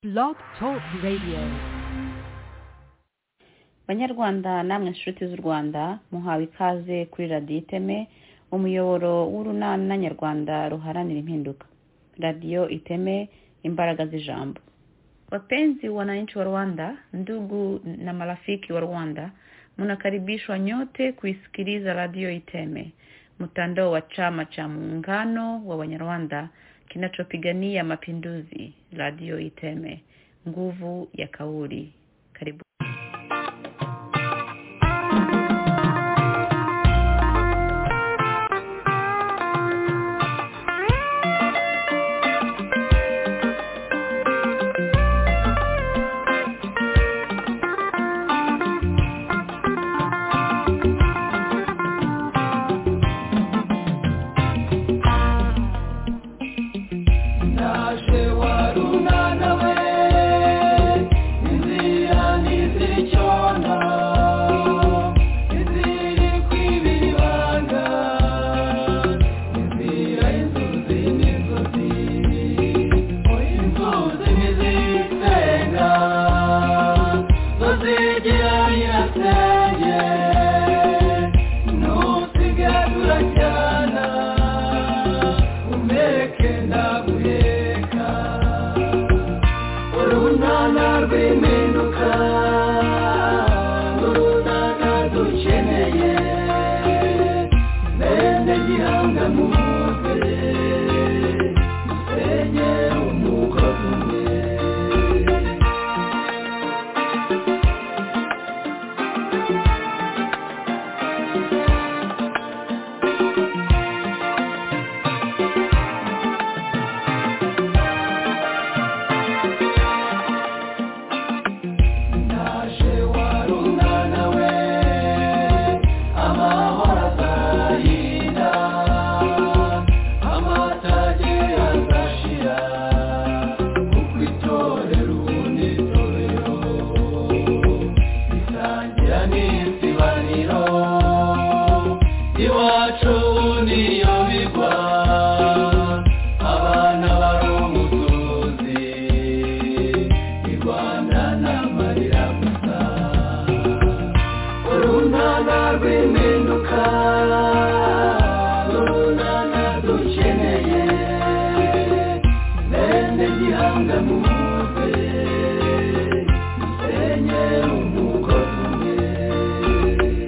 Blog Talk Radio. banyarwanda namwe inshuti z'u rwanda muhawe ikaze kuri radiyo iteme umuyoboro w'urunana nyarwanda ruharanira impinduka radiyo iteme imbaraga z'ijambo wapenzi wananchi wa rwanda ndugu na marafiki wa rwanda mnakaribishwa nyote kuisikiliza radio iteme mtandao wa chama cha muungano wa wanyarwanda kinachopigania mapinduzi radio iteme nguvu ya kauli karibu Naje warunana we inzira ntizicona iziri kwibira ibanga inzira inzuzi n'inzuzi inzuzi ntizisenga zo zigira nyirasenge nusigadura cyana umeke ndaguheka urunana rw'impinduka urunana dukeneye bene gihanga muze dusenye umugozi umwe Naje warunana we amahoro azahira amatage azashira kuko itorero unitorero isangira n'isibaniro iwacu niyo bigwa abana bari umusozi irwanda n'amarira gusa urunana rw'impinduka urunana dukeneye bene gihanga muze dusenye umugozi umwe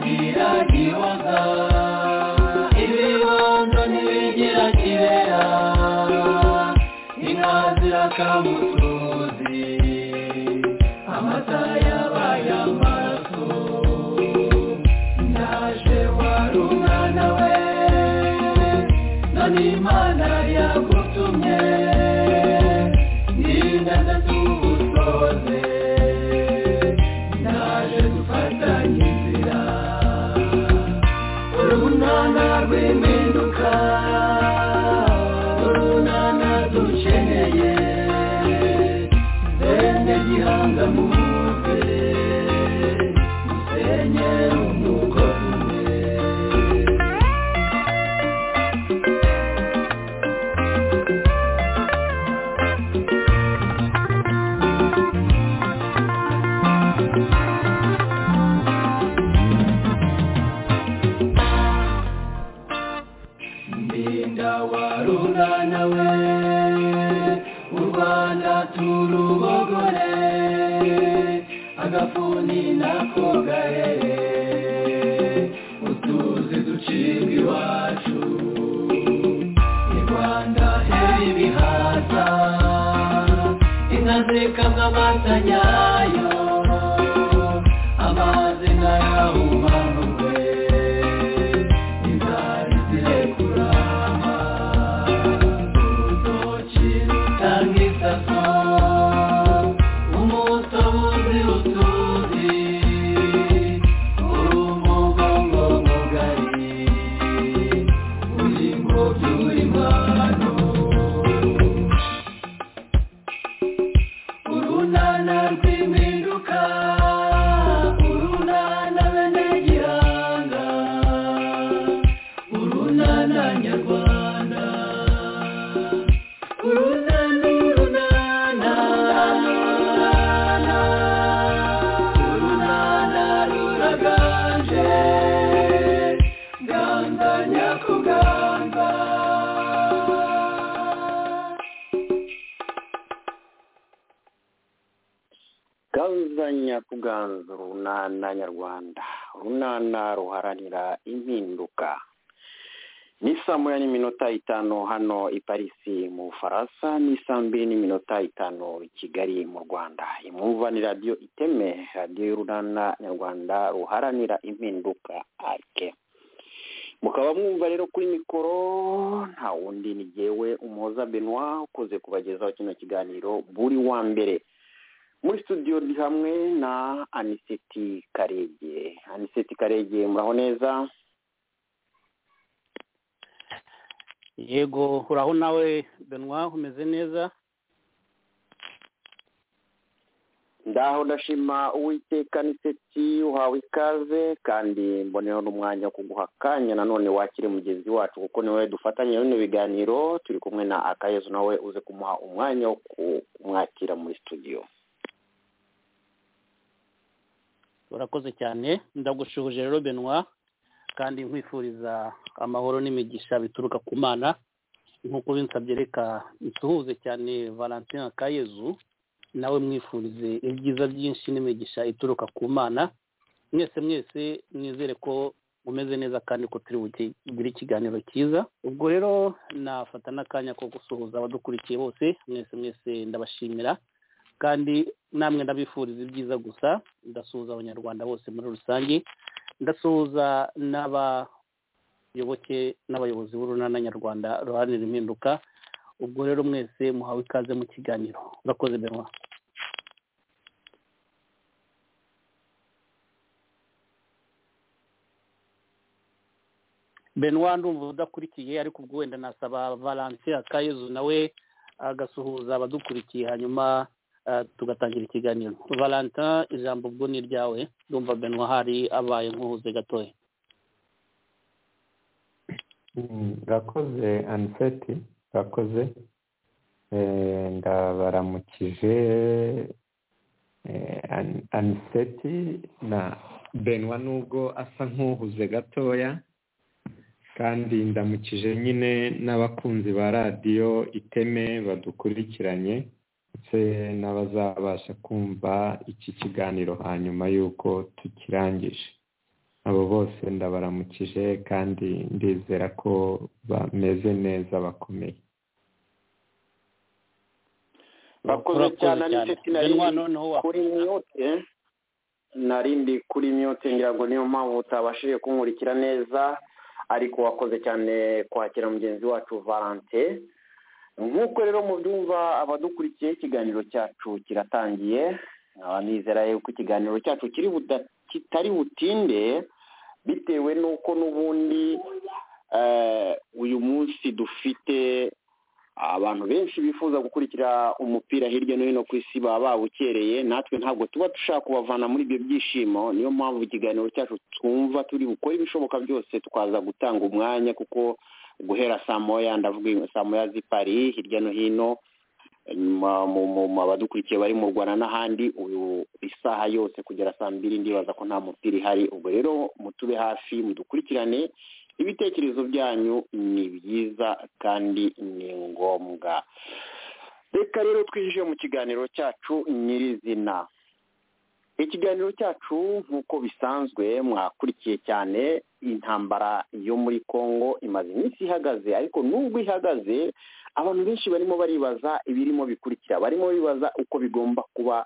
unagiragiwaga ibibondo ntibigira kibera inka zirakamutuzi amata yabaye amaraso ndaje warunana we none imana yagutumye n'inganda tubusoze ndaje dufatanye inzira urunana rw'impinduka urunana dukeneye bene gihanga muze dusenye umugozi umwe Ndinda warunana we u Rwanda turubogore agafuni nako gahere utuzi ducibwa iwacu i Rwanda heri ibihaza inka zikamwa amata nyayo amazi ntayahumanurwe inzara zirekurama urutoki rutanga isaso umutobuzi utuzi urumugongomugari uri mu by'urimano turaganzanya kuganza urunana nyarwanda urunana ruharanira impinduka ni saa moya n'iminota itanu hano i parisi mu bufaransa ni saa mbiri n'iminota itanu i kigali mu rwanda imwumva ni radiyo iteme radiyo y'urunana nyarwanda ruharanira impinduka arike mukaba mwumva rero kuri mikoro nta wundi ni jyewe umuhoza benoit ukoze kubagezaho kino kiganiro buri wa mbere muri studio ndi hamwe na aniseti karege aniseti karege muraho neza yego uraho nawe benoit umeze neza ndaho ndashima uwiteka aniseti uhawe ikaze kandi mboneho n'umwanya wo kuguha akanya nanone wakire mugenzi wacu kuko niwe dufatanya bino biganiro turi kumwe na akayezu nawe uze kumuha umwanya wo kumwakira muri studio urakoze cyane ndagushuje rero benoit kandi nkwifuriza amahoro n'imigisha bituruka ku mana nk'uko binsabye reka nsuhuze cyane valentin akayezu nawe mwifurize ibyiza byinshi n'imigisha ituruka ku mana mwese mwese nizere ko mumeze neza kandi ko turi bugire ikiganiro cyiza ubwo rero nafata n'akanya ko gusuhuza abadukurikiye bose mwese mwese ndabashimira kandi namwe ndabifuriza ibyiza gusa ndasuhuza abanyarwanda bose muri rusange ndasuhuza n'abayoboke n'abayobozi b'urunana nyarwanda ruharanira impinduka ubwo rero mwese muhawe ikaze mu kiganiro urakoze benwa benwa ndumva udakurikiye ariko ubwo wenda nasaba valentin akayezu nawe agasuhuza abadukurikiye hanyuma ah, tugatangira ikiganiro valentin ijambo ubwo ni iryawe ndumva benwa hari abaye nk'uhuze gatoya Mm, Urakoze aniseti urakoze Eh, ndabaramukije eh, An- aniseti na benwa nubwo asa nk'uhuze gatoya kandi ndamukije nyine n'abakunzi ba radiyo iteme badukurikiranye ndetse n'abazabasha kumva iki kiganiro hanyuma y'uko tukirangije abo bose ndabaramukije kandi ndizera ko bameze neza bakomeye bakoze Urakoze cyane cyane. aniseti nari Benwa noneho wa- kuri myote narindi kuri myote ngira ngo niyo mpamvu utabashije kunkurikira neza ariko wakoze cyane kwakira mugenzi wacu valante nk'uko rero mubyumva abadukurikiye ikiganiro cyacu kiratangiye nkaba nizera yuko ikiganiro cyacu kiri buda- kitari butinde bitewe n'uko n'ubundi eh, uyu munsi dufite abantu benshi bifuza gukurikira umupira hirya no hino ku isi baba babukereye natwe ntabwo tuba dushaka kubavana muri ibyo byishimo niyo mpamvu ikiganiro cyacu twumva turi bukore ibishoboka byose tukaza gutanga umwanya kuko guhera saa moya ndavuga saa moya z'i Paris hirya no hino ma- mu- mu- mu abadukurikiye bari mu rwanda n'ahandi uyu isaha yose kugera saa mbiri ndibaza ko nta mupira ihari ubwo rero mutube hafi mudukurikirane ibitekerezo byanyu ni byiza kandi ni ngombwa reka rero twinjire mu kiganiro cyacu nyirizina ikiganiro cyacu nk'uko bisanzwe mwakurikiye cyane intambara yo muri congo imaze iminsi ihagaze ariko nubwo ihagaze abantu benshi barimo baribaza ibirimo bikurikira barimo bibaza uko bigomba kuba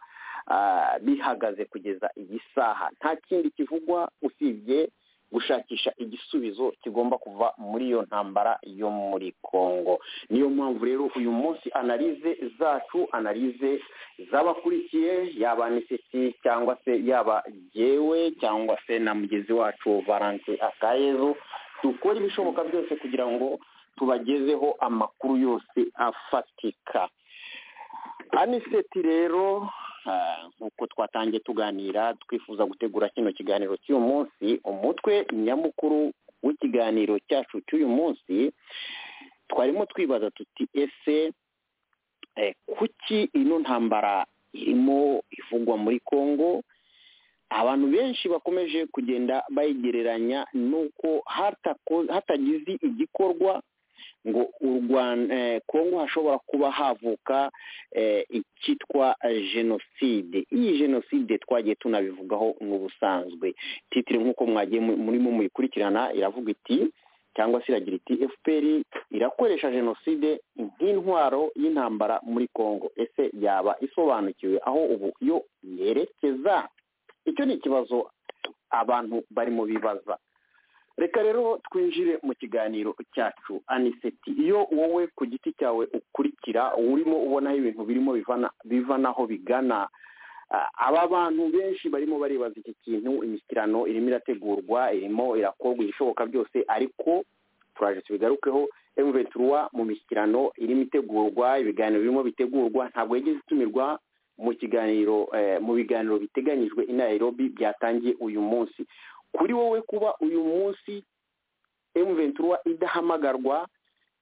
ah, bihagaze kugeza iyi saha nta kindi kivugwa usibye gushakisha igisubizo kigomba kuva muri iyo ntambara yo muri congo niyo mpamvu rero uyu munsi analize zacu analize z'abakurikiye yaba anisiti cyangwa se yaba jyewe cyangwa se na mugenzi wacu valante akayezo dukora ibishoboka byose kugira ngo tubagezeho amakuru yose afatika aniseti rero ah, nk'uko twatangiye tuganira twifuza gutegura kino kiganiro cy'uyu munsi umutwe nyamukuru w'ikiganiro cyacu cy'uyu munsi twarimo twibaza tuti ese eh, kuki ino ntambara irimo ivugwa muri congo abantu benshi bakomeje kugenda bayigereranya n'uko hatako- hatagize igikorwa ngo u rwanda eh, kongo hashobora kuba havuka eh, icyitwa jenoside iyi jenoside twagiye tunabivugaho mu busanzwe titire nk'uko mwagiye mu- murimo muyikurikirana iravuga iti cyangwa se iragira iti fpr irakoresha jenoside nk'intwaro y'intambara muri congo ese yaba isobanukiwe aho ubu yo yerekeza icyo ni ikibazo abantu barimo bibaza reka rero twinjire mu kiganiro cyacu aniseti iyo wowe ku giti cyawe ukurikira urimo ubonaho ibintu birimo bivana biva n'aho bigana Ah, aba bantu benshi barimo baribaza iki kintu imishyikirano irimo irategurwa irimo irakorwa ibishoboka byose ariko turaje tubigarukeho emuventura mu mishyikirano irimo itegurwa ibiganiro birimo bitegurwa ntabwo yigeze itumirwa mu kiganiro eh, mu biganiro biteganyijwe i nairobi byatangiye uyu munsi kuri wowe kuba uyu munsi emuventura idahamagarwa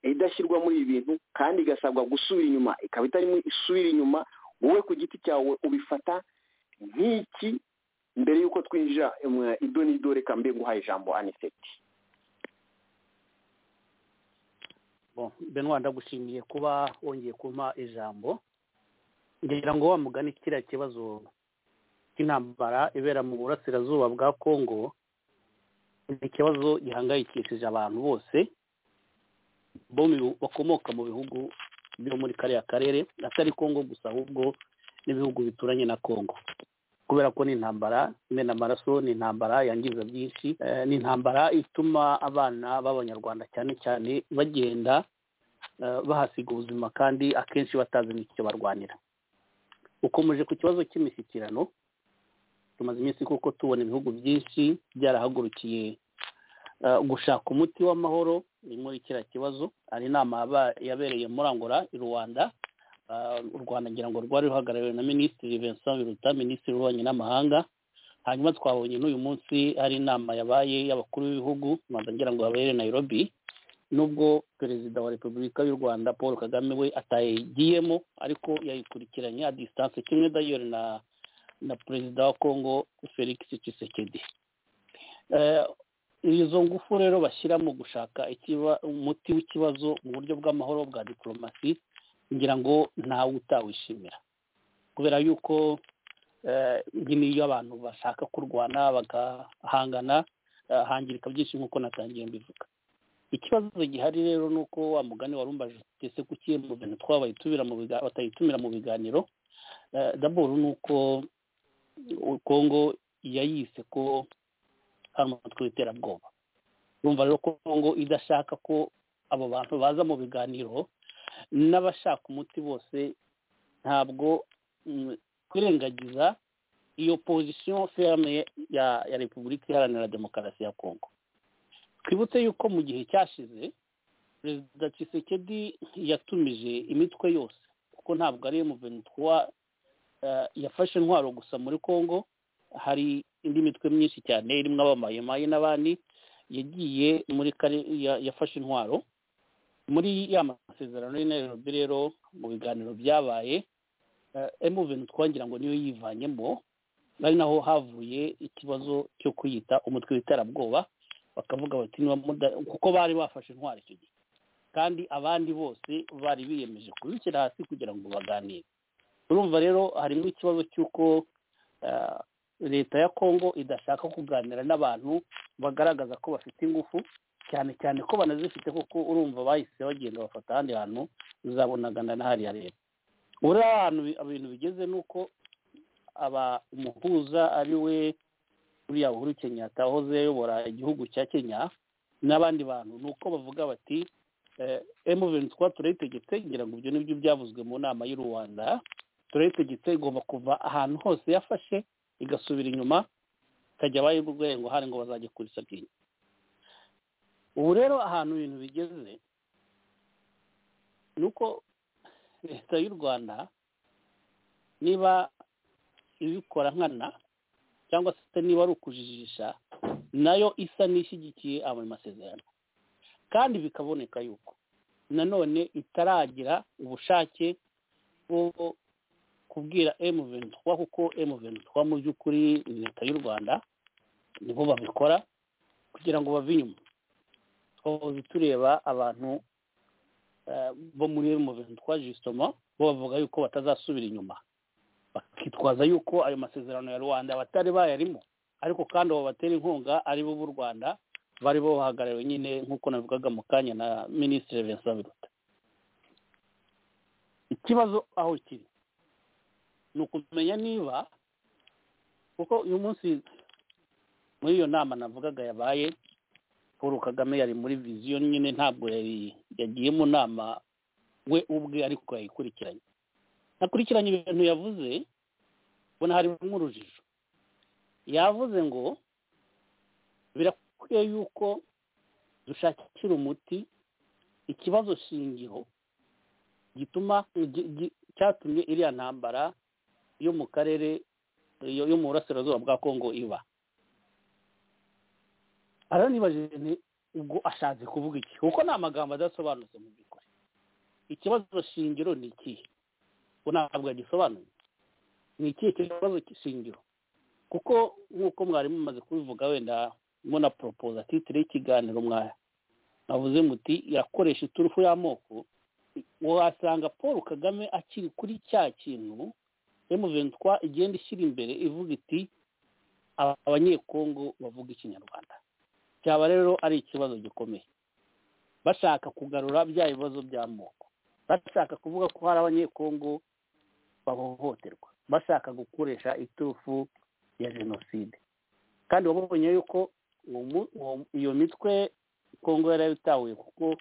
idashyirwa muri ibi bintu kandi igasabwa gusubira inyuma ikaba itarimo isubira inyuma wowe ku giti cyawe ubifata nk'iki mbere y'uko twinjira mwa ido n'ido reka mbe nguhaye ijambo aniseti Bon, Benoit ndagushimiye kuba wongeye kumpa ijambo ngira ngo wa mugani kiriya kibazo cy'intambara ibera mu burasirazuba bwa kongo ni ikibazo gihangayikishije abantu bose bo mu bihu- bakomoka mu bihugu byo muri kariya karere atari kongo gusa ahubwo n'ibihugu bituranye na kongo kubera ko ni intambara imena amaraso ni intambara yangiza byinshi eh, ni intambara ituma abana b'abanyarwanda cyane cyane bagenda eh, bahasiga ubuzima kandi akenshi batazi n'icyo barwanira ukomeje ku kibazo cy'imishyikirano tumaze iminsi kuko tubona ibihugu byinshi byarahagurukiye eh, gushaka umuti w'amahoro ni muri kiriya kibazo hari inama yaba- yabereye muri angora i rwanda Ah, u rwanda ngira ngo rwari ruhagarariwe na minisitiri vincent biruta minisitiri w'ububanyi n'amahanga hanyuma twabonye n'uyu munsi hari inama yabaye y'abakuru b'ibihugu rwanda ngira ngo yabere nairobi nubwo perezida wa repubulika y'u rwanda paul kagame we atayigiyemo ariko yayikurikiranye a distance kimwe dayori na na perezida wa congo felix tshisekedi Eh, izo ngufu rero bashyira mu gushaka ikiba umuti w'ikibazo mu buryo bw'amahoro bwa diporomasi ngira ngo ntawe utawishimira kubera yuko eh, iyi niyo abantu bashaka kurwana bagahangana eh, hangirika byinshi nk'uko natangiye mbivuga ikibazo gihari rero ni uko wa mugani warumbaje uti ese kuki mu bintu twabayitumira mu biga- batayitumira mu biganiro Eh, daboro ni uko u- kongo yayise ko ari umutwe w'iterabwoba urumva rero ko kongo idashaka ko abo bantu baza mu biganiro n'abashaka umuti bose ntabwo mm, kwirengagiza iyo pozisiyo ferme ya ya repubulika iharanira demokarasi ya kongo twibutse yuko mu gihe cyashize perezida Tshisekedi yatumije imitwe yose kuko ntabwo ari M23 eh, yafashe intwaro gusa muri kongo hari indi mitwe myinshi cyane irimo abamayimayi n'abandi yagiye muri kare- ya- yafashe intwaro muri ya masezerano y'i Nairobi rero mu biganiro byabaye eh, M23 twagira ngo niyo yivanyemo ari naho havuye ikibazo cyo kwiyita umutwe w'iterabwoba bakavuga bati niba muda- kuko bari bafashe intwaro icyo gihe kandi abandi bose bari biyemeje kubishyira hasi kugira ngo baganire urumva rero harimo ikibazo cy'uko eh, leta ya kongo idashaka kuganira n'abantu bagaragaza ko bafite ingufu cyane cyane ko banazifite kuko urumva bahise bagenda bafata ahandi hantu uzabonagana na hariya leta ubu rero ahantu bi- ibintu bigeze ni uko aba umuhuza ari we uriya uhuru kenyatta wahoze ayobora igihugu cya kenya n'abandi bantu ni uko bavuga bati emuventi twa turayitegetse ngira ngo ibyo nibyo byavuzwe mu nama y'u rwanda turayitegetse igomba kuva ahantu hose yafashe igasubira inyuma ikajya abaye ngo hari ngo bazajya kurisa bwinshi ubu rero ahantu ibintu bigeze ni uko leta y'u rwanda niba ibikora nkana cyangwa se niba ari ukujijisha nayo isa n'ishyigikiye ayo masezerano kandi bikaboneka yuko nanone itaragira ubushake bwo kubwira M23 kuko M23 mu by'ukuri ni leta y'u Rwanda nibo babikora kugira ngo bave inyuma twahoze tureba abantu bo muri M23 justement bo bavuga yuko batazasubira inyuma bakitwaza yuko ayo masezerano ya rwanda batari bayarimo ariko kandi abo batera inkunga ari bo b'u rwanda bari bo bahagarariwe nyine nk'uko navugaga mu kanya na minisitiri vincent biruta ikibazo aho kiri ni ukumenya niba kuko uyu munsi muri iyo nama navugaga yabaye paul kagame yari muri viziyo nyine ntabwo yari yagiye mu nama we ubwe ariko yayikurikiranye nakurikiranye ibintu yavuze ubona harimo nk'urujijo yavuze ngo birakwiye yuko dushakira umuti ikibazo shingiro gituma gi- gi- cyatumye iriya ntambara yo mu karere yo yo mu burasirazuba bwa kongo iba ara nibajije nti ubwo ashatse kuvuga iki kuko ni amagambo adasobanutse mu by'ukuri ikibazo shingiro ni ikihe ubu ntabwo yagisobanuye ni ikihe kibazo shingiro kuko nk'uko mwari mumaze kubivuga wenda muna poropoza titire y'ikiganiro mwari navuze muti irakoresha iturufu y'amoko wasanga paul kagame akiri kuri cya kintu emuventwa igenda ishyira imbere ivuga iti "Aba- abanyekongo bavuga ikinyarwanda cyaba rero ari ikibazo gikomeye bashaka kugarura bya bibazo by'amoko bashaka kuvuga ko hari abanyekongo bahohoterwa bashaka gukoresha iturufu ya jenoside kandi babonye yuko uwo mu- uwo- iyo mitwe kongo yari yabitahuye kuko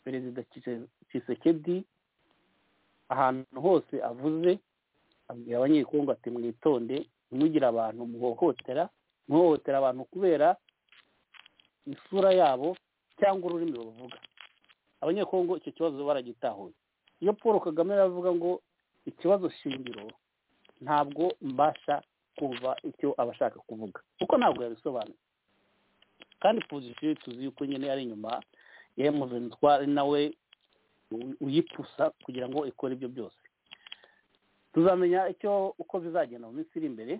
perezida Tshisekedi- tshisekedi ahantu hose avuze abwira abanyekongo ati mwitonde ntimugire abantu muhohotera muhohotera abantu kubera isura yabo cyangwa ururimi bavuga abanyekongo icyo kibazo baragitahuye iyo paul kagame aravuga ngo ikibazo shingiro ntabwo mbasha kumva icyo abashaka kuvuga kuko ntabwo yabisobanuye kandi pozisiyo tuzi yuko nyine ari inyuma ya muventwa ari nawe u- uyipusa kugira ngo ikore ibyo byose tuzamenya icyo uko bizagenda mu minsi iri imbere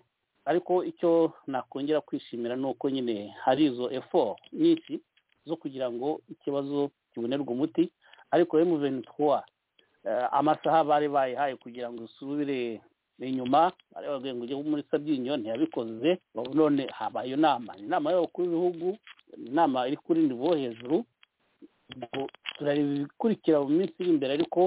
ariko icyo nakongera kwishimira ni uko nyine hari izo effort nyinshi zo kugira ngo ikibazo kibonerwe umuti ariko M23 eh, amasaha bari bayihaye kugira ngo isubire inyuma bari babwiye ngo ujye muri Sabyinyo ntiyabikoze ubu none habaye iyo nama ni inama y'abakuru b'ibihugu ni inama iri kuri nivo hejuru Ubwo turareba ibikurikira mu minsi iri imbere ariko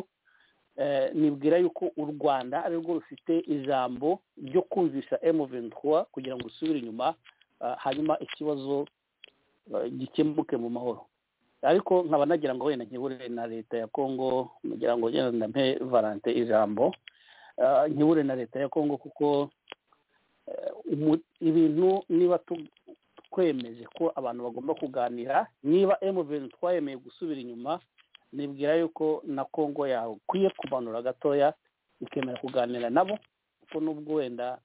eh, nibwira yuko u rwanda ari rwo rufite ijambo ryo kumvisha M23 kugira ngo usubire inyuma ah, hanyuma ikibazo eh, gikemuke mu mahoro ariko nkaba nagira ngo wenda nkihure na leta ya kongo ngira ngo wenda mpe valante ijambo Ah, nkihure na leta ya kongo kuko eh, umu- ibintu niba tu- twemeje ko abantu bagomba kuganira niba emuveni twayemeye gusubira inyuma nibwira yuko na kongo yawe ukwiye kumanura gatoya ikemera kuganira nabo kuko nubwo wenda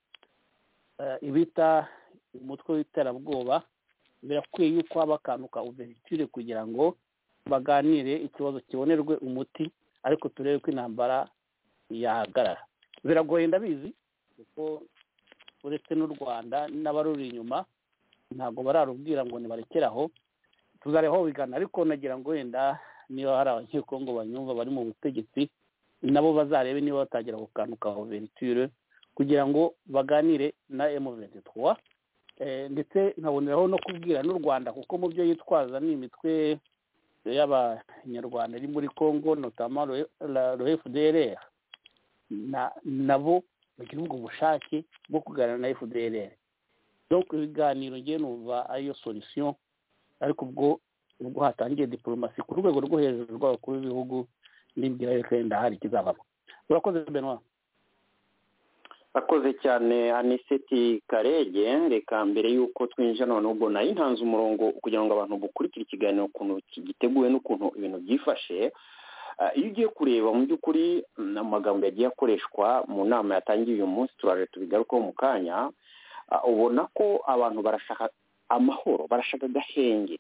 eh, ibita umutwe w'iterabwoba birakwiye yuko haba akantu ka uverture kugira ngo baganire ikibazo kibonerwe umuti ariko turebe ko intambara yahagarara biragoye ndabizi kuko uretse n'u rwanda n'abaruri inyuma ntabwo bararubwira ngo nibarekere aho tuzareba aho bigana ariko nagira ngo wenda niba hari abanyekongo banyumva bari mu butegetsi nabo bazarebe niba batangira ku kantu ka overture kugira ngo baganire na M23 eh, ndetse nkaboneraho no kubwira n'u Rwanda kuko mu byo yitwaza ni imitwe y'abanyarwanda iri muri Congo notama le FDLR na nabo bagira ubwo bushake bwo kuganira na FDLR donc ibiganiro ngiye numva ariyo solution ariko ubwo ubwo hatangiye diplomasi ku rwego rwo hejuru rw'abakuru b'ibihugu n'imbwira yuko wenda hari ikizavamo urakoze benoit akoze cyane aniseti karege reka mbere y'uko twinjira none ubwo nayo ntanze umurongo kugira ngo abantu bukurikire ikiganiro ukuntu giteguwe n'ukuntu ibintu byifashe Ah, iyo ugiye kureba mu by'ukuri mm, amagambo yagiye akoreshwa mu nama yatangiye uyu munsi turaje tubigarukaho mu kanya Ah, ubona ko abantu barashaka amahoro barashaka agahenge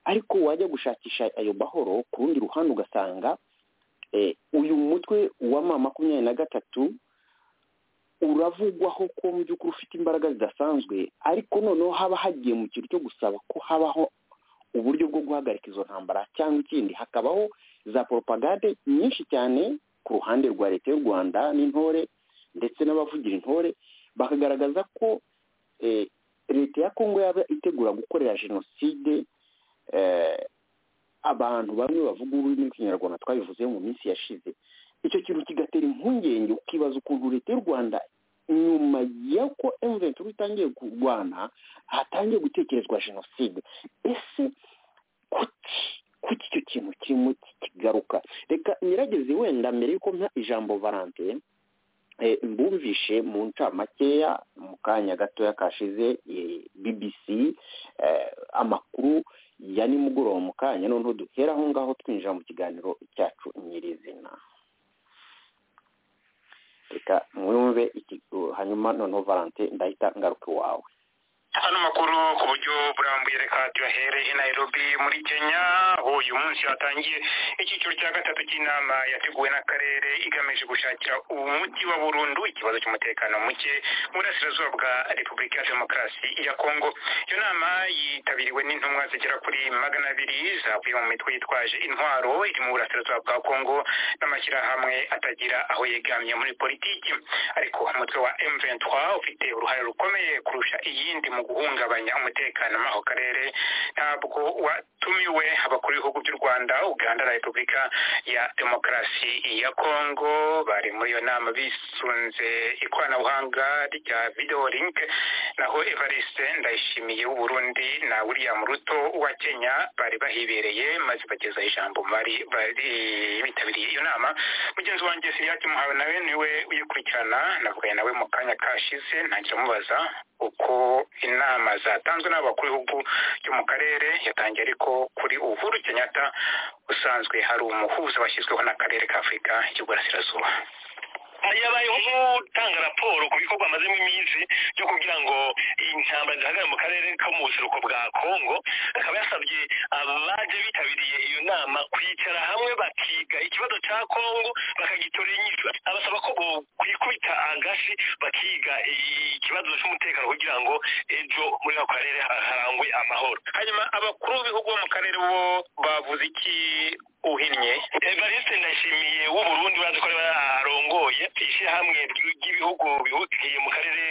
ariko wajya gushakisha ayo mahoro ku rundi ruhande ugasanga eh, uyu mutwe wa ma makumyabiri na gatatu uravugwaho ko mu by'ukuri ufite imbaraga zidasanzwe ariko noneho haba hagiye mu kintu cyo gusaba ko habaho uburyo bwo guhagarika izo ntambara cyangwa ikindi hakabaho za poropagande nyinshi cyane ku ruhande rwa leta y'u rwanda n'intore ndetse n'abavugira intore bakagaragaza ko eh, leta ya kongo yaba itegura gukorera jenoside eh, abantu bamwe bavuga ururimi rw'ikinyarwanda twabivuze mu minsi yashize icyo kintu kigatera impungenge ukibaza ukuntu leta y'u rwanda nyuma y'uko emuventuri itangiye kurwana hatangiye gutekerezwa jenoside ese kuki kuki icyo kintu kirimo kigaruka reka nyirageze wenda mbere y'uko mpa ijambo varante mbumvishe mu ncamakeya mu kanya gatoya kashize bbc amakuru ya nimugoroba mu kanya noneho duhera aho ngaho twinjira mu kiganiro cyacu nyirizina reka mwumve hanyuma noneho valante ndahita ngaruka iwawe hano makuru ku buryo burambuye reka tuyahere i nairobi muri kenya aho uyu munsi hatangiye icyiciro cya gatatu cy'inama yateguwe n'akarere igamije gushakira umuti wa burundu ikibazo cy'umutekano muke burasirazuba bwa repubulika ya demokarasi ya kongo iyo nama yitabiriwe n'intumwa zigera kuri magana abiri zavuye mu mitwe yitwaje intwaro iri mu burasirazuba bwa kongo n'amashyirahamwe atagira aho yegamye muri politiki ariko umutwe wa m23 ufite uruhare rukomeye kurusha iyindi mu guhungabanya umutekano muri ako karere ntabwo watumiwe abakuru b'ibihugu by'u rwanda uganda na repubulika ya demokarasi ya kongo bari muri iyo nama bisunze ikoranabuhanga rya video link naho evariste ndayishimiye w'uburundi na william ruto wa kenya bari bahibereye maze bageza ijambo bari bari bitabiriye iyo nama mugenzi wanjye siriyake muhawe nawe niwe uyikurikirana navuganye nawe mu kanya kashize ntangira mubaza uko inama zatanzwe n'abakuru b'ibihugu byo mu karere yatangiye ariko kuri uhuru kenyatta usanzwe hari umuhuza washyizweho n'akarere k'afurika y'iburasirazuba yabayeho nk'utanga raporo ku bikorwa amazemo iminsi byo kugira ngo intambara zihagarare mu karere ko mu buseruko bwa kongo akaba yasabye abaje bitabiriye iyo nama kwicara hamwe bakiga ikibazo cya kongo bakagitora inyito abasaba ko kwikubita agashi bakiga ikibazo cy'umutekano kugira ngo ejo muri ako karere harangwe amahoro hanyuma abakuru b'ibihugu bo mu karere bo bavuze iki uhinnye evariste ndashimiye w'uburundi urazi ko ariwe arongoye ishyirahamwe ry'ibihugu bihugiye mu karere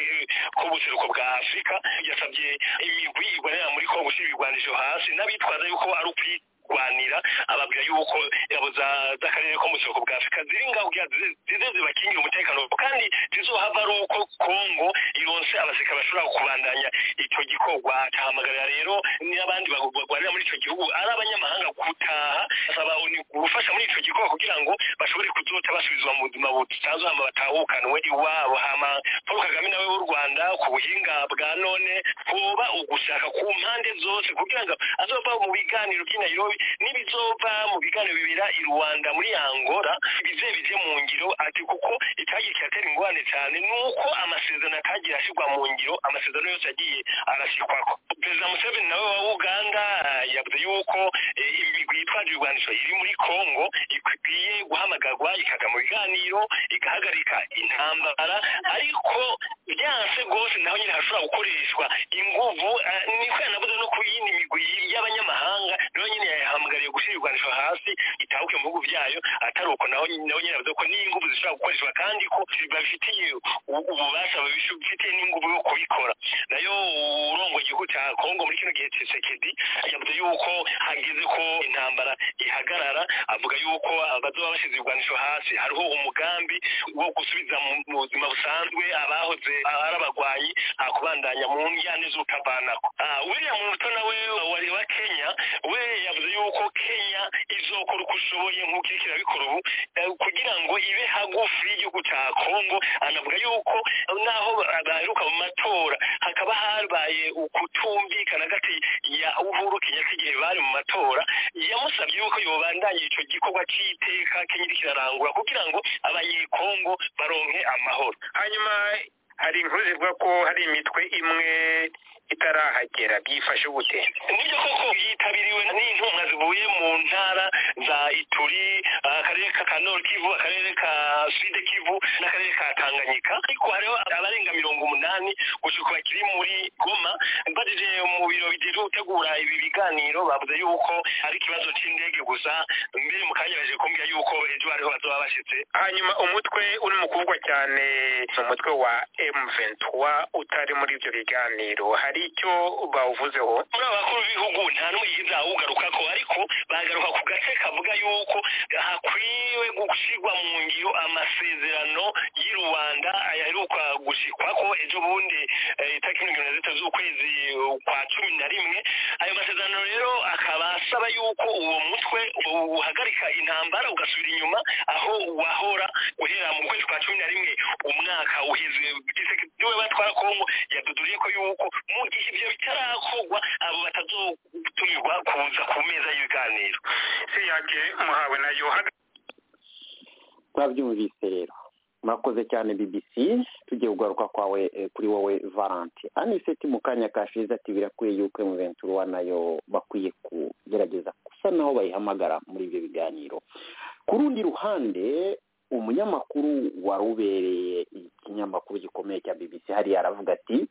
k'ubuseruko bwa afurika yasabye imigwi igwanira muri kongo ushyira ibigwanisho hasi n'abitwaza yuko ari ukwi kurwanira ababwira yuko ingabo z'akarere ko mu gihugu bwa afurika ziri ngaho kugira zize zibakingira umutekano kandi zizohava ari uko kongo yonse abasirikare bashobora kubandanya icyo gikorwa cahamagarira rero n'abandi barwanira muri icyo gihugu ari abanyamahanga gutaha asaba gufasha muri icyo gikorwa kugira ngo bashobore kuzota basubizwa mu buzima busanzwe hama batahukanwe iwabo hama paul kagame nawe w'u rwanda ku buhinga bwa none hoba ugushaka ku mpande zose kugira ngo azova mu biganiro by'i nairobi n'ibizova mu biganiro bibera i rwanda muri angora bize bije mu ngiro ati kuko icyagiye kiratera ingorane cyane ni uko amasezerano atagiye ashyirwa mu ngiro amasezerano yose yagiye arashyirwako perezida museveni nawe wa uganda yavuze yuko imigwi yitwaje ibigwanisho iri muri kongo ikwiye guhamagarwa ikajya mu biganiro igahagarika intambara ariko byanse rwose naho nyine hashobora gukoreshwa inguvu niko yanavuze no ku yindi migwi y'abanyamahanga nayo nyine yahamagariye gushyira ibigwanisho hasi itahuke mu bihugu byayo atari uko naho naho nyine yavuze ko n'inguvu zishobora gukoreshwa kandi ko babifitiye ububasha babifitiye n'inguvu yo kubikora nayo urongo igihugu cya kongo muri kino gihe tshisekedi yavuze yuko hageze ko intambara ihagarara avuga yuko abazoba bashyize ibigwanisho hasi hariho umugambi wo gusubiza mu buzima busanzwe abahoze ari abagwayi akubandanya mu njyane z'utavanako william muto nawe wari wa kenya we yavuze yuko kenya izokora uko ishoboye nk'uko iriko irabikora ubu eh, kugira ngo ibe hagufi y'igihugu ca kongo anavuga yuko naho baheruka mu matora hakaba habaye ukutumvikana hagati ya uhuru kenyatta igihe bari mu matora yamusabye yuko yobandanya ico gikorwa c'iteka kenya iriko irarangura kugira ngo abanyekongo baronke amahoro hanyuma hari inkuru zivuga ko hari imitwe imwe itarahagera byifashe gute nibyo koko yitabiriwe n'intumwa zivuye mu ntara za ituri akarere ka kanoro kivu akarere ka sud kivu n'akarere ka tanganyika ariko hariho abarenga mirongo umunani gusuka bakiri muri goma mbajije mu biro bigiye gutegura ibi biganiro bavuze yuko ari ikibazo cy'indege gusa mbere mu kanya baje kumbwira yuko ejo hariho bazaba bashyitse hanyuma umutwe uri mu kuvugwa cyane ni umutwe wa M23 utari muri ibyo biganiro hari icyo bawuvuzeho muri aba bakuru b'ibihugu nta n'umwe yigeze awugarukako ariko bagaruka ku gace kavuga yuko hakwiwe gushyirwa mu ngiro amasezerano y'i rwanda ayaheruka gushyikwako ejo bundi eh, itariki mirongo irindwi na zitatu z'ukwezi eh, kwa cumi na rimwe ayo masezerano rero akaba asaba yuko uwo mutwe uhagarika intambara ugasubira inyuma aho wahora guhera mu kwezi kwa cumi na rimwe umwaka uheze gisekitiwe batwara kongo yaduduriye ko yuko mu gihe ibyo bitarakorwa abo batazotumirwa kuza ku meza y'ibiganiro si yanjye muhawe nayo turabyumvise rero murakoze cyane bbc tugiye kugaruka kwawe eh, kuri wowe valante aniseti mu kanya kashize ati birakwiye yuko emuventura nayo bakwiye kugerageza gusa naho bayihamagara muri ibyo biganiro ku rundi ruhande umunyamakuru wari ubereye ikinyamakuru gikomeye cya bbc hariya aravuga ati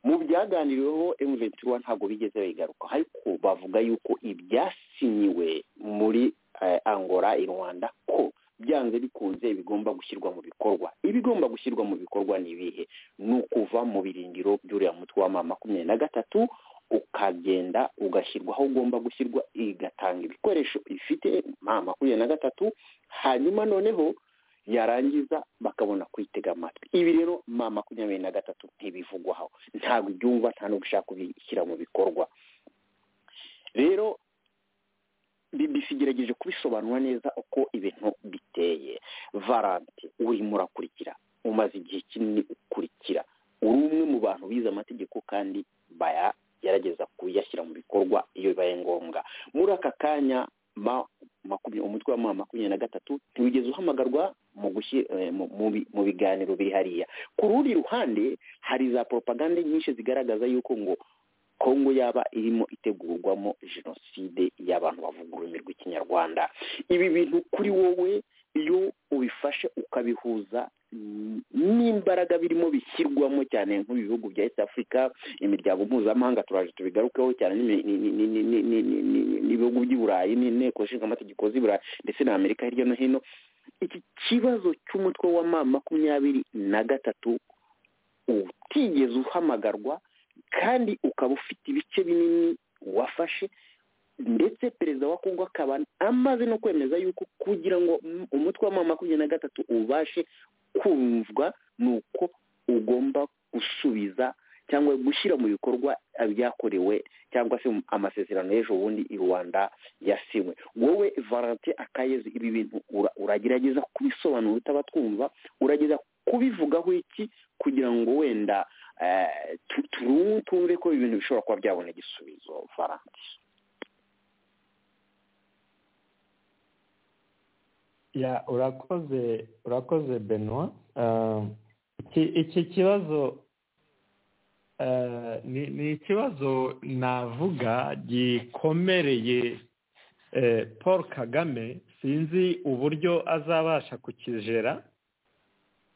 mu byaganiriweho emuventura ntabwo bigeze bayigaruka ariko bavuga yuko ibyasinyiwe muri eh, angola i rwanda ko byanze bikunze bigomba gushyirwa mu bikorwa ibigomba gushyirwa mu bikorwa ni ibihe ni ukuva mu birindiro by'uriya mutwe wa mama makumyabiri na gatatu ukagenda ugashyirwa aho ugomba gushyirwa igatanga ibikoresho ifite mama makumyabiri na gatatu hanyuma noneho yarangiza bakabona kwitega amatwi ibi rero mama makumyabiri na gatatu ntibivugwaho ntabwo ibyumva nta no gushaka kubishyira mu bikorwa rero bbc igerageje kubisobanura neza uko ibintu biteye varante urimo urakurikira umaze igihe kinini ukurikira uri umwe mu bantu bize amategeko kandi bayagerageza kuyashyira mu bikorwa iyo bibaye ngombwa muri aka kanya ma makumyabiri umutwe wa ma makumyabiri na gatatu ntiwigeze uhamagarwa mu gushyi eh, mu- mu bi- mu biganiro biri hariya ku rundi ruhande hari za poropagande nyinshi zigaragaza yuko ngo kongo yaba irimo itegurwamo jenoside y'abantu bavuga ururimi rw'ikinyarwanda ibi bintu kuri wowe iyo ubifashe ukabihuza mm, n'imbaraga birimo bishyirwamo cyane nk'ibihugu bya east africa imiryango mpuzamahanga turaje tubigarukeho cyane n'imi- ni- ni- ni- ni- ni- ni- ni- ni- n'ibihugu by'i burayi n'inteko nshingamategeko z'i burayi ndetse na amerika hirya no hino iki kibazo cy'umutwe wa ma makumyabiri na gatatu utigeze uhamagarwa kandi ukaba ufite ibice binini wafashe ndetse perezida wa kongo akaba amaze no kwemeza yuko kugira ngo um- umutwe wa mama makumyabiri na gatatu ubashe kumvwa ni uko ugomba gusubiza cyangwa gushyira mu bikorwa ibyakorewe cyangwa se amasezerano y'ejo bundi i rwanda yasinywe wowe valentin akayezi ibi bintu ura- uragerageza kubisobanura utabatwumva urageza kubivugaho iki kugira ngo wenda eh, tu- tu- tumve ko ibintu bishobora kuba byabona igisubizo valentin ya urakoze urakoze benoit Ah, iki- iki kibazo ah, ni ni ikibazo navuga gikomereye eh, paul kagame sinzi uburyo azabasha kukijera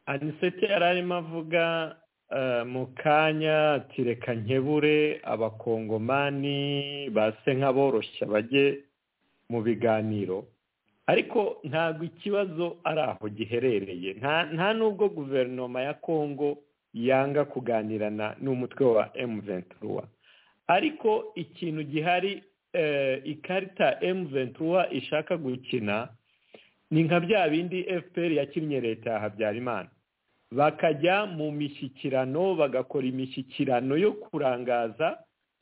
aniseti yari arimo avuga eh, mu kanya ati reka nkebure abakongomani base nk'aboroshya bajye mu biganiro ariko ntabwo ikibazo ari aho giherereye nta nta n'ubwo guverinoma ya kongo yanga kuganirana n'umutwe wa emu ventura ariko ikintu gihari eh, ikarita emu ventura ishaka gukina ni nka bya bindi fpr yakinnye leta ya habyarimana bakajya mu mishyikirano bagakora imishyikirano yo kurangaza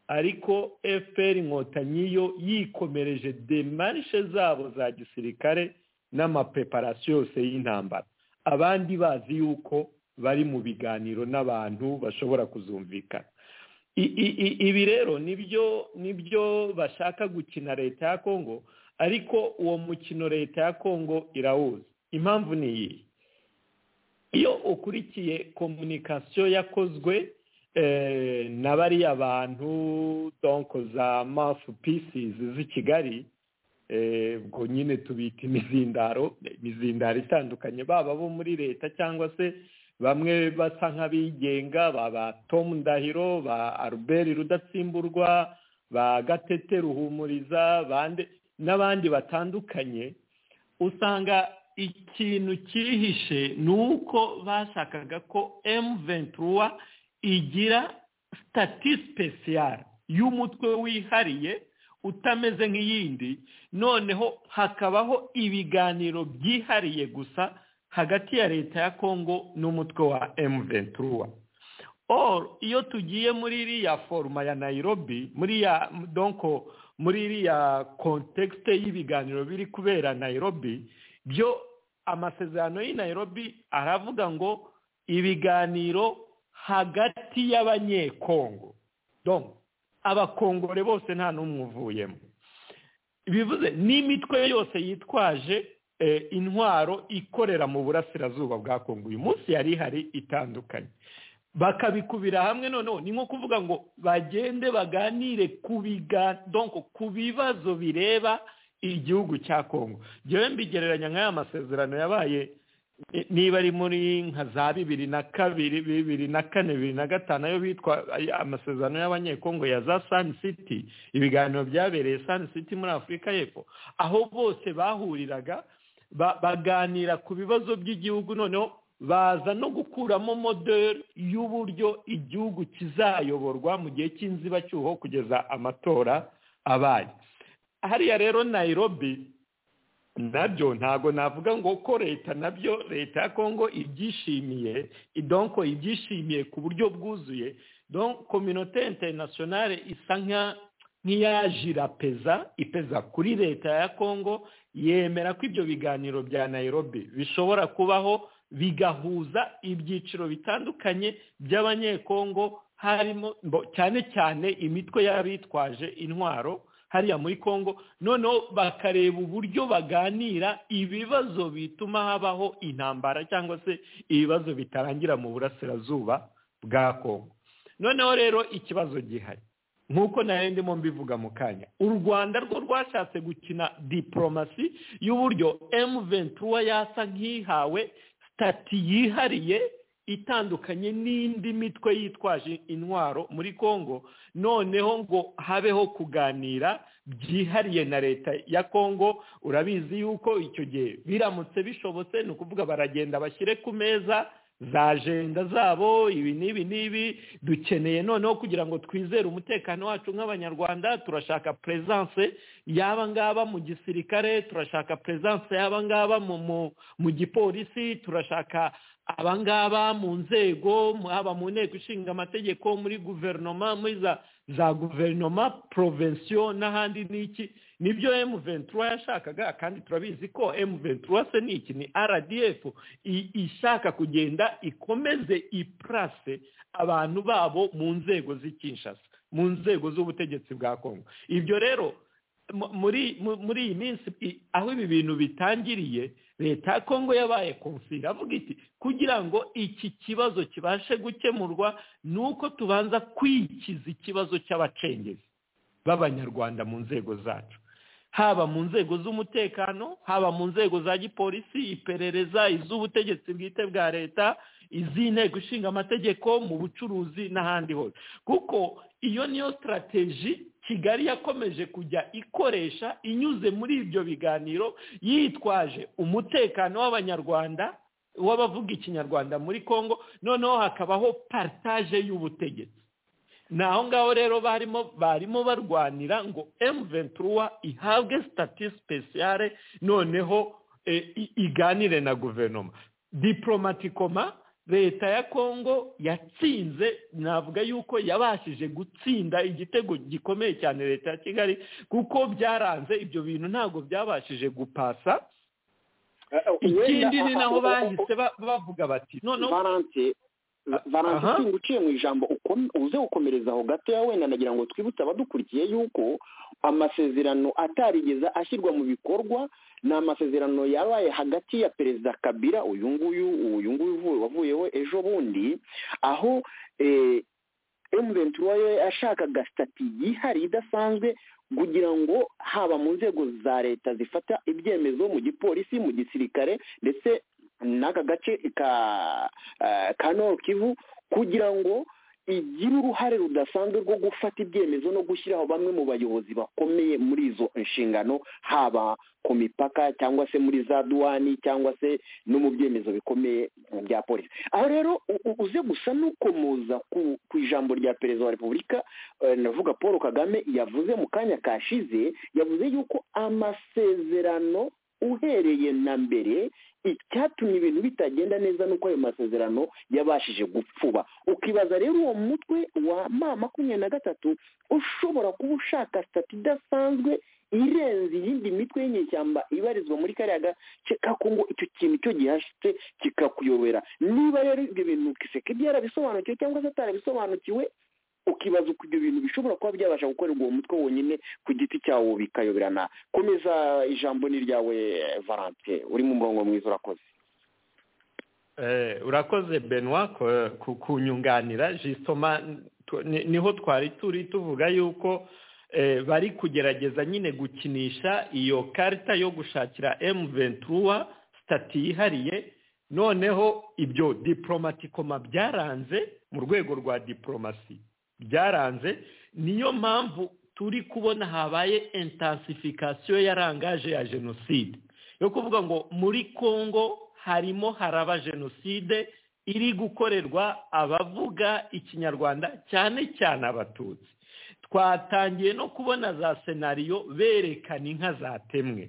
ariko fpr inkotanyi yo yikomereje demarishe zabo za gisirikare n'amapreparasiyo yose y'intambara abandi bazi yuko bari mu biganiro n'abantu bashobora kuzumvikana I- i- i- ibi rero nibyo nibyo bashaka gukina leta ya kongo ariko uwo mukino leta ya kongo irawuzi impamvu ni iyi iyo ukurikiye komunikasiyo yakozwe eh, na bariya bantu donko za mafu pisizi z'i kigali ubwo nyine tubika imizindaro imizindaro itandukanye baba bo muri leta cyangwa se bamwe basa nk'abigenga ba tomu ndahiro ba albert rudatsimburwa ba gatete ruhumuriza bande n'abandi batandukanye usanga ikintu cyihishe ni uko bashakaga ko emu ventura igira sitati sipesiyare y'umutwe wihariye utameze nk'iyindi noneho hakabaho ibiganiro byihariye gusa hagati ya leta ya kongo n'umutwe wa emu ventura iyo tugiye muri iriya foruma ya nayirobi muri ya donko muri iriya kontekste y'ibiganiro biri kubera nayirobi byo amasezerano y'i Nairobi aravuga ngo ibiganiro hagati y'abanyekongo abakongore bose nta n'umwe uvuyemo bivuze n'imitwe yose yitwaje intwaro ikorera mu burasirazuba bwa kongo uyu munsi yari ihari itandukanye bakabikubira hamwe noneho ni nko kuvuga ngo bagende baganire ku bibazo bireba igihugu cya kongo njyewe mbigereranya nk'aya masezerano yabaye niba ari muri nka za bibiri na kabiri bibiri na kane bibiri na gatanu ayo bitwa amasezerano y'abanyekongo ya za sani siti ibiganiro byabereye sani siti muri afurika y'epfo aho bose bahuriraga baganira ku bibazo by'igihugu noneho baza no gukuramo moderi y'uburyo igihugu kizayoborwa mu gihe cy'inzibacyuho kugeza amatora abaye hariya rero nayirobi nabyo ntabwo navuga ngo ko leta nabyo leta ya kongo ibyishimiye idonko ibyishimiye ku buryo bwuzuye kominote interinasiyonale isa nk'iyajirapeza ipeza kuri leta ya kongo yemera ko ibyo biganiro bya nayirobi bishobora kubaho bigahuza ibyiciro bitandukanye by'abanyekongo harimo cyane cyane imitwe y'abitwaje intwaro hariya muri congo noneho bakareba uburyo baganira ibibazo bituma habaho intambara cyangwa se ibibazo bitarangira mu burasirazuba bwa congo noneho rero ikibazo gihari nk'uko nayo ndimo mbivuga mu kanya u rwanda rwo rwashatse gukina diporomasi y'uburyo emu ventura yasa nk'ihawe sitati yihariye itandukanye n'indi mitwe yitwaje intwaro muri congo noneho ngo habeho kuganira byihariye na leta ya congo urabizi yuko icyo gihe biramutse bishobotse ni ukuvuga baragenda bashyire ku meza za jenda zabo ibi n'ibi n'ibi dukeneye noneho kugira ngo twizere umutekano wacu nk'abanyarwanda turashaka peresanse y'aba ngaba mu gisirikare turashaka peresanse y'aba ngaba mu gipolisi turashaka abangaba mu nzego haba mu nteko ishinga amategeko muri guverinoma muri za guverinoma porovensiyo n'ahandi n'iki nibyo emu ventura yashakaga kandi turabizi ko emu ventura se ni iki ni rdf ishaka kugenda ikomeze ipurase abantu babo mu nzego z'ikinshasa mu nzego z'ubutegetsi bwa kongo ibyo rero muri iyi minsi aho ibi bintu bitangiriye leta ya kongo yabaye konsi iravuga iti kugira ngo iki kibazo kibashe gukemurwa ni uko tubanza kwikiza ikibazo cy'abacengezi b'abanyarwanda mu nzego zacu haba mu nzego z'umutekano haba mu nzego za gipolisi iperereza iz'ubutegetsi bwite bwa leta iz'inteko ishinga amategeko mu bucuruzi n'ahandi hose kuko iyo niyo sitarateji kigali yakomeje kujya ikoresha inyuze muri ibyo biganiro yitwaje umutekano w'abanyarwanda w'abavuga ikinyarwanda muri congo noneho hakabaho paritaje y'ubutegetsi ni aho ngaho rero barimo barimo barwanira ngo emu ventura ihabwe sitati sipesiyare noneho iganire na guverinoma diporomatikoma leta ya kongo yatsinze navuga yuko yabashije gutsinda igitego gikomeye cyane leta ya kigali kuko byaranze ibyo bintu ntabwo byabashije gupasa ikindi ni naho bahise bavuga bati noneho baransitinga uciye mu ijambo uze gukomereza aho gatoya wenda nagira ngo twibutse abadukurikiye yuko amasezerano atarigeze ashyirwa mu bikorwa ni amasezerano yabaye hagati ya perezida kabira uyu nguyu uyu nguyu wavuyeho ejo bundi aho eee ventura yo yashakaga sitati yihariye idasanzwe kugira ngo haba mu nzego za leta zifata ibyemezo mu gipolisi mu gisirikare ndetse n'aka gace ka eh, ka Nord Kivu kugira ngo igira uruhare rudasanzwe rwo gufata ibyemezo no gushyiraho bamwe mu bayobozi bakomeye muri izo nshingano haba ku mipaka cyangwa se muri za duwani cyangwa se no mu byemezo bikomeye bya polisi aho rero u- u- uze gusa n'ukomoza ku ku ijambo rya perezida wa repubulika eh, ndavuga paul kagame yavuze mu kanya kashize yavuze yuko amasezerano uhereye na mbere icyatumye ibintu bitagenda neza ni uko ayo masezerano yabashije gupfuba ukibaza rero uwo mutwe wa ma makumyabiri na gatatu ushobora kuba ushaka sitati idasanzwe irenze iyindi mitwe y'inyeshyamba ibarizwa muri kariya gace ka kongo icyo kintu cyo gihashyitse kikakuyobera niba rero ibyo bintu kisekedi yarabisobanukiwe cyangwa se atarabisobanukiwe ukibaza uko ibyo bintu bishobora kuba byabasha gukorerwa uwo mutwe wonyine ku giti cyawo bikayoberana komeza ijambo ni ryawe valante uri mu murongo mwiza urakoze Eh, urakoze benwa kunyunganira jisitoma niho twari turi tuvuga yuko eh, bari kugerageza nyine gukinisha iyo karita yo gushakira M23 sitati yihariye noneho ibyo diporomatikoma byaranze mu rwego rwa diporomasi byaranze niyo mpamvu turi kubona habaye intansifikasiyo ya rangaje ya jenoside yo kuvuga ngo muri kongo harimo haraba jenoside iri gukorerwa abavuga ikinyarwanda cyane cyane abatutsi twatangiye no kubona za senariyo berekana inka zatemwe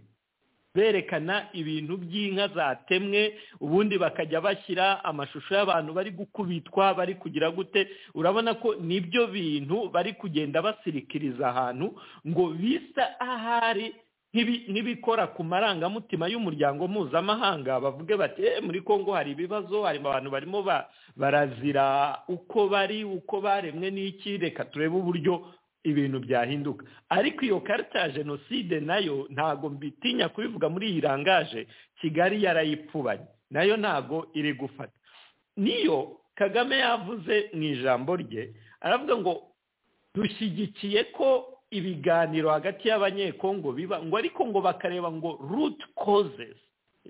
berekana ibintu by'inka zatemwe ubundi bakajya bashyira amashusho y'abantu bari gukubitwa bari kugira gute urabona ko nibyo bintu bari kugenda basirikiriza ahantu ngo bisa ahari nk'ibi- nk'ibikora ku marangamutima y'umuryango mpuzamahanga bavuge bati "Eh, muri kongo hari ibibazo hari abantu barimo ba- barazira uko bari uko baremwe n'iki reka turebe uburyo ibintu byahinduka ariko iyo karita ya jenoside nayo ntago mbitinya kubivuga muri iyi rangaje kigali yarayipfubanye nayo ntago iri gufata niyo kagame yavuze mu ijambo rye aravuga ngo dushyigikiye ko ibiganiro hagati y'abanyekongo biba ngo ariko ngo bakareba ngo root causes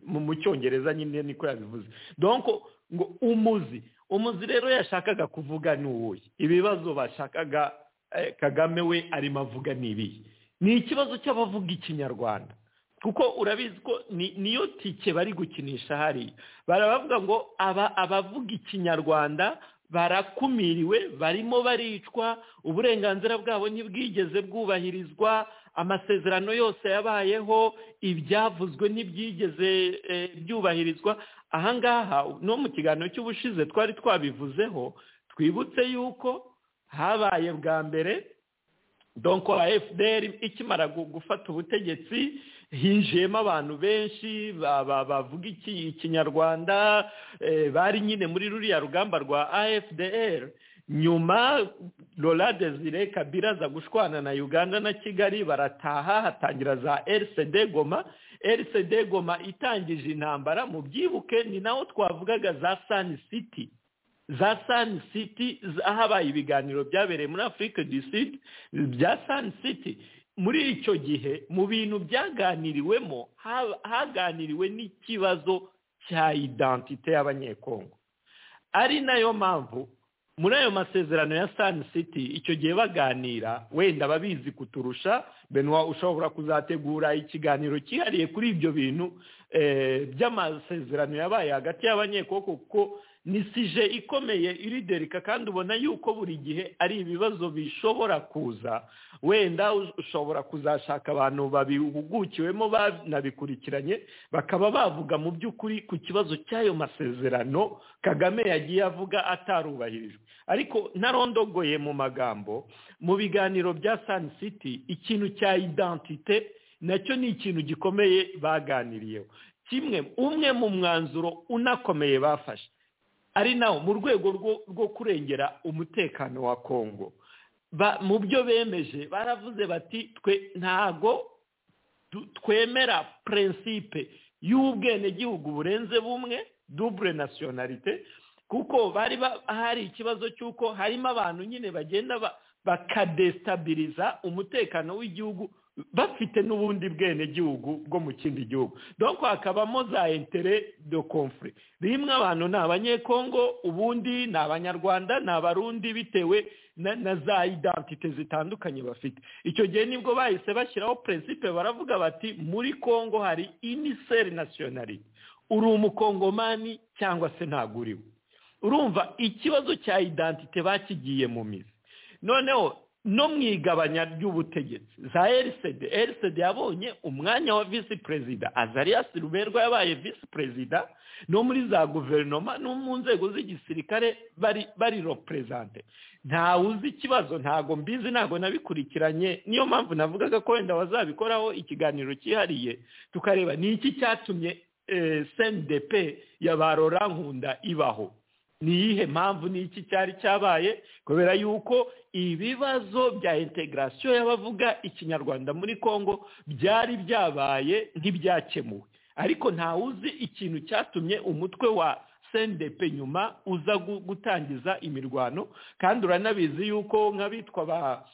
mu mu cyongereza nyine niko yabivuze donc ngo umuzi umuzi rero yashakaga kuvuga ni uwuhe ibibazo bashakaga eh, kagame we arimo avuga ni ibihe ni ikibazo cy'abavuga ikinyarwanda kuko urabizi ko ni- niyo tike bari gukinisha hariya barabavuga ngo aba abavuga ikinyarwanda barakumiriwe barimo baricwa uburenganzira bwabo ntibwigeze bwubahirizwa amasezerano yose yabayeho ibyavuzwe ntibyigeze eh, byubahirizwa ahangaha no mu kiganiro cy'ubushize twari twabivuzeho twibutse yuko habaye bwa mbere donko wa fdr ikimara gu- gufata ubutegetsi hinjiyemo abantu benshi ba- ba- bavuga iki- ikinyarwanda eh, bari nyine muri ruriya rugamba rwa afdr nyuma rora desire kabira aza gushwana na uganda na kigali barataha hatangira za rcd goma rcd goma itangije intambara mu byibuke ni naho twavugaga za sun city za sun city z- habaye ibiganiro byabereye muri afurika du sud bya sun city muri icyo gihe mu bintu byaganiriwemo ha- haganiriwe n'ikibazo cya identite y'abanyekongo ari nayo mpamvu muri ayo masezerano ya sun city icyo gihe baganira wenda ababizi kuturusha benwa ushobora kuzategura ikiganiro cyihariye kuri ibyo bintu eh, by'amasezerano yabaye hagati y'abanyekoko kuko ni sije ikomeye iriderika kandi ubona yuko buri gihe ari ibibazo bishobora kuza wenda us- ushobora kuzashaka abantu babihugukiwemo banabikurikiranye bakaba bavuga mu by'ukuri ku kibazo cy'ayo masezerano kagame yagiye avuga atarubahirijwe ariko narondogoye mu magambo mu biganiro bya sun city ikintu cya identite nacyo ni ikintu gikomeye baganiriyeho kimwe umwe mu mwanzuro unakomeye bafashe ari nawo mu rwego rwo- rwo kurengera umutekano wa kongo Ba- mu byo bemeje baravuze bati twe ntago du- twemera prinsipe y'ubwenegihugu burenze bumwe double nationalite kuko bari ba- hari ikibazo cy'uko harimo abantu nyine bagenda ba- bakadesitabiriza umutekano w'igihugu bafite n'ubundi bwenegihugu bwo mu kindi gihugu doko hakabamo za intere do confure rimwe abantu ni abanyekongo ubundi ni abanyarwanda ni abarundi bitewe na na za idantite zitandukanye bafite icyo gihe nibwo bahise bashyiraho prinsipe baravuga bati muri kongo hari iniseri nasiyonarite uri umukongomani cyangwa se ntabwo uriwe urumva ikibazo cya idantite bakigiye mu mizi noneho no mu igabanya ry'ubutegetsi za erisede erisede yabonye umwanya wa visi perezida azariya siruberwa yabaye visi perezida no muri za guverinoma no mu nzego z'igisirikare bari bari roperezante ntawe uzi ikibazo ntago mbizi ntago nabikurikiranye niyo mpamvu navugaga ko wenda bazabikoraho ikiganiro cyihariye tukareba ni iki cyatumye sendepe ya ba nkunda ibaho ni iyihe mpamvu ni iki cyari cyabaye kubera yuko ibibazo bya integarasiyo y'abavuga ikinyarwanda muri congo byari byabaye nk'ibyakemuwe ariko ntawuzi ikintu cyatumye umutwe wa sendepe nyuma uza gutangiza imirwano kandi uranabizi yuko nk'abitwa ba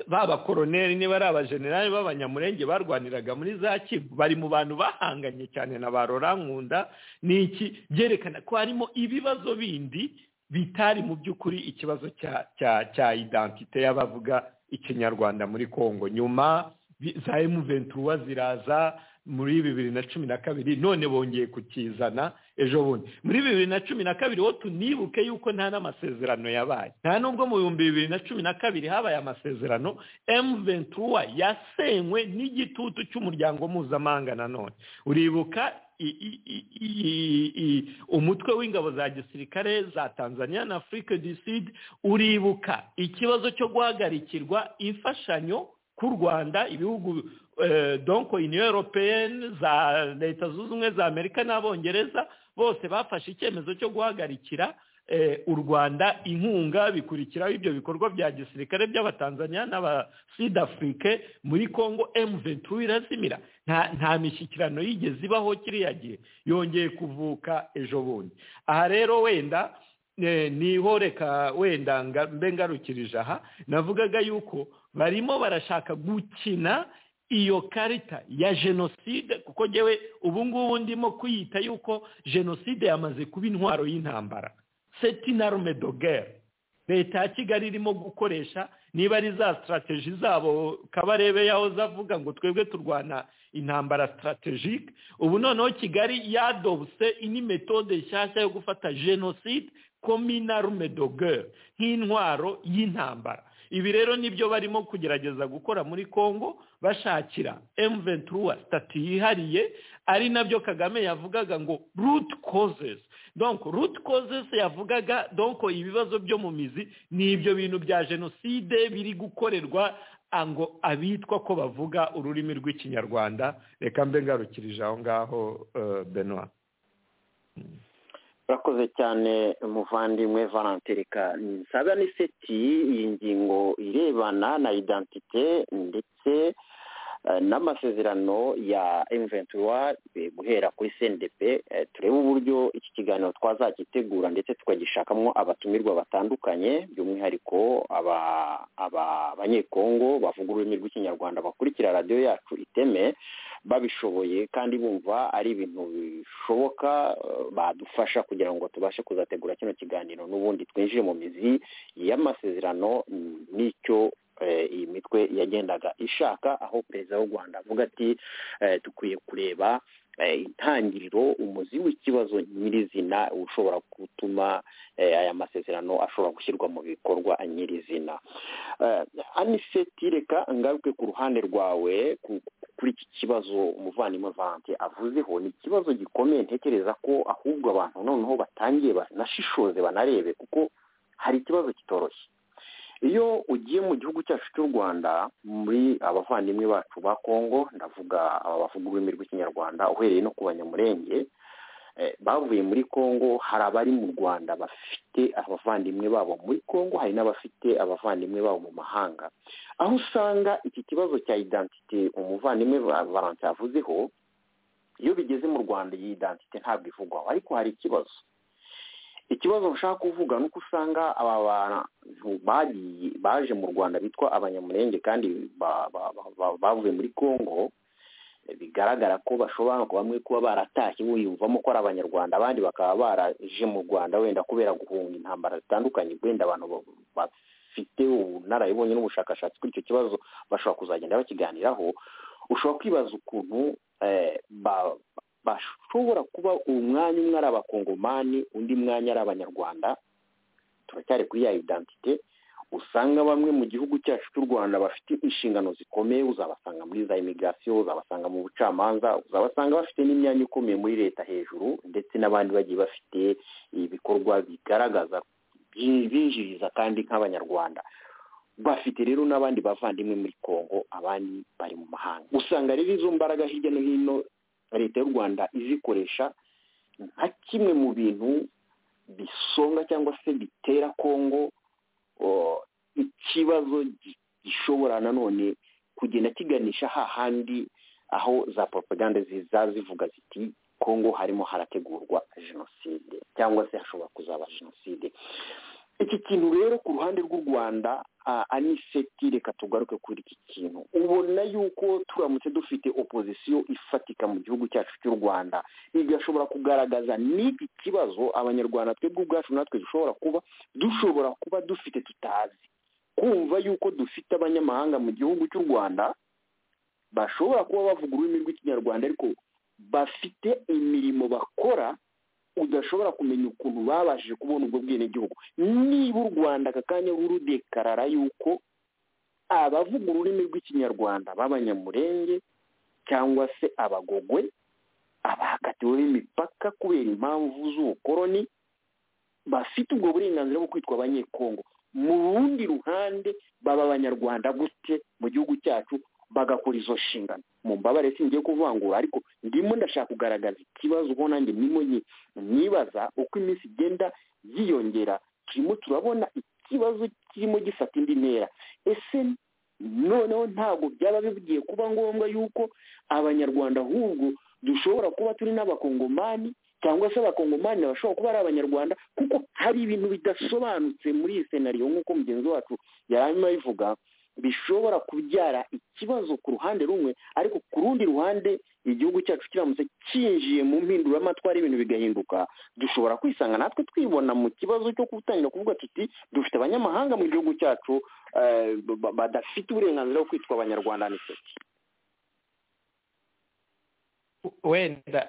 baba koroneri niba ari abajenerali b'abanyamurenge barwaniraga muri za kivu bari mu bantu bahanganye cyane na ba nkunda ni iki byerekana ko harimo ibibazo bindi bitari mu by'ukuri ikibazo cya cya cya idantite y'abavuga ikinyarwanda muri congo nyuma za emu ventura ziraza muri bibiri na cumi na kabiri none bongeye kukizana ejo bundi muri bibiri na cumi na kabiri wo tunibuke yuko nta n'amasezerano yabaye nta nubwo mu bihumbi bibiri na cumi na kabiri habaye amasezerano emu ventura yasenywe n'igitutu cy'umuryango mpuzamahanga nanone uribuka umutwe w'ingabo za gisirikare za tanzania na afurika du sud uribuka ikibazo cyo guhagarikirwa imfashanyo k'u rwanda ibihugu donko iniyo europeyeni za leta zunze ubumwe za amerika n'abongereza bose bafashe icyemezo cyo guhagarikira u rwanda inkunga bikurikiraho ibyo bikorwa bya gisirikare by'abatanzania n'abasudafurike muri congo emu ventura irazimira nta mishyikirano yigeze ibaho kiriya gihe yongeye kuvuka ejo bundi aha rero wenda niho reka wenda mbe ngarukirije aha navugaga yuko barimo barashaka gukina iyo karita ya jenoside kuko ngewe ubu ngubu ndimo kuyita yuko jenoside yamaze kuba intwaro y'intambara setinarume dogere leta ya kigali irimo gukoresha niba ari za sitarateji zabo kabarebe yaho zavuga ngo twebwe turwana intambara sitarategike ubu noneho kigali yadobuse ini metode nshyashya yo gufata jenoside kominarume dogere nk'intwaro y'intambara ibi rero nibyo barimo kugerageza gukora muri congo bashakira emu ventura sitati yihariye ari nabyo kagame yavugaga ngo root causes donc root causes yavugaga donc ibibazo byo mu mizi ni ibyo bintu bya jenoside biri gukorerwa ngo abitwa ko bavuga ururimi rw'ikinyarwanda reka mbe ngarukirije aho ngaho benoit urakoze cyane muvandimwe valanterika nsaba ni seti iyi ngingo irebana na idantite ndetse n'amasezerano ya emuventura guhera kuri sendepe turebe uburyo iki kiganiro twazagitegura ndetse tukagishakamo abatumirwa batandukanye by'umwihariko abanyekongo bavuga ururimi rw'ikinyarwanda bakurikira radiyo yacu iteme babishoboye kandi bumva ari ibintu bishoboka badufasha kugira ngo tubashe kuzategura kino kiganiro n'ubundi twinjire mu mizi y'amasezerano n'icyo iyi mitwe yagendaga ishaka aho perezida w'u rwanda avuga ati dukwiye kureba intangiriro umuzi w'ikibazo nyirizina ushobora gutuma aya masezerano ashobora gushyirwa mu bikorwa nyirizina aniseti reka ngaruke ku ruhande rwawe kuri iki kibazo umuvandimwe vante avuzeho ni ikibazo gikomeye ntekereza ko ahubwo abantu noneho batangiye banashishoze banarebe kuko hari ikibazo kitoroshye iyo ugiye mu gihugu cyacu cy'u rwanda muri abavandimwe bacu ba kongo ndavuga aba bavuga ururimi rw'ikinyarwanda uhereye no ku banyamurenge bavuye muri kongo hari abari mu rwanda bafite abavandimwe babo muri kongo hari n'abafite abavandimwe babo mu mahanga aho usanga iki kibazo cya idantite umuvandimwe valanse yavuzeho iyo bigeze mu rwanda iyi idantite ntabwo ivugwaho ariko hari ikibazo ikibazo nshaka kuvuga ni uko usanga aba bantu bagiye baje mu rwanda bitwa abanyamurenge kandi ba- ba- ba- ba- bavuye muri congo bigaragara ko bashobora no kuba bamwe kuba baratashye biyumvamo ko ari abanyarwanda abandi bakaba baraje mu rwanda wenda kubera guhunga intambara zitandukanye wenda abantu ba- bafite ubunararibonye n'ubushakashatsi kuri icyo kibazo bashobora kuzagenda bakiganiraho ushobora kwibaza ukuntu eh, ba- bashobora kuba umwanya umwe ari abakongomani undi mwanya ari abanyarwanda turacyari kuri ya identite usanga bamwe mu gihugu cyacu cy'u rwanda bafite inshingano zikomeye uzabasanga muri za imigirasiyo uzabasanga mu bucamanza uzabasanga bafite n'imyanya ikomeye muri leta hejuru ndetse n'abandi bagiye bafite ibikorwa bigaragaza binjiriza kandi nk'abanyarwanda bafite rero n'abandi bavandimwe muri congo abandi bari mu mahanga usanga rero izo mbaraga hirya no hino leta y'u rwanda izikoresha nka kimwe mu bintu bisonga cyangwa se bitera congo o, ikibazo gi- gishobora nanone kugenda kiganisha hahandi aho za propaganda ziza zivuga ziti kongo harimo harategurwa jenoside cyangwa se hashobora kuzaba jenoside iki kintu rero ku ruhande rw'u rwanda ah, aniseti reka tugaruke kuri iki kintu ubona yuko turamutse dufite opozisiyo ifatika mu gihugu cyacu cy'u rwanda igashobora kugaragaza n'iki kibazo abanyarwanda twebwe ubwacu natwe dushobora kuba dushobora kuba dufite tutazi kumva yuko dufite abanyamahanga mu gihugu cy'u rwanda bashobora kuba bavuga ururimi rw'ikinyarwanda ariko bafite imirimo bakora udashobora kumenya ukuntu babashije kubona ubwo bwenegihugu niba u rwanda aka kanya rudekarara yuko abavuga ururimi rw'ikinyarwanda b'abanyamurenge cyangwa se abagogwe abahakatiweho imipaka kubera impamvu z'ubukoroni bafite ubwo burenganzira bwo kwitwa abanyekongo mu rundi ruhande baba abanyarwanda gute mu gihugu cyacu bagakora izo nshingano mu mbabare singiye kuvangura ariko ndimo ndashaka kugaragaza ikibazo ubwo nanjye ndimo nyi- nibaza uko iminsi igenda yiyongera turimo turabona ikibazo kirimo gifata indi ntera ese noneho ntabwo byaba bigiye kuba ngombwa yuko abanyarwanda ahubwo dushobora kuba turi n'abakongomani cyangwa se abakongomani bashobora kuba ari abanyarwanda kuko hari ibintu bidasobanutse muri iyi senariyo nk'uko mugenzi wacu yari arimo abivuga bishobora kubyara ikibazo ku ruhande rumwe ariko ku rundi ruhande igihugu cyacu kiramutse cyinjiye mu mpinduramatwara ibintu bigahinduka dushobora kwisanga natwe twibona mu kibazo cyo gutangira kuvuga tuti dufite abanyamahanga mu gihugu cyacu eh, ba- badafite uburenganzira bwo kwitwa abanyarwanda ndetse wenda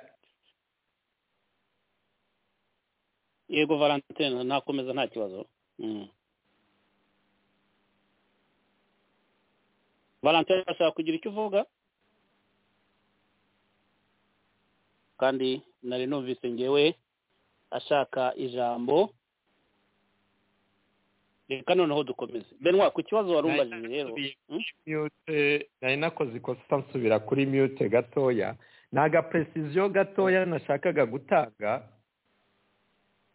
yego valentine nakomeza nta kibazo Mm. valentine urashaka kugira icyo uvuga kandi nari numvise ngewe ashaka ijambo reka noneho dukomeze benwa ku kibazo wari umbajije rero Mm? mute nari nakoze ikosa nsubira kuri mute gatoya ni agapresiziyo gatoya nashakaga gutanga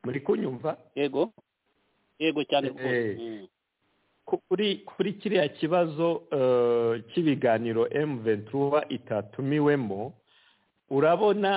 muri kunyumva yego yego cyane rwose Eh, Mm. ku- kuri kuri kiriya kibazo eh, cy'ibiganiro emu ventura itatumiwemo urabona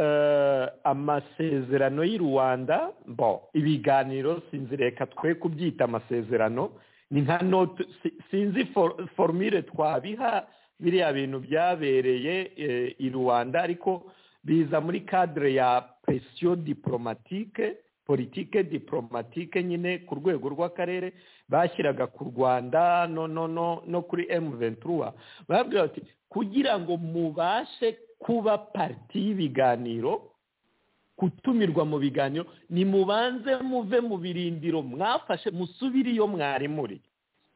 eh, amasezerano y'i rwanda bo ibiganiro sinzi reka twe kubyita amasezerano ni nka note si- sinzi for- formule twabiha biriya bintu byabereye eh, i rwanda ariko biza muri cadre ya presiyo diplomatique politike diplomatique nyine ku rwego rw'akarere bashyiraga ku rwanda no no no no kuri emu ventura barabwira bati kugira ngo mubashe kuba pariti y'ibiganiro gutumirwa mu biganiro nimubanze muve mu birindiro mwafashe musubire iyo mwari muri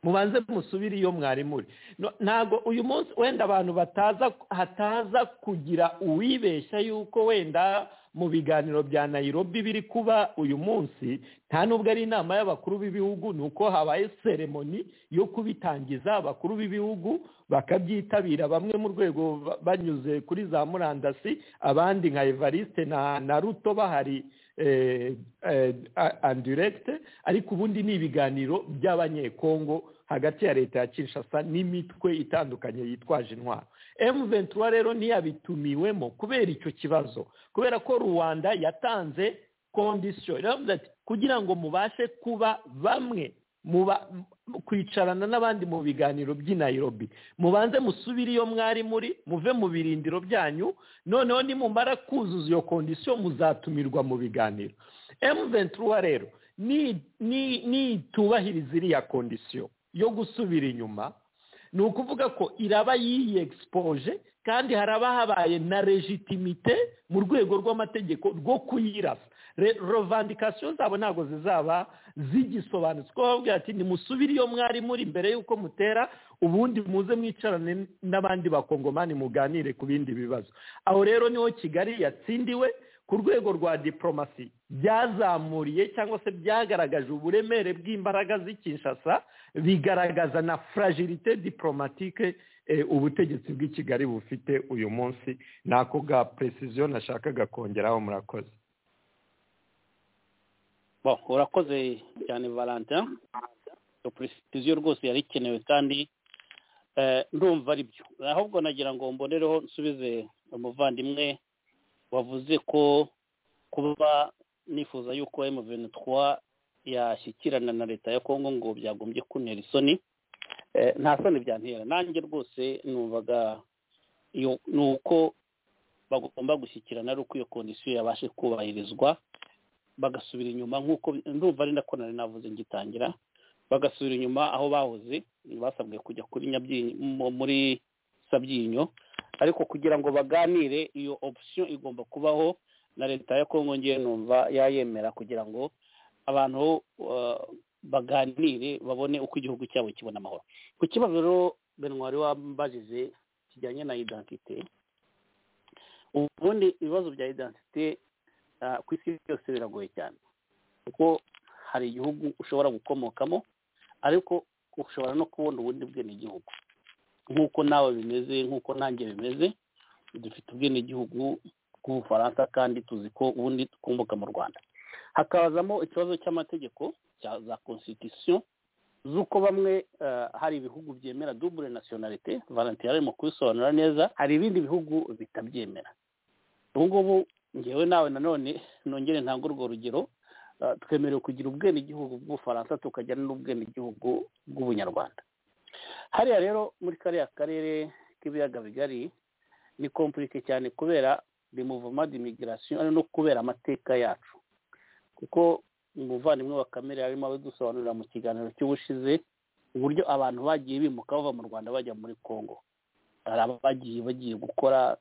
mubanze musubire iyo mwari muri No- ntabwo uyu munsi wenda abantu bataza hataza kugira uwibeshya yuko wenda mu biganiro bya nayirobi biri kuba uyu munsi nta nubwo ari inama y'abakuru b'ibihugu ni uko habaye seremoni yo kubitangiza abakuru b'ibihugu bakabyitabira bamwe mu rwego ba- banyuze kuri za murandasi abandi nka evariste na na ruto bahari eh, eh, a- en direct ariko ubundi ni ibiganiro by'abanyekongo hagati ya leta ya kinshasa n'imitwe itandukanye yitwaje intwaro emu ventura rero ntiyabitumiwemo kubera icyo kibazo kubera ko rwanda yatanze kondisiyo iravuga ati kugira ngo mubashe kuba bamwe muba kwicarana n'abandi mu biganiro by'i Nairobi mubanze musubire iyo mwari muri muve mu birindiro byanyu noneho nimumara kuzuza iyo kondisiyo muzatumirwa mu biganiro emuventura rero ni- ni- nitubahiriza iriya kondisiyo yo gusubira inyuma ni ukuvuga ko iraba yiyegisipoje kandi haraba habaye na legitimite mu rwego rw'amategeko rwo kuyirasa Re- revandikasiyo zabo ntabwo zizaba zigisobanutse kuko bavuga ati nimusubire iyo mwari muri mbere y'uko mutera ubundi muze mwicarane n'abandi bakongomani muganire ku bindi bibazo aho rero niho kigali yatsindiwe ku rwego rwa diporomasi byazamuriye cyangwa se byagaragaje uburemere bw'imbaraga z'ikinshasa bigaragaza na fragilité diplomatique eh, ubutegetsi bw'i kigali bufite uyu munsi ni ako ga precision nashakaga kongeraho murakoze Bon, urakoze cyane valentin iyo precision rwose yari ikenewe kandi eh, ndumva ari byo ahubwo nagira ngo mbonereho nsubize umuvandimwe wavuze ko kuba nifuza yuko M23 yashyikirana na leta ya Kongo ngo byagombye kuntera isoni Eh, nta soni byantera nanjye rwose numvaga iyo ni uko bagomba gushyikirana ari uko iyo kondisiyo yabashe kubahirizwa bagasubira inyuma nk'uko ndumva ari nako nari navuze ngitangira bagasubira inyuma aho bahoze basabwe kujya kuri Nyabyinyo mu- muri sabyinyo ariko kugira ngo baganire iyo option igomba kubaho na leta ya kongo ngiye numva yayemera kugira ngo abantu uh, baganire babone uko igihugu cyabo kibona amahoro ku kibazo rero benwari wambajije kijyanye na identite ubundi ibibazo bya identite ah, ku isi byose biragoye cyane kuko hari igihugu ushobora gukomokamo ariko ushobora no kubona ubundi bwenegihugu nk'uko nawe bimeze nk'uko nanjye bimeze dufite ubwenegihugu bw'ubufaransa kandi tuzi ko ubundi dukomoka mu rwanda hakazamo ikibazo cy'amategeko cya za constitution z'uko bamwe ah, hari ibihugu byemera double nationalite valentin arimo kubisobanura neza hari ibindi bihugu bitabyemera ubu ngubu ngewe nawe nanone nongere ntange urwo rugero ah, twemerewe kugira ubwenegihugu bw'ubufaransa tukagira n'ubwenegihugu bw'ubunyarwanda hariya rero muri kariya karere k'ibiyaga bigari ni kompurike cyane kubera remuvoma d'imigirasiyo no kubera amateka yacu kuko umuvandimwe wa kamere arimo abidusobanurira mu kiganiro cy'ubushize uburyo abantu bagiye bimuka bava mu rwanda bajya muri congo hari abagiye bagiye gukora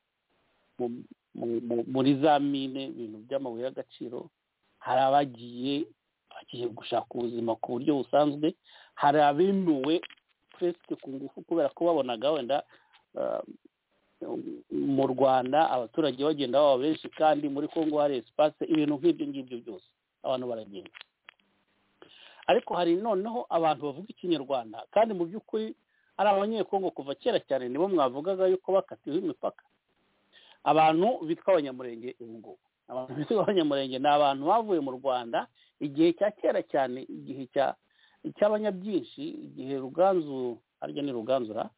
mu- mu- mu- muri za mine ibintu by'amabuye y'agaciro hari abagiye bagiye gushaka ubuzima ku buryo busanzwe hari abemewe puresike ku ngufu kubera ko babonaga wenda ah, mu rwanda abaturage bagenda baba benshi kandi muri kongo hari esipase ibintu nk'ibyo ngibyo byose abantu baragenda ariko hari noneho abantu bavuga ikinyarwanda kandi mu by'ukuri ari abanyekongo kuva kera cyane nibo mwavugaga yuko bakatiwe imipaka abantu bitwa abanyamurenge ubu ngubu abantu bitwa abanyamurenge ni abantu bavuye mu rwanda igihe cya kera cyane igihe cya cy'abanyabyinshi igihe ruganzu harya ni ruganzura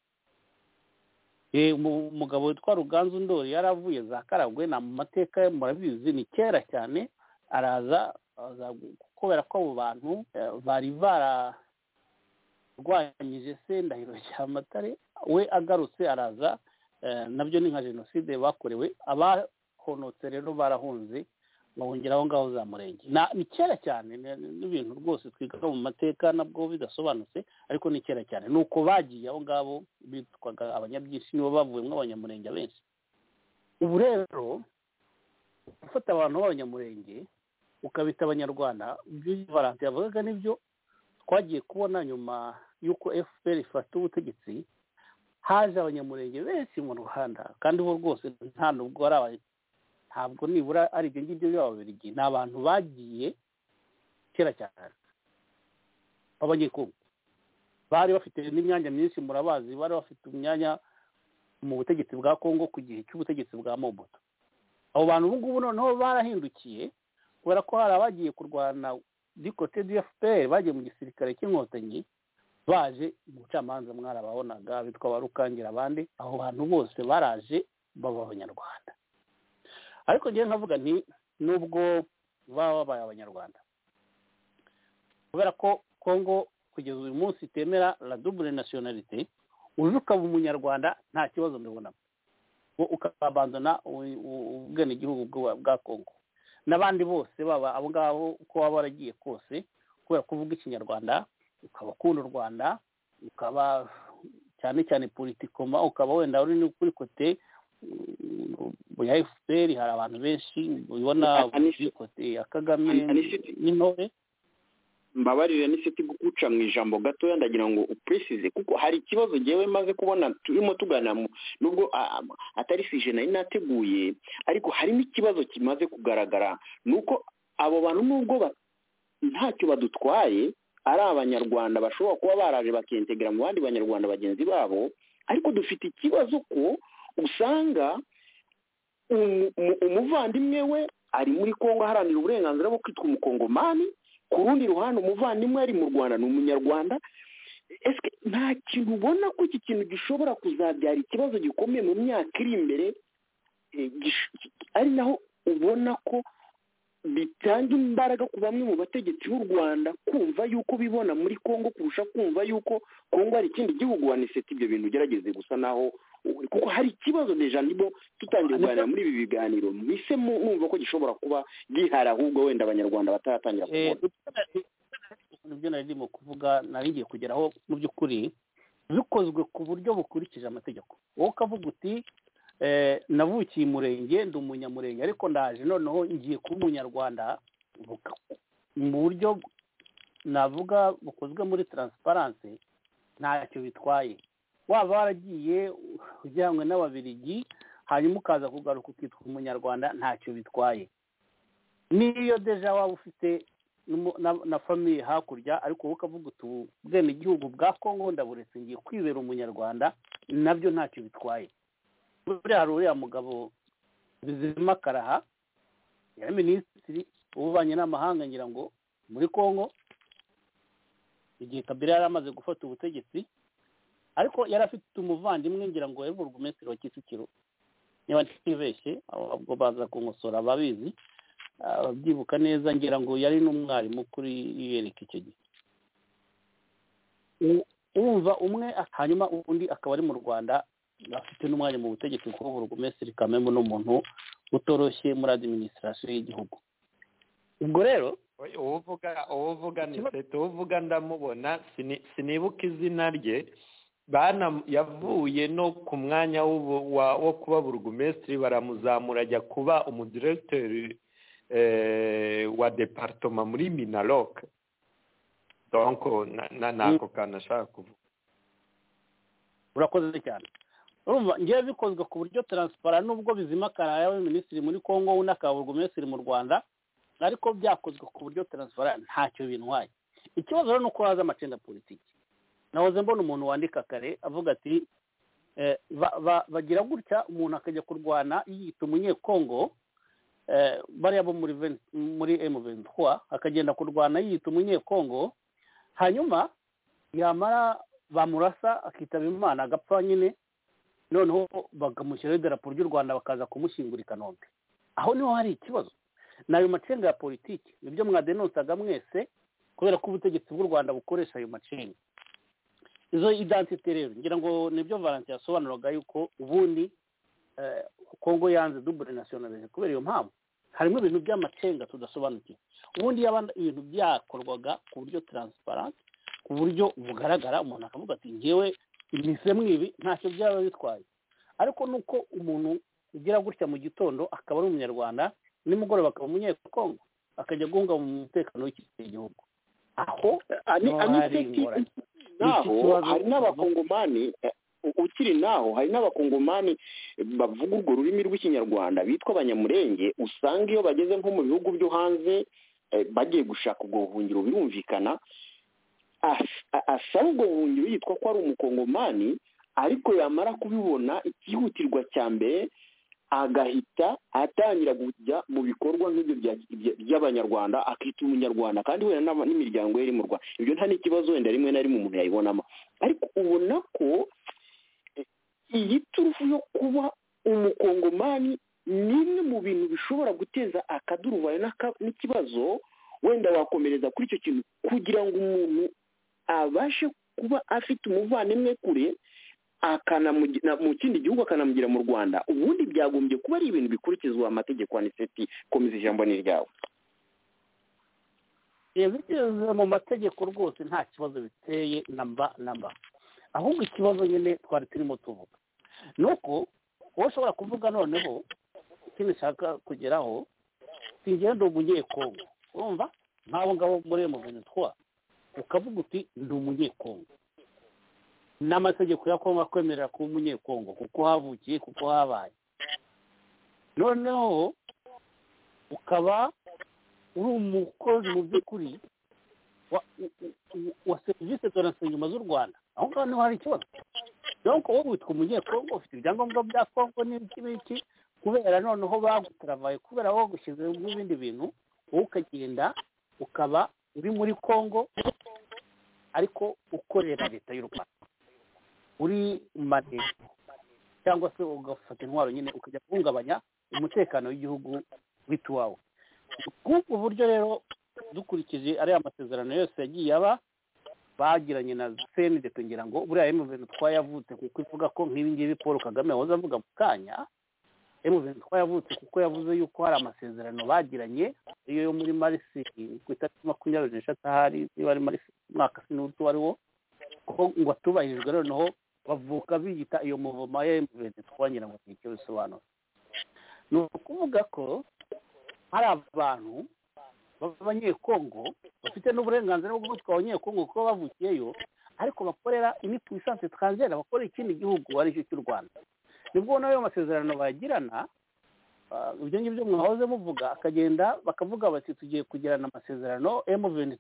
Eh, umu- umugabo witwa ruganzu ndori yari avuye za karagwe ni amateka ye murabizi ni kera cyane araza aza gu- kubera ko abo bantu eh, bari bararwanyije se ndahiro cyamatare we agarutse araza eh, nabyo ni nka jenoside bakorewe abahonotse rero barahunze bahungira aho ngaho za murenge Na- ni kera cyane ni- ni- n'ibintu rwose twiga mu mateka nabwo bidasobanutse ariko ni kera cyane ni uko bagiye aho ngabo bitwaga abanyabyinshi nibo bavuyemo abanyamurenge benshi ubu rero gufata abantu b'abanyamurenge ukabita abanyarwanda ibyo valanti yavugaga nibyo twagiye kubona nyuma y'uko fpr ifata ubutegetsi haje abanyamurenge benshi mu rwanda kandi bo rwose nta nubwo ari aba- ntabwo nibura ari ibyo ngibyo by'ababirigi ni abantu bagiye kera cyane b'abanyekongo bari bafite n'imyanya myinshi murabazi bari bafite imyanya mu butegetsi bwa kongo ku gihe cy'ubutegetsi bwa mobutu abo bantu ubu ngubu noneho barahindukiye kubera ko hari abagiye kurwana dikote du fpr bagiye mu gisirikare cy'inkotanyi baje mu bucamanza mwarababonaga bitwa ba rukangira abandi abo bantu bose baraje baba abanyarwanda ariko njyewe nkavuga nti nubwo baba babaye abanyarwanda kubera ko kongo kugeza uyu munsi itemera la double nationalite uje ukaba umunyarwanda nta kibazo ndabonamo wo ukabandana ubwenegihugu bwa- bwa kongo n'abandi bose baba abo ngabo uko waba waragiye kose kubera ko uvuga ikinyarwanda ukaba ukunda u rwanda ukaba cyane cyane politikoma ukaba wenda uri no kuri kote mm, ya efuperi hari abantu benshi ubibona Ani- kuri kote ya kagame Ani- Anisiti. n'intore mbabarire n'isiti guca mu ijambo gatoya ndagira ngo upresize kuko hari ikibazo ngewe maze kubona turimo tugana mu- nubwo a- a- atari sije nari nateguye ariko harimo ikibazo kimaze kugaragara ni uko abo bantu nubwo ba- ntacyo badutwaye ari abanyarwanda bashobora kuba baraje bakintegra mu bandi banyarwanda bagenzi babo ariko dufite ikibazo ko usanga umu- umu- umuvandimwe we ari muri kongo aharanira uburenganzira bwo kwitwa umukongomani ku rundi ruhande umuvandimwe ari mu rwanda ni umunyarwanda ese nta kintu ubona ko iki kintu gishobora kuzabyara ikibazo gikomeye mu myaka iri imbere eh, gish- ari naho ubona ko bitanga imbaraga ku bamwe mu bategetsi b'u rwanda kumva yuko bibona muri kongo kurusha kumva yuko kongo ari ikindi gihugu waniseti ibyo bintu ugerageze gusa naho kuko hari ikibazo deja nibo tutangiye kuganira muri ibi biganiro mise mu- mwumva ko gishobora kuba gihari ahubwo wenda abanyarwanda bataratangira Eh, kubona ibyo nari ndimo kuvuga nari ngiye kugeraho mu by'ukuri bikozwe ku buryo bukurikije amategeko wowe ukavuga uti eh, navukiye umurenge ndi umunyamurenge ariko ndaje noneho ngiye kuba umunyarwanda buka- mu buryo navuga bukozwe muri taransiparanse ntacyo bitwaye waba waragiye ujyanywe n'ababirigi hanyuma ukaza kugaruka ukitwa umunyarwanda ntacyo bitwaye n'iyo deja waba ufite n'umu- na- na famiye hakurya ariko wowe ukavuga uti ubu bwenegihugu bwa kongo ndaburetse ngiye kwibera umunyarwanda nabyo ntacyo bitwaye buriya hari uriya mugabo bizima karaha yari minisitiri w'ububanyi n'amahanga ngira ngo muri kongo igihe kabila yari amaze gufata ubutegetsi ariko yari afite umuvandimwe ngira ngo yari burugumesitiri wa kicukiro niba ntibeshye ahubwo baza kumusora ababizi ababyibuka neza ngira ngo yari n'umwarimu kuri yereka icyo gihe U- urumva umwe hanyuma undi akaba ari mu rwanda afite n'umwanya mu butegetsi kuko burugumesitiri kamembo ni umuntu utoroshye muri adiminisitirasiyo y'igihugu ubwo rero Oya, uwo uvuga uwo uvuga ni seto uwo uvuga ndamubona sini- sinibuka izina rye bana yavuye no ku mwanya w'ubu- wa- wo kuba burugumesitiri baramuzamura ajya kuba umudiregiteri eh, wa departoma muri minaloc donc na- na- nako kantu ashaka kuvuga urakoze cyane urumva ngewe bikozwe ku buryo taransipara nubwo bizima karaya we minisitiri muri kongo undi akaba burugumesitiri mu rwanda ariko byakozwe ku buryo taransipara ntacyo bintwaye ikibazo rero ni uko haza amacenda politiki nahoze mbona umuntu wandika kare avuga ati eh, ba- ba- bagira gutya umuntu akajya kurwana yiyita umunyekongo eh, bariya bo muri ven- muri emu ventura akagenda kurwana yiyita umunyekongo hanyuma yamara bamurasa akitaba imana agapfa nyine noneho bakamushyiraho idarapo ry'u rwanda bakaza kumushyingura i kanombe aho niho hari ikibazo ni ayo macenga ya politiki nibyo mwadenonsaga mwese kubera ko ubutegetsi bw'u rwanda bukoresha ayo macenga izo identite rero ngira ngo nibyo valentin yasobanuraga yuko ubundi eh, kongo yanze dubure nasiyonalize kubera iyo mpamvu harimo ibintu by'amacenga tudasobanukiwe ubundi yaba ibintu byakorwaga ku buryo taransiparanti ku buryo bugaragara umuntu akavuga ati ngewe imisemo ibi ntacyo byaba bitwaye ariko nuko umuntu ugira gutya mu gitondo akaba ari umunyarwanda nimugoroba akaba umunyekongo akajya guhunga mu mutekano w'iki gihugu aho Ani- No, ani- hari ingorane. naho Iki kibazo- hari n'abakongomani eh, u- ukiri naho hari n'abakongomani eh, bavuga urwo rurimi rw'ikinyarwanda bitwa abanyamurenge usanga iyo bageze nko mu bihugu byo hanze eh, bagiye gushaka ubwo buhungiro birumvikana as- a- asaba ubwo buhungiro yitwa ko ari umukongomani ariko yamara kubibona ikihutirwa cya mbere agahita atangira kujya mu bikorwa nk'ibyo bya- bya- by'abanyarwanda akita umunyarwanda kandi wenda n'aba- n'imiryango ye iri mu rwanda ibyo nta n'ikibazo wenda rimwe na rimwe umuntu yayibonamo ariko ubona ko eh, iyi turufu yo kuba umukongomani ni bimwe mu bintu bishobora guteza akaduruvayo n'aka- n'ikibazo wenda wakomereza kuri icyo kintu kugira ngo umuntu abashe kuba afite umuvandimwe kure akanamugira mu kindi gihugu akanamugira mu rwanda ubundi byagombye kuba ari ibintu bikurikizwa amategeko ya niseti komeza ijambo ni ryawe bigeze mu mategeko rwose nta kibazo biteye na mba na mba ahubwo ikibazo nyine twari turimo tuvuga ni uko wowe ushobora kuvuga noneho icyo bishaka kugeraho singenda umunyekongo urumva nk'abo ngabo muri mu bintu twa ukavuga uti ndi umunyekongo n'amategeko ya kongo akwemerera kuba umunyekongo kuko havukiye kuko habaye noneho ukaba uri umukozi mu by'ukuri wa u- u- u- wa serivisi donasi inyuma z'u rwanda aho ngaho niho hari ikibazo donc wowe witwa umunyekongo ufite ibyangombwa bya kongo n'ibiki n'ibiki kubera noneho bagutravaye kubera wowe gushyize n'ibindi bintu wowe ukagenda ukaba uri muri kongo ariko ukorera leta y'u rwanda uri manego cyangwa se ugafata intwaro nyine ukajya guhungabanya umutekano w'igihugu w'ituwawe bw'ubwo buryo rero dukurikije ariya masezerano yose yagiye aba bagiranye na senide kugira ngo buriya emuveni twayavutse kuko ivuga ko nk'ibi ngibi paul kagame wahoze avuga mu kanya emuveni twayavutse kuko yavuze yuko hari amasezerano bagiranye iyo yo muri marisi ku itariki makumyabiri n'eshatu ahari niba ari marisi umwaka sinzi uwo ari wo ko ngo atubahirijwe noneho bavuka biyita iyo muvoma ya emuveni twangira ngo ni icyo bisobanura ni ukuvuga ko hari abantu b'abanyekongo bafite n'uburenganzira bwo gutwara abanyekongo kuko bavukiyeyo ariko bakorera ini puissance étrangère bakorera ikindi gihugu ari cyo cy'u rwanda nibwo ubona ayo masezerano bagirana ah, ibyo ngibyo mwahoze muvuga akagenda bakavuga bati tugiye kugirana amasezerano m venti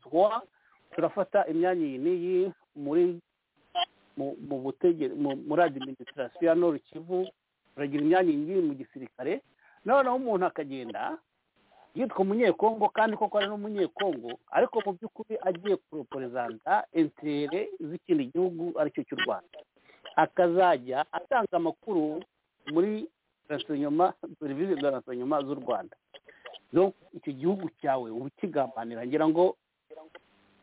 turafata imyanya iyi n'iyi muri mu- mu butegere mu- muri administration ya nord kivu turagira imyanya iyi ngiyi mu gisirikare noneho umuntu akagenda yitwa umunyekongo kandi koko ari n'umunyekongo ariko mu by'ukuri agiye kuroporezanta intere z'ikindi gihugu aricyo cy'u rwanda akazajya atanga amakuru muri rasinyoma serivisi za rasinyoma z'u rwanda Donc, icyo gihugu cyawe uba ukigambanira ngira ngo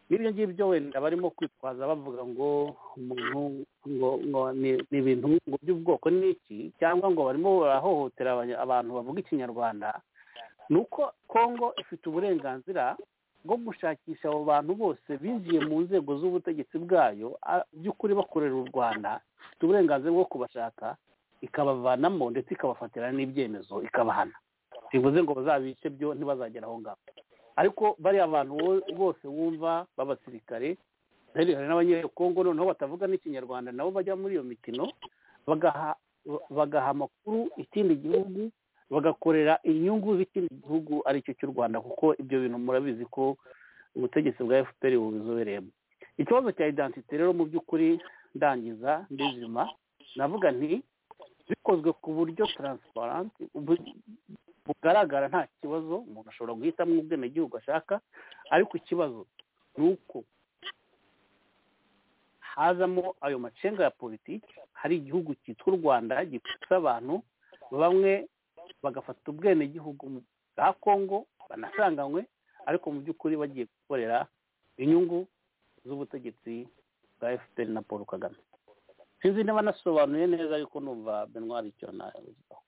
n'ibyo ngibyo wenda barimo kwitwaza bavuga ngo umuntu ngo ngo ni ni ibintu ngo by'ubwoko ni iki cyangwa ngo barimo barahohotera abanya- abantu bavuga ikinyarwanda ni uko kongo ifite uburenganzira bwo gushakisha abo bantu bose binjiye mu nzego z'ubutegetsi bwayo a- by'ukuri bakorera u rwanda ifite uburenganzira bwo kubashaka ikabavanamo ndetse ikabafatira n'ibyemezo ikabahana bivuze ngo bazabice byo ntibazagera aho ngaho ariko bariya bantu wo- bose wumva b'abasirikare hari hari n'abanyekongo noneho batavuga n'ikinyarwanda nabo bajya muri iyo mikino bagaha bagaha amakuru ikindi gihugu bagakorera inyungu z'ikindi gihugu ari cyo cy'u rwanda kuko ibyo bintu murabizi ko ubutegetsi bwa fpr bubizobereyemo ikibazo cya identite rero mu by'ukuri ndangiza ndizima navuga nti bikozwe ku buryo taransiparanti bugaragara nta kibazo umuntu ashobora guhitamo ubwenegihugu ashaka ariko ikibazo ni uko hazamo ayo macenga ya politiki hari igihugu cyitwa u rwanda gifite abantu bamwe bagafata ubwenegihugu bwa kongo banasanganywe ariko mu by'ukuri bagiye gukorera inyungu z'ubutegetsi bwa fpr na paul kagame sinzi niba nasobanuye neza ariko numva benwari icyo nabivugaho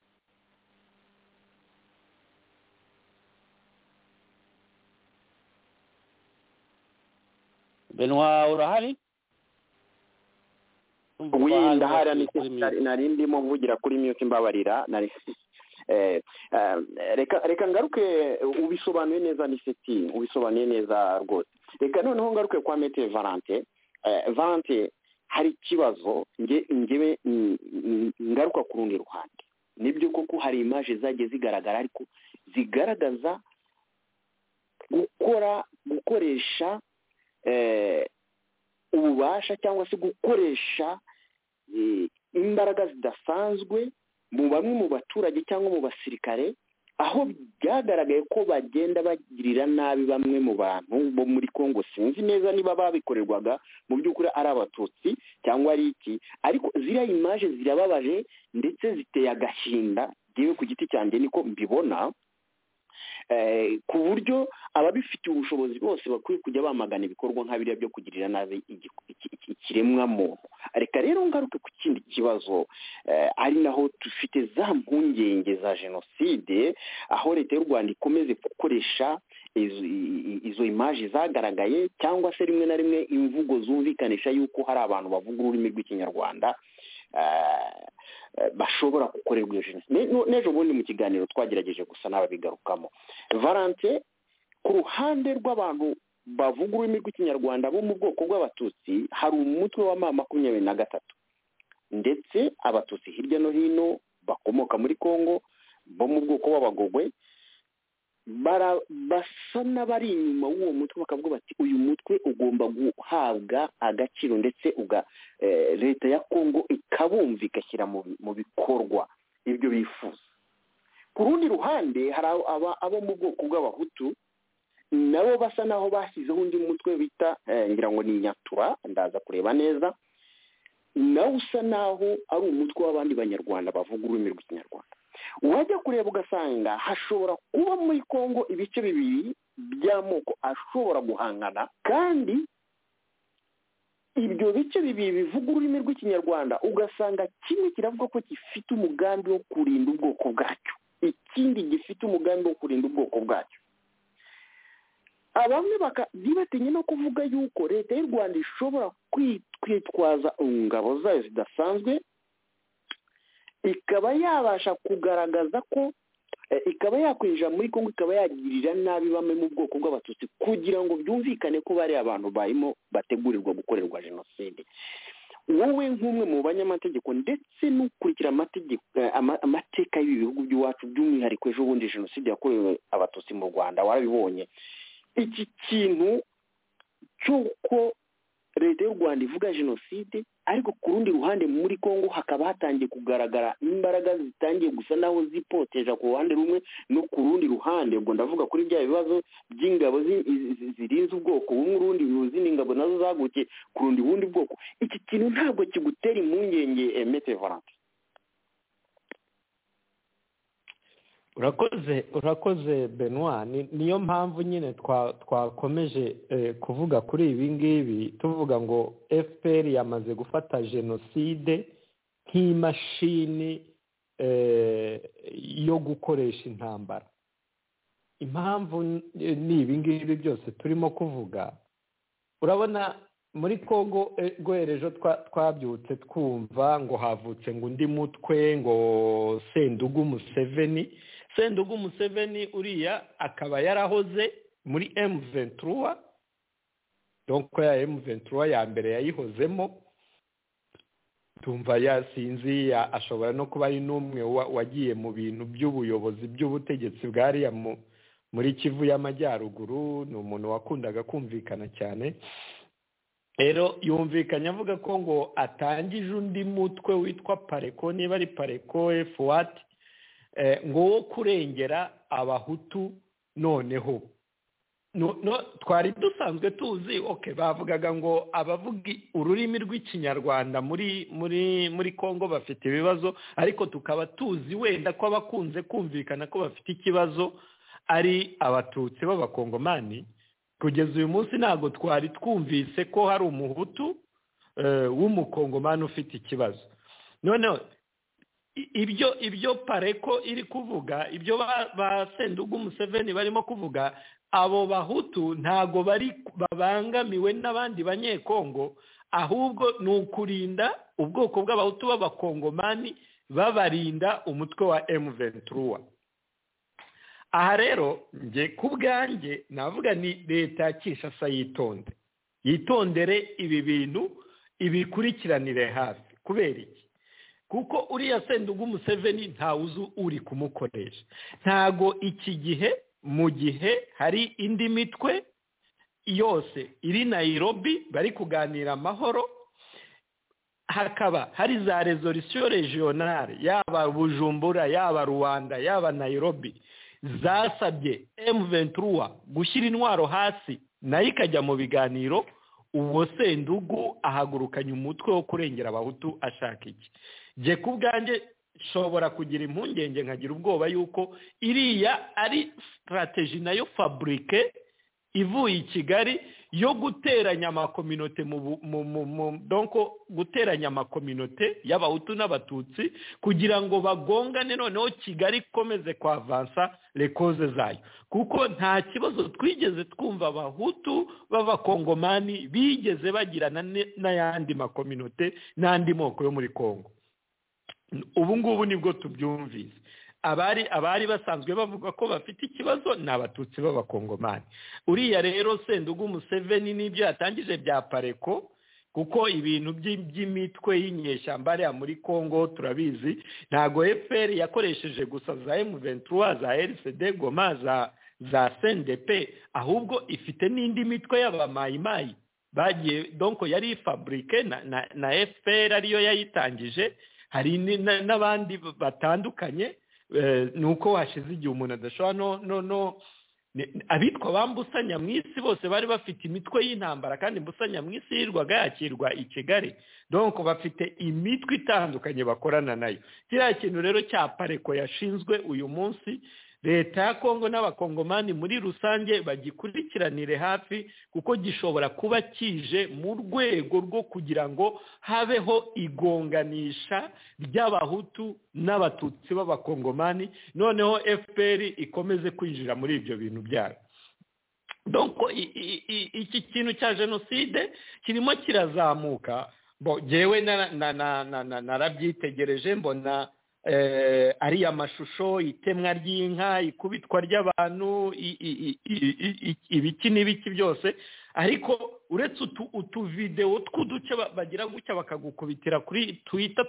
benwa urahari wenda ndahari Bakwiye ni kuri mute. nari ndimo mvugira kuri mute mbabarira nari Eh, eh, reka reka ngaruke ubisobanuye neza niseti ubisobanuye neza rwose reka noneho ngaruke kwa mete valante Eh, valante hari ikibazo nge ngewe mm, mm, ngaruka ku rundi ruhande nibyo koko hari imaje zagiye zigaragara ariko zigaragaza gukora gukoresha eh, ububasha cyangwa se gukoresha eh, imbaraga zidasanzwe mu bamwe mu baturage cyangwa mu basirikare aho byagaragaye ko bagenda bagirira nabi bamwe mu bantu bo muri congo sinzi neza niba babikorerwaga mu by'ukuri ari abatutsi cyangwa ari iki ariko ziriya imaje zirababaje ndetse ziteye agahinda yewe ku giti cyanjye niko mbibona eh, ku buryo ababifitiye ubushobozi bose bakwiye kujya bamagana ibikorwa nka biriya byo kugirira nabi igi- iki- iki- ikiremwa muntu reka rero ngaruke ku kindi kibazo eh, ari naho dufite za mpungenge za jenoside aho leta y'u rwanda ikomeze gukoresha izo- i- i- izo imaji zagaragaye cyangwa se rimwe na rimwe imvugo zumvikanisha y'uko hari abantu bavuga ururimi rw'ikinyarwanda eh, eh, bashobora gukorerwa iyo jenoside Ne- no- n'ejo bundi mu kiganiro twagerageje gusa n'ababigarukamo valante ku ruhande rw'abantu bavuga ururimi rw'ikinyarwanda bo mu bwoko bw'abatutsi hari umutwe wa ma makumyabiri na gatatu ndetse abatutsi hirya no hino bakomoka muri kongo bo mu bwoko bw'abagogwe bara- basa n'abari inyuma w'uwo mutwe bakavuga bati uyu mutwe ugomba guhabwa agaciro ndetse uga eh, leta ya kongo ikabumva igashyira mu bi- mu bikorwa ibyo bifuza ku rundi ruhande hari abo- aba- abo mu bwoko bw'abahutu nabo basa naho bashyizeho undi mutwe bita eh, ngira ngo ni nyatura ndaza kureba neza nawe usa naho ari umutwe w'abandi banyarwanda bavuga ururimi rw'ikinyarwanda wajya kureba ugasanga hashobora kuba muri kongo ibice bibiri by'amoko ashobora guhangana kandi ibyo bice bibiri bivuga ururimi rw'ikinyarwanda ugasanga kimwe kiravuga ko gifite umugambi wo kurinda ubwoko bwacyo ikindi gifite umugambi wo kurinda ubwoko bwacyo abamwe baka- ntibatinye no kuvuga yuko leta y'u rwanda ishobora kwi- kwitwaza ingabo zayo zidasanzwe ikaba yabasha kugaragaza ko eh, ikaba yakwinjira muri kongo ikaba yagirira nabi bamwe mu bwoko bw'abatutsi kugira ngo byumvikane ko bari abantu barimo bategurirwa gukorerwa jenoside wowe nk'umwe mu banyamategeko ndetse n'ukurikira amategeko eh, ama- amateka y'ibi bihugu by'iwacu by'umwihariko ejo bundi jenoside yakorewe abatutsi mu rwanda warabibonye iki kintu cy'uko leta y'u rwanda ivuga jenoside ariko ku rundi ruhande muri congo hakaba hatangiye kugaragara imbaraga zitangiye gusa naho zipoteja ku ruhande rumwe no ku rundi ruhande ubwo ndavuga kuri bya bibazo by'ingabo zi- zi- zi- zirinze ubwoko bumwe urundi izindi ngabo nazo zagukiye ku rundi bundi bwoko iki kintu ntabwo kigutera impungenge eh, maitre valante urakoze urakoze benoit Ni- niyo mpamvu nyine twa- twakomeje eh, kuvuga kuri ibi ngibi tuvuga ngo fpr yamaze gufata jenoside nk'imashini eh, yo gukoresha intambara impamvu n- ni ibi ngibi byose turimo kuvuga urabona muri kongo eh, rwerejo twa- twabyutse twumva ngo havutse ngo undi mutwe ngo sendugu museveni sendugu museveni uriya akaba yarahoze muri emu ventura donko ya emu ventura ya mbere yayihozemo tumva yasinzi ya- ashobora no kuba ari n'umwe wa- wagiye mu bintu by'ubuyobozi by'ubutegetsi bwariya mu- muri kivu y'amajyaruguru ni umuntu wakundaga kumvikana cyane rero yumvikanye avuga ko ngo atangije undi mutwe witwa pareko niba ari pareko efuwati ngo wo kurengera abahutu noneho No- no- twari dusanzwe tuzi oke bavugaga ngo abavuga ururimi rw'ikinyarwanda muri muri muri congo bafite ibibazo ariko tukaba tuzi wenda ko abakunze kumvikana ko bafite ikibazo ari abatutsi b'abakongomani kugeza uyu munsi ntabwo twari twumvise ko hari umuhutu eh, w'umukongomani ufite ikibazo noneho i- ibyo ibyo pareko iri kuvuga ibyo ba- ba sendugu museveni barimo kuvuga abo bahutu ntabwo bari babangamiwe n'abandi banyekongo ahubwo ni ukurinda ubwoko bw'abahutu b'abakongomani babarinda umutwe wa emu ventura aha rero njye ku bwanjye navuga ni leta ya kinshasa yitonde yitondere ibi bintu ibikurikiranire hafi kubera iki kuko uriya sendugu museveni ntawe uzi uri kumukoresha ntago iki gihe mu gihe hari indi mitwe yose iri nayirobi bari kuganira amahoro hakaba hari za resolisiyo regionale yaba bujumbura yaba rwanda yaba nayirobi zasabye emu ventura gushyira intwaro hasi nayo ikajya mu biganiro uwo sendugu ahagurukanye umutwe wo kurengera abahutu ashaka iki jye ku bwanjye nshobora kugira impungenge nkagira ubwoba yuko iriya ari sitarateji nayo faburike ivuye i kigali yo guteranya amakominote mu bu- mu mu mu donko guteranya amakominote y'abahutu n'abatutsi kugira ngo bagongane noneho kigali ikomeze kwavansa rekoze zayo kuko nta kibazo twigeze twumva abahutu b'abakongomani bigeze bagirana ne- n'ayandi makominote n'andi moko yo muri kongo ubu ngubu nibwo tubyumvise abari abari basanzwe bavuga ko bafite ikibazo ni abatutsi b'abakongomani uriya rero sendugu museveni n'ibyo yatangije bya pareko kuko ibintu by- by'imitwe y'inyeshyamba hariya muri congo turabizi ntabwo fpr yakoresheje gusa za m23 za rcd goma za za cndp ahubwo ifite n'indi mitwe y'abamayimayi bagiye donko yari faburike na, na, na fpr ariyo yayitangije hari ni- na- n'abandi batandukanye eh, ni uko hashize igihe umuntu adashobora no no no ni- abitwa ba Mbusa Nyamwisi bose bari bafite imitwe y'intambara kandi Mbusa Nyamwisi yirwaga yakirwa i Kigali donc bafite imitwe itandukanye bakorana nayo kiriya kintu rero cya pareko yashinzwe uyu munsi leta ya kongo n'abakongomani muri rusange bagikurikiranire hafi kuko gishobora kuba kije mu rwego rwo kugira ngo habeho igonganisha ry'abahutu n'abatutsi b'abakongomani noneho fpr ikomeze kwinjira muri ibyo bintu byayo donko i- i- i- iki kintu cya jenoside kirimo kirazamuka bo jewe na- na- na- na- na- narabyitegereje mbona eh, ariya mashusho itemwa ry'inka ikubitwa ry'abantu i- i- i- i- i- i- ibiki n'ibiki byose ariko uretse utu utuvidewo tw'uduce ba- bagira gutya bakagukubitira kuri twita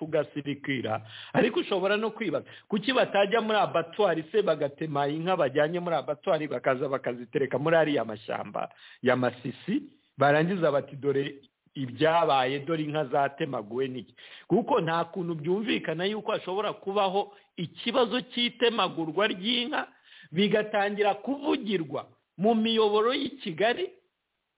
tugasirikira ariko ushobora no kwibaza kuki batajya muri abatwari se bagatema inka bajyanye muri abatwari bakaza bakazitereka muri ariya mashyamba ya masisi barangiza bati dore ibyabaye dore inka zatemaguwe n'iki kuko nta kuntu byumvikana yuko hashobora kubaho ikibazo cy'itemagurwa ry'inka bigatangira kuvugirwa mu miyoboro y'i kigali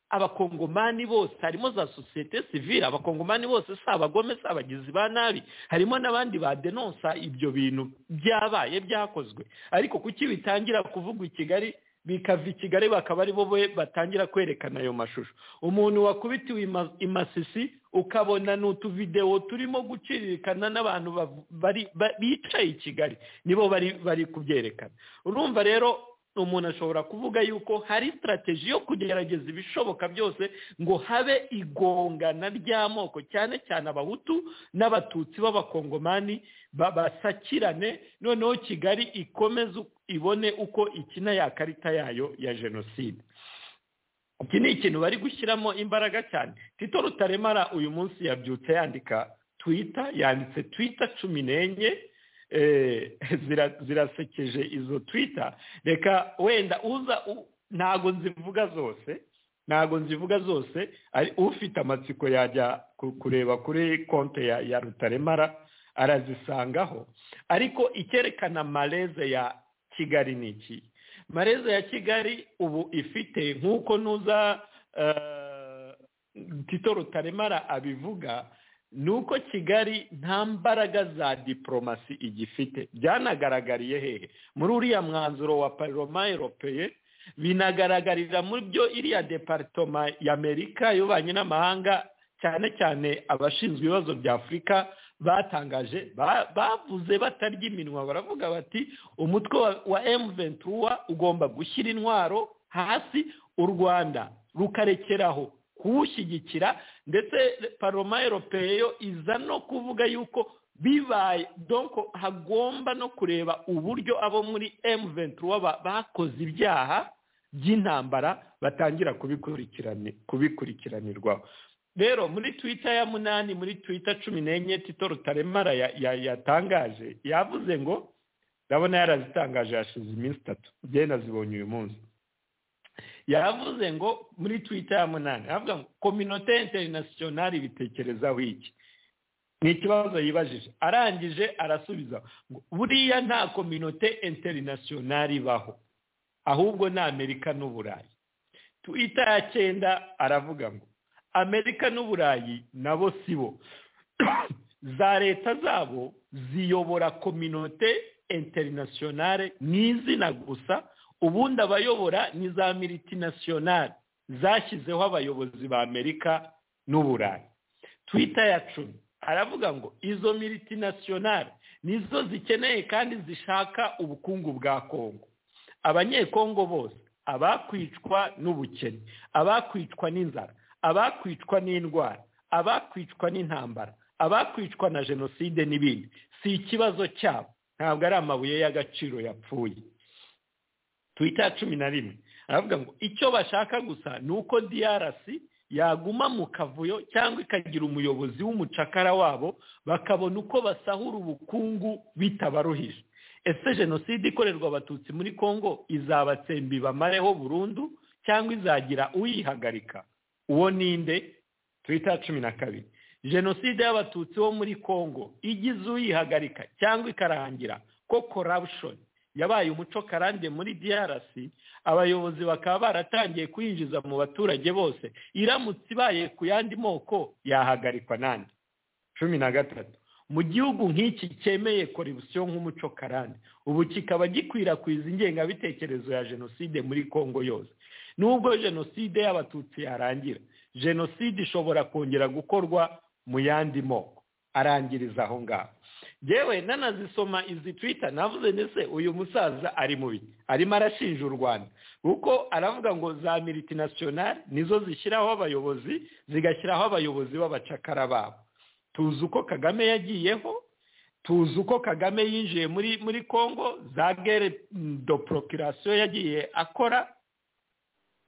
abakongomani bose harimo za sosiyete sivile abakongomani bose si abagome si abagizi ba nabi harimo n'abandi badenonsa ibyo bintu byabaye byakozwe ariko kuki bitangira kuvugwa i kigali bikava i kigali bakaba ari bo be batangira kwerekana ayo mashusho umuntu wakubitiwe ima- imasisi ukabona ni utuvidewo turimo guciririkana n'abantu bavu- bari- ba- bicaye i kigali nibo bari bari kubyerekana urumva rero umuntu ashobora kuvuga yuko hari sitarateji yo kugerageza ibishoboka byose ngo habe igongana ry'amoko cyane cyane abahutu n'abatutsi b'abakongomani ba- basakirane noneho kigali ikomeze uko- ibone uko ikina ya karita yayo ya jenoside iki ni ikintu bari gushyiramo imbaraga cyane tito rutaremara uyu munsi yabyutse yandika twita yanditse twita cumi n'enye eh, zira- zirasekeje izo twita reka wenda uza u- ntago nzivuga zose ntago nzivuga zose ari ufite amatsiko yajya ku- kureba kuri konte ya, ya rutaremara arazisangaho ariko icyerekana mareze ya kigali ni iki mareze ya kigali ubu ifite nk'uko nuza eh, tito rutaremara abivuga ni uko kigali nta mbaraga za diporomasi igifite byanagaragariye hehe muri uriya mwanzuro wa paroma eropeye binagaragarira muri byo iriya deparitoma y'amerika y'ububanyi n'amahanga cyane cyane abashinzwe ibibazo bya afurika batangaje ba- bavuze batarya iminwa baravuga bati umutwe wa- wa emu ventura ugomba gushyira intwaro hasi u rwanda rukarekeraho kuwushyigikira ndetse paroma eropeyo iza no kuvuga yuko bibaye donko hagomba no kureba uburyo abo muri emu ventura ba- bakoze ibyaha by'intambara batangira kubikurikirani- kubikurikiranirwaho rero muri twita ya munani muri twita cumi n'enye tito rutaremara ya- ya- yatangaje yavuze ngo ndabona yarazitangaje hashize iminsi itatu njyewe nazibonye uyu munsi yaravuze ngo muri twita ya munani aravuga ngo kominote interinasiyonari ibitekerezaho iki ni ikibazo yibajije arangije arasubiza ngo buriya nta kominote interinasiyonari ibaho ahubwo ni amerika n'uburayi twita ya cyenda aravuga ngo amerika n'uburayi nabo si bo za leta zabo ziyobora kominote interinasiyonale ni izina gusa ubundi abayobora ni za miritinasiyonale zashyizeho abayobozi ba amerika n'uburayi twita ya cumi aravuga ngo izo miritinasiyonale nizo zikeneye kandi zishaka ubukungu bwa kongo abanyekongo bose abakwicwa n'ubukene abakwicwa n'inzara abakwicwa n'indwara abakwicwa n'intambara abakwicwa na jenoside n'ibindi si ikibazo cyabo ntabwo ari amabuye y'agaciro yapfuye twita cumi na rimwe aravuga ngo icyo bashaka gusa ni uko DRC yaguma mu kavuyo cyangwa ikagira umuyobozi w'umucakara wabo bakabona uko basahura ubukungu bitabaruhije ese jenoside ikorerwa abatutsi muri congo izabatsembi bamareho burundu cyangwa izagira uyihagarika uwo ninde twita cumi na kabiri jenoside y'abatutsi bo muri congo igize uyihagarika cyangwa ikarangira ko corruption yabaye umuco karande muri DRC abayobozi bakaba baratangiye kuyinjiza mu baturage bose iramutse ibaye ku yandi moko yahagarikwa nande cumi na gatatu mu gihugu nk'iki cyemeye korebusiyo nk'umuco karande ubu kikaba gikwirakwiza ingengabitekerezo ya jenoside muri congo yose nubwo jenoside y'abatutsi yarangira jenoside ishobora kongera gukorwa mu yandi moko arangiriza aho ngaho yewe nanazisoma izi twita navuze ndetse uyu musaza ari mubi arimo arashinja u rwanda kuko aravuga ngo za miritinasiyonari nizo zishyiraho abayobozi zigashyiraho abayobozi b'abacakara babo tuzi uko kagame yagiyeho tuzi uko kagame yinjiye muri muri congo za gere do porokirasiyo yagiye akora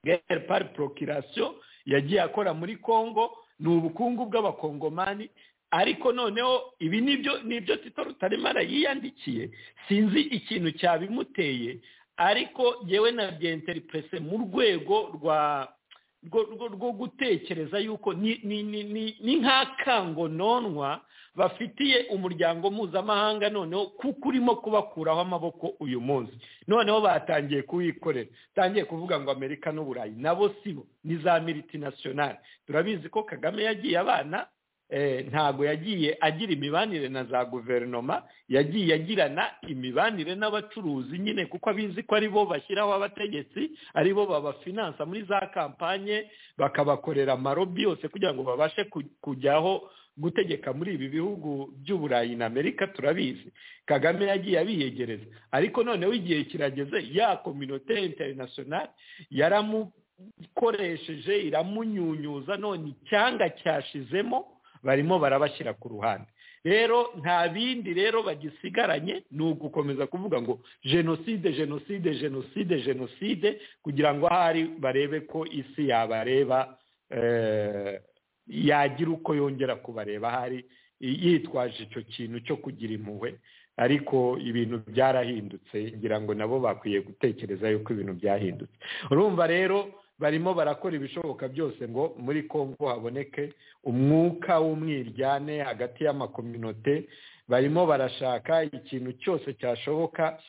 gere pari porokirasiyo yagiye akora muri congo ni ubukungu bw'abakongomani ariko noneho ibi nibyo nibyo tito rutarimara yiyandikiye sinzi ikintu cyabimuteye ariko yewe na byenterinteripurese mu rwego rwa rwo gutekereza yuko ni nk'akangononwa bafitiye umuryango mpuzamahanga noneho kuko urimo kubakuraho amaboko uyu munsi noneho batangiye kuwikorera batangiye kuvuga ngo amerika n'uburayi nabo sibo ni za miritinasiyonari turabizi ko kagame yagiye abana ntabwo yagiye agira imibanire na za guverinoma yagiye agirana imibanire n'abacuruzi nyine kuko abizi ko ari bo bashyiraho abategetsi ari bo babafinansa muri za kampanye bakabakorera amarobi yose kugira ngo babashe kujyaho gutegeka muri ibi bihugu by'uburayi na amerika turabizi kagame yagiye abiyegereza ariko noneho igihe kirageze ya kominote interinasiyonari yaramukoresheje iramunyunyuza none icyanga cyashizemo barimo barabashyira ku ruhande rero nta bindi rero bagisigaranye ni ugukomeza kuvuga ngo jenoside jenoside jenoside jenoside kugira ngo ahari barebe ko isi yabareba yagira uko yongera kubareba ahari yitwaje icyo kintu cyo kugira impuhwe ariko ibintu byarahindutse ngira ngo nabo bakwiye gutekereza yuko ibintu byahindutse urumva rero barimo barakora ibishoboka byose ngo muri congo haboneke umwuka w'umwiryane hagati y'amakominote barimo barashaka ikintu cyose cyashoboka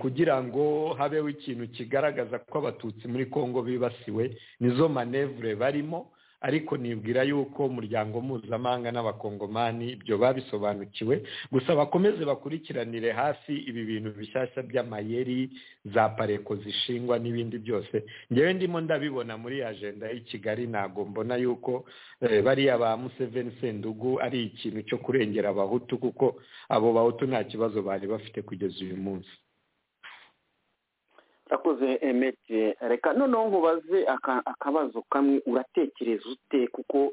kugira ngo habeho ikintu kigaragaza ko abatutsi muri congo bibasiwe nizo manevure barimo ariko nibwira yuko umuryango mpuzamahanga n'abakongomani ibyo babisobanukiwe gusa bakomeze bakurikiranire hafi ibi bintu bishyashya by'amayeri za pareko zishingwa n'ibindi byose ngewe ndimo ndabibona muri ajenda y'i kigali ntabwo mbona yuko bariya ba museveni sendugu ari ikintu cyo kurengera abahutu kuko abo bahutu nta kibazo bari bafite kugeza uyu munsi urakoze emeti reka noneho nkubaze akabazo kamwe uratekereza ute kuko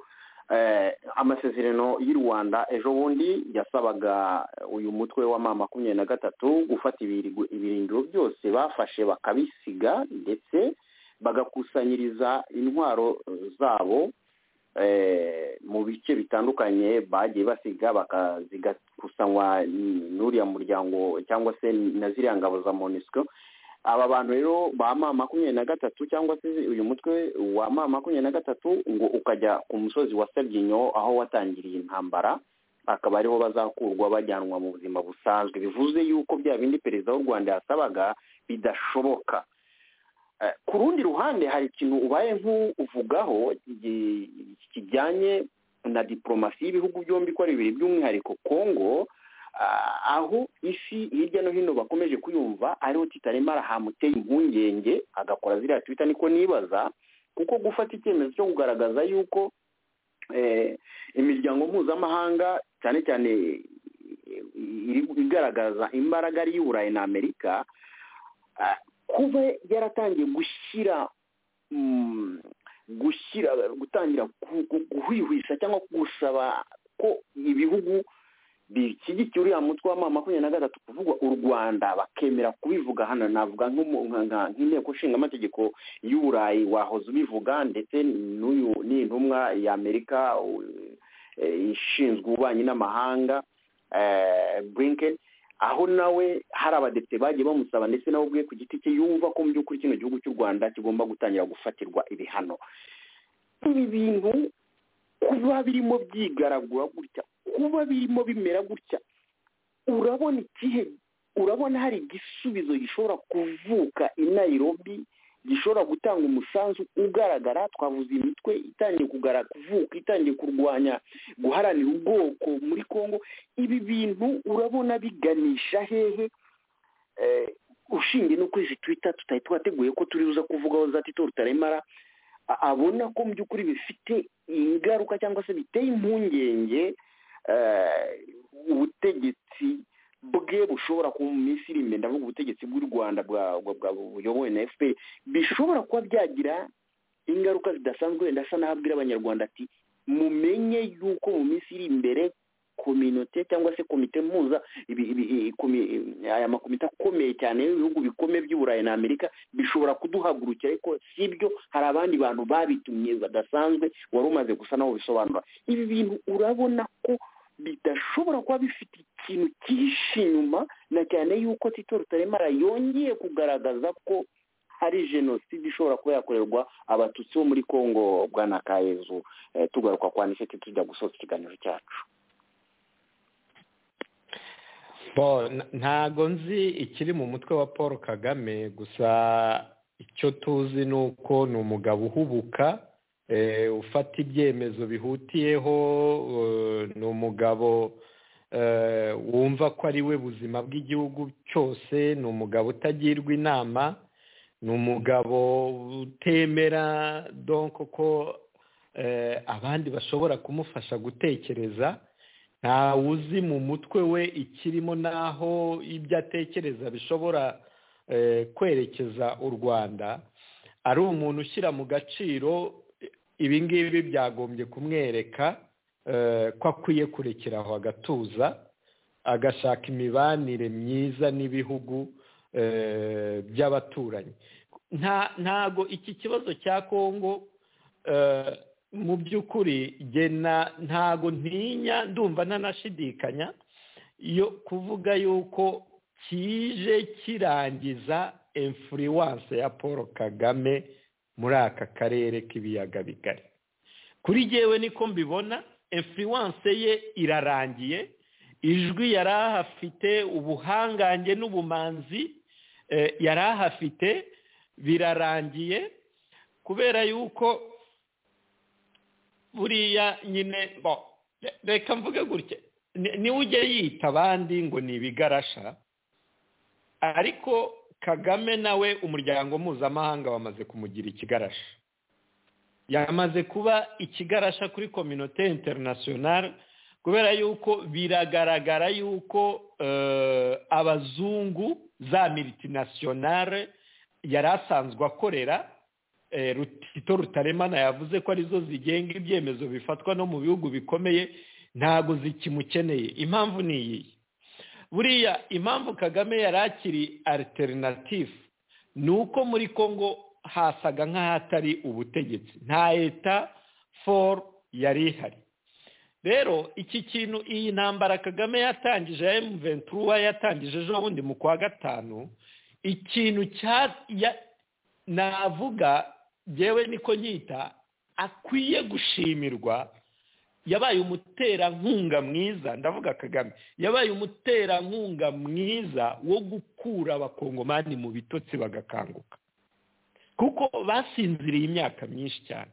amasezerano y'u rwanda ejo bundi yasabaga uyu mutwe wa ma makumyabiri na gatatu gufata ibirindiro byose bafashe bakabisiga ndetse bagakusanyiriza intwaro zabo mu bice bitandukanye bagiye basiga bakazigakusanywa n'uriya muryango cyangwa se na ziriya ngabo za monisiko aba bantu rero ba ma makumyabiri na gatatu cyangwa se uyu mutwe wa ma makumyabiri na gatatu ngo ukajya ku musozi wa sabyinyo aho watangiriye intambara akaba ariho bazakurwa bajyanwa mu buzima busanzwe bivuze yuko bya bindi perezida w'u rwanda yasabaga bidashoboka ku rundi ruhande hari ikintu ubaye nk'uvugaho kijyanye na diporomasi y'ibihugu byombi uko ari bibiri by'umwihariko kongo ah, aho isi hirya no hino bakomeje kuyumva ariho titaremara hamuteye impungenge agakora ziriya twita niko nibaza kuko gufata icyemezo cyo kugaragaza yuko eh, imiryango mpuzamahanga cyane cyane eh, iri- igaragaza imbaraga ari iy'uburayi na amerika ah, kuba yaratangiye gushyira mm, gushyira gutangira ku- ku- guhwihwisa cyangwa gusaba ko ibihugu bishyigikiye uriya mutwe wa ma makumyabiri na gatatu kuvugwa u rwanda bakemera kubivuga hano navuga nk'umu- nka- nka- nk'inteko nshingamategeko y'uburayi wahoze ubivuga ndetse n'uyu ni intumwa y'amerika u- eh, ishinzwe ububanyi n'amahanga eh, blinken aho nawe hari abadepite bagiye bamusaba ndetse nawe ubwe ku giti cye yumva ko mu by'ukuri kino gihugu cy'u rwanda kigomba gutangira gufatirwa ibihano ibi bintu kuba birimo byigaragura gutya kuba birimo bimera gutya urabona ikihe urabona hari igisubizo gishobora kuvuka i nairobi gishobora gutanga umusanzu ugaragara twavuze imitwe itangiye kugara kuvuka itangiye kurwanya guharanira ubwoko muri congo ibi bintu urabona biganisha hehe Eh, ushingiye no kuri izi twita tutari twateguye ko turi buza kuvugaho za tito rutaremara a- abona ko mu by'ukuri bifite ingaruka cyangwa se biteye impungenge eh, ubutegetsi bwe bushobora kuba mu minsi iri imbere ndavuga ubutegetsi bw'u rwanda bwa- bwa- bwa- buyobowe na fpr bishobora kuba byagira ingaruka zidasanzwe wenda asa naho abwira abanyarwanda ati mumenye yuko mu minsi iri imbere kominote cyangwa se komite mpuza ibi- ibi- i- komi- i- aya makomite akomeye cyane y'ibihugu bikomeye by'uburayi na amerika bishobora kuduhagurukira ariko si byo hari abandi bantu babitumye badasanzwe wari umaze gusa naho bisobanura ibi bintu urabona ko bidashobora kuba bifite ikintu cyihishe inyuma na cyane yuko tito rutaremara yongeye kugaragaza ko hari jenoside ishobora kuba yakorerwa abatutsi bo muri congo bwa nakayezu eh, tugaruka kwa niseti tujya gusoza ikiganiro cyacu Bo, n- ntago nzi ikiri mu mutwe wa paul kagame gusa icyo tuzi ni uko ni umugabo uhubuka eh, ufata ibyemezo bihutiyeho eh, ni umugabo eh, wumva ko ari we buzima bw'igihugu cyose ni umugabo utagirwa inama ni umugabo utemera donko ko eh, abandi bashobora kumufasha gutekereza ntawe uzi mu mutwe we ikirimo n'aho ibyo atekereza bishobora eh, kwerekeza u rwanda ari umuntu ushyira mu gaciro ibi ngibi byagombye kumwereka eh, ko akwiye kurekera aho agatuza agashaka imibanire myiza n'ibihugu eh, by'abaturanyi Nta- ntago iki kibazo cya kongo eh, mu by'ukuri nge na- ntago ntinya ndumva ntanashidikanya yo kuvuga yuko kije kirangiza influence ya paul kagame muri aka karere k'ibiyaga bigari kuri jyewe niko mbibona influence ye irarangiye ijwi yari ahafite ubuhangange n'ubumanzi eh, yari ahafite birarangiye kubera yuko buriya nyine bo re- reka mvuge gutya ni- niwe ujya yita abandi ngo ni ibigarasha ariko kagame nawe umuryango mpuzamahanga wamaze kumugira ikigarasha yamaze kuba ikigarasha kuri kominote interinasiyonari kubera yuko biragaragara yuko eh, abazungu za miltinasiyonari yari asanzwe akorera eh, rutito rutaremana yavuze ko arizo zigenga ibyemezo bifatwa no mu bihugu bikomeye ntago zikimukeneye impamvu ni iyi buriya impamvu kagame yari akiri alternative ni uko muri congo hasaga nk'ahatari ubutegetsi nta leta for yari ihari rero iki kintu iyi ntambara kagame yatangije ya emu ventura yatangije ejo bundi mu kwa gatanu ikintu cya ya- navuga ngewe niko nyita akwiye gushimirwa yabaye umuterankunga mwiza ndavuga kagame yabaye umuterankunga mwiza wo gukura abakongomani mu bitotsi bagakanguka kuko basinziriye imyaka myinshi cyane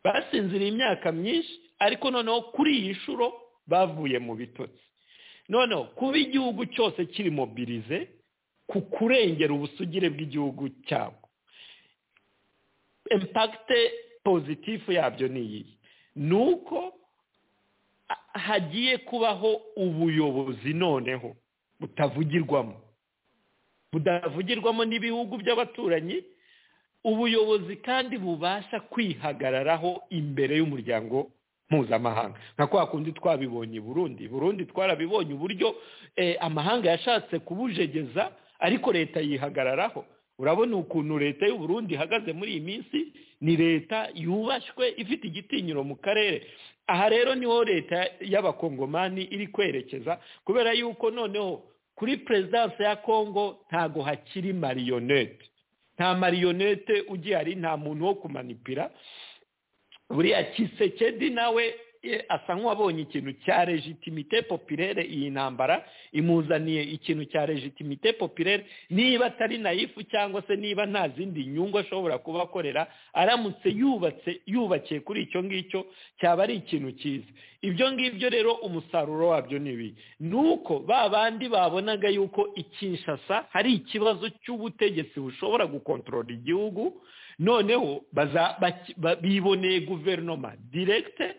basinziriye imyaka myinshi ariko noneho kuri iyi nshuro bavuye mu bitotsi noneho kuba igihugu cyose kiri mobirize ku kurengera ubusugire bw'igihugu cyabo impakite pozitifu yabyo ni iyi ni uko hagiye kubaho ubuyobozi noneho butavugirwamo budavugirwamo n'ibihugu by'abaturanyi ubuyobozi kandi bubasha kwihagararaho imbere y'umuryango mpuzamahanga nka kwa kundi twabibonye i burundi burundi twarabibonye uburyo eh, amahanga yashatse kubujegeza ariko leta yihagararaho urabona ukuntu leta y'u Burundi ihagaze muri iyi minsi ni leta yubashywe ifite igitinyiro mu karere aha rero niho leta y'abakongomani iri kwerekeza kubera yuko noneho kuri perezidansi ya kongo ntago hakiri mariyonete nta mariyonete ugihari nta muntu wo kumanipira buriya kisekedi nawe e, asa nk'uwabonye ikintu cya legitimite popirere iyi ntambara imuzaniye ikintu cya legitimite popirere niba atari nayifu cyangwa se niba nta zindi nyungu ashobora kuba akorera aramutse yubatse yubakiye kuri icyo ngicyo cyaba ari ikintu cyiza ibyo ngibyo rero umusaruro wabyo ni ibi ni uko ba bandi babonaga yuko ikinshasa hari ikibazo cy'ubutegetsi bushobora gukontorora igihugu noneho baza- baki- ba- biboneye guverinoma direkite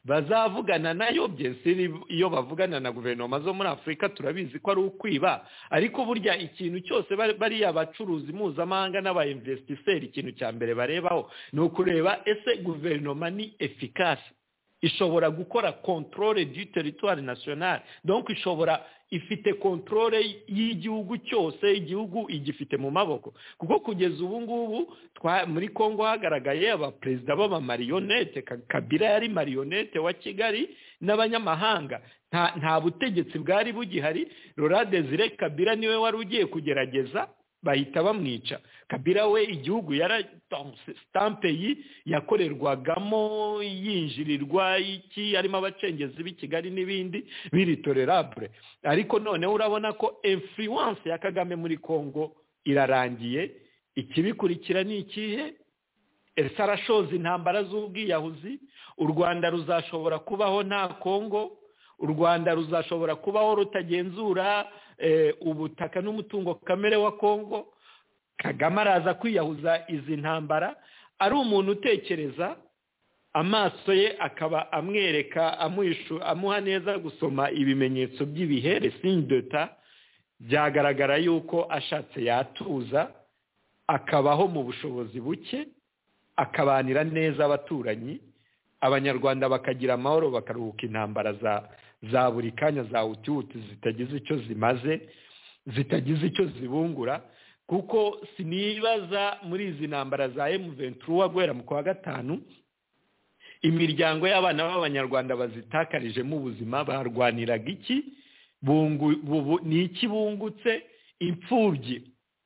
bazavugana nayo byese iyo bavugana na guverinoma zo muri afurika turabizi ko ari ukwiba ariko burya ikintu cyose bari- bariya bacuruzi mpuzamahanga n'abayinvesitiseri ikintu cya mbere barebaho ni ukureba ese guverinoma ni efikasi ishobora gukora kontorore du teritwari nasiyonari donko ishobora ifite kontorore y'igihugu cyose igihugu igifite mu maboko kuko kugeza ubu ngubu twa- muri congo hagaragaye abaperezida b'abamariyonete Ka- kabila yari mariyonete wa kigali n'abanyamahanga nta nta butegetsi bwari bugihari rora desire kabila niwe wari ugiye kugerageza bahita bamwica kabila we igihugu yara sitampe yi yakorerwagamo yinjirirwa iki harimo abacengezi b'i kigali n'ibindi biritorerabure ariko noneho urabona ko influence ya kagame muri congo irarangiye ikibikurikira ni ikihe ese arashoza intambara z'ubwiyahuzi u rwanda ruzashobora kubaho nta kongo u rwanda ruzashobora kubaho rutagenzura eh, ubutaka n'umutungo kamere wa kongo kagame araza kwiyahuza izi ntambara ari umuntu utekereza amaso ye akaba amwereka amuhishu amuha neza gusoma ibimenyetso by'ibihe resindeta byagaragara yuko ashatse yatuza akabaho mu bushobozi buke akabanira neza abaturanyi abanyarwanda bakagira amahoro bakaruhuka intambara za za buri kanya za hutihuti zitagize icyo zimaze zitagize icyo zibungura kuko sinibaza muri izi ntambara za emu ventura guhera mu kwa gatanu imiryango y'abana b'abanyarwanda bazitakarijemo ubuzima barwaniraga iki bungu- bubu- ni iki bungutse imfubyi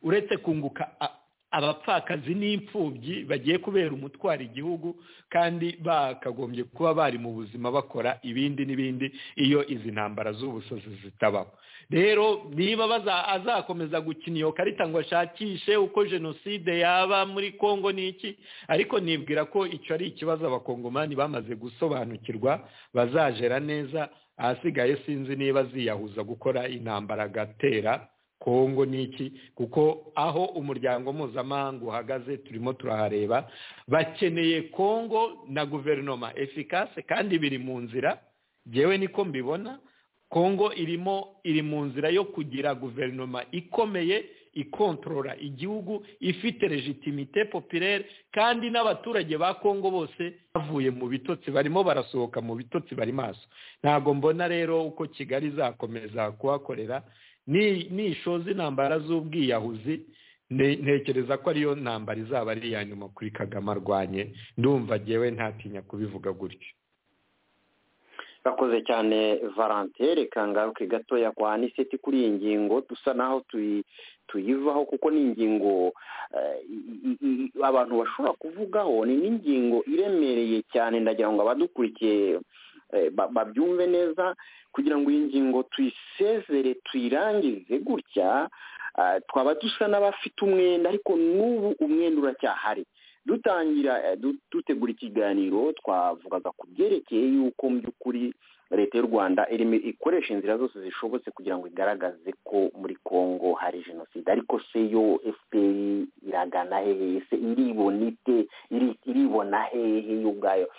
uretse kunguka a- abapfakazi n'imfubyi bagiye kubera umutwaro igihugu kandi bakagombye kuba bari mu buzima bakora ibindi n'ibindi iyo izi ntambara z'ubusazi zitabaho rero niba baza- azakomeza gukina iyo karita ngo ashakishe uko jenoside yaba muri congo ni iki ariko nibwira ko icyo ari ikibazo abakongomani bamaze gusobanukirwa bazajera neza ahasigaye sinzi niba ziyahuza gukora intambara agatera kongo ni iki kuko aho umuryango mpuzamahanga uhagaze turimo turahareba bakeneye kongo na guverinoma efikase kandi biri mu nzira ngewe niko mbibona kongo irimo iri mu nzira yo kugira guverinoma ikomeye ikontorora igihugu ifite legitimite popirere kandi n'abaturage ba kongo bose bavuye mu bitotsi barimo barasohoka mu bitotsi bari maso ntabwo mbona rero uko kigali izakomeza kuhakorera ni- nishoza intambara z'ubwiyahuzi ne- ntekereza ko ariyo ntambara izaba ari iya nyuma kuri kagame arwanye ndumva ngewe ntatinya kubivuga gutyo bakoze cyane valentine reka ngaruke gatoya kwa aniseti kuri iyi ngingo dusa naho tuyi- tuyivaho kuko ni ingingo eh, i- i- i- abantu bashobora kuvugaho ni n'ingingo iremereye cyane ndagira ngo abadukurikiye eh, ba- babyumve neza kugira ngo iyi ngingo tuyisezere tuyirangize gutya ah, twaba dusa n'abafite umwenda ariko n'ubu umwenda uracyahari dutangira eh, du- dutegura ikiganiro twavugaga ku byerekeye yuko mu by'ukuri leta y'u rwanda irimo ikoresha inzira zose zishobotse kugira ngo igaragaze ko muri congo hari jenoside ariko se yo fpr iragana hehe se iribona ite Iri- iribona hehe yo ubwayo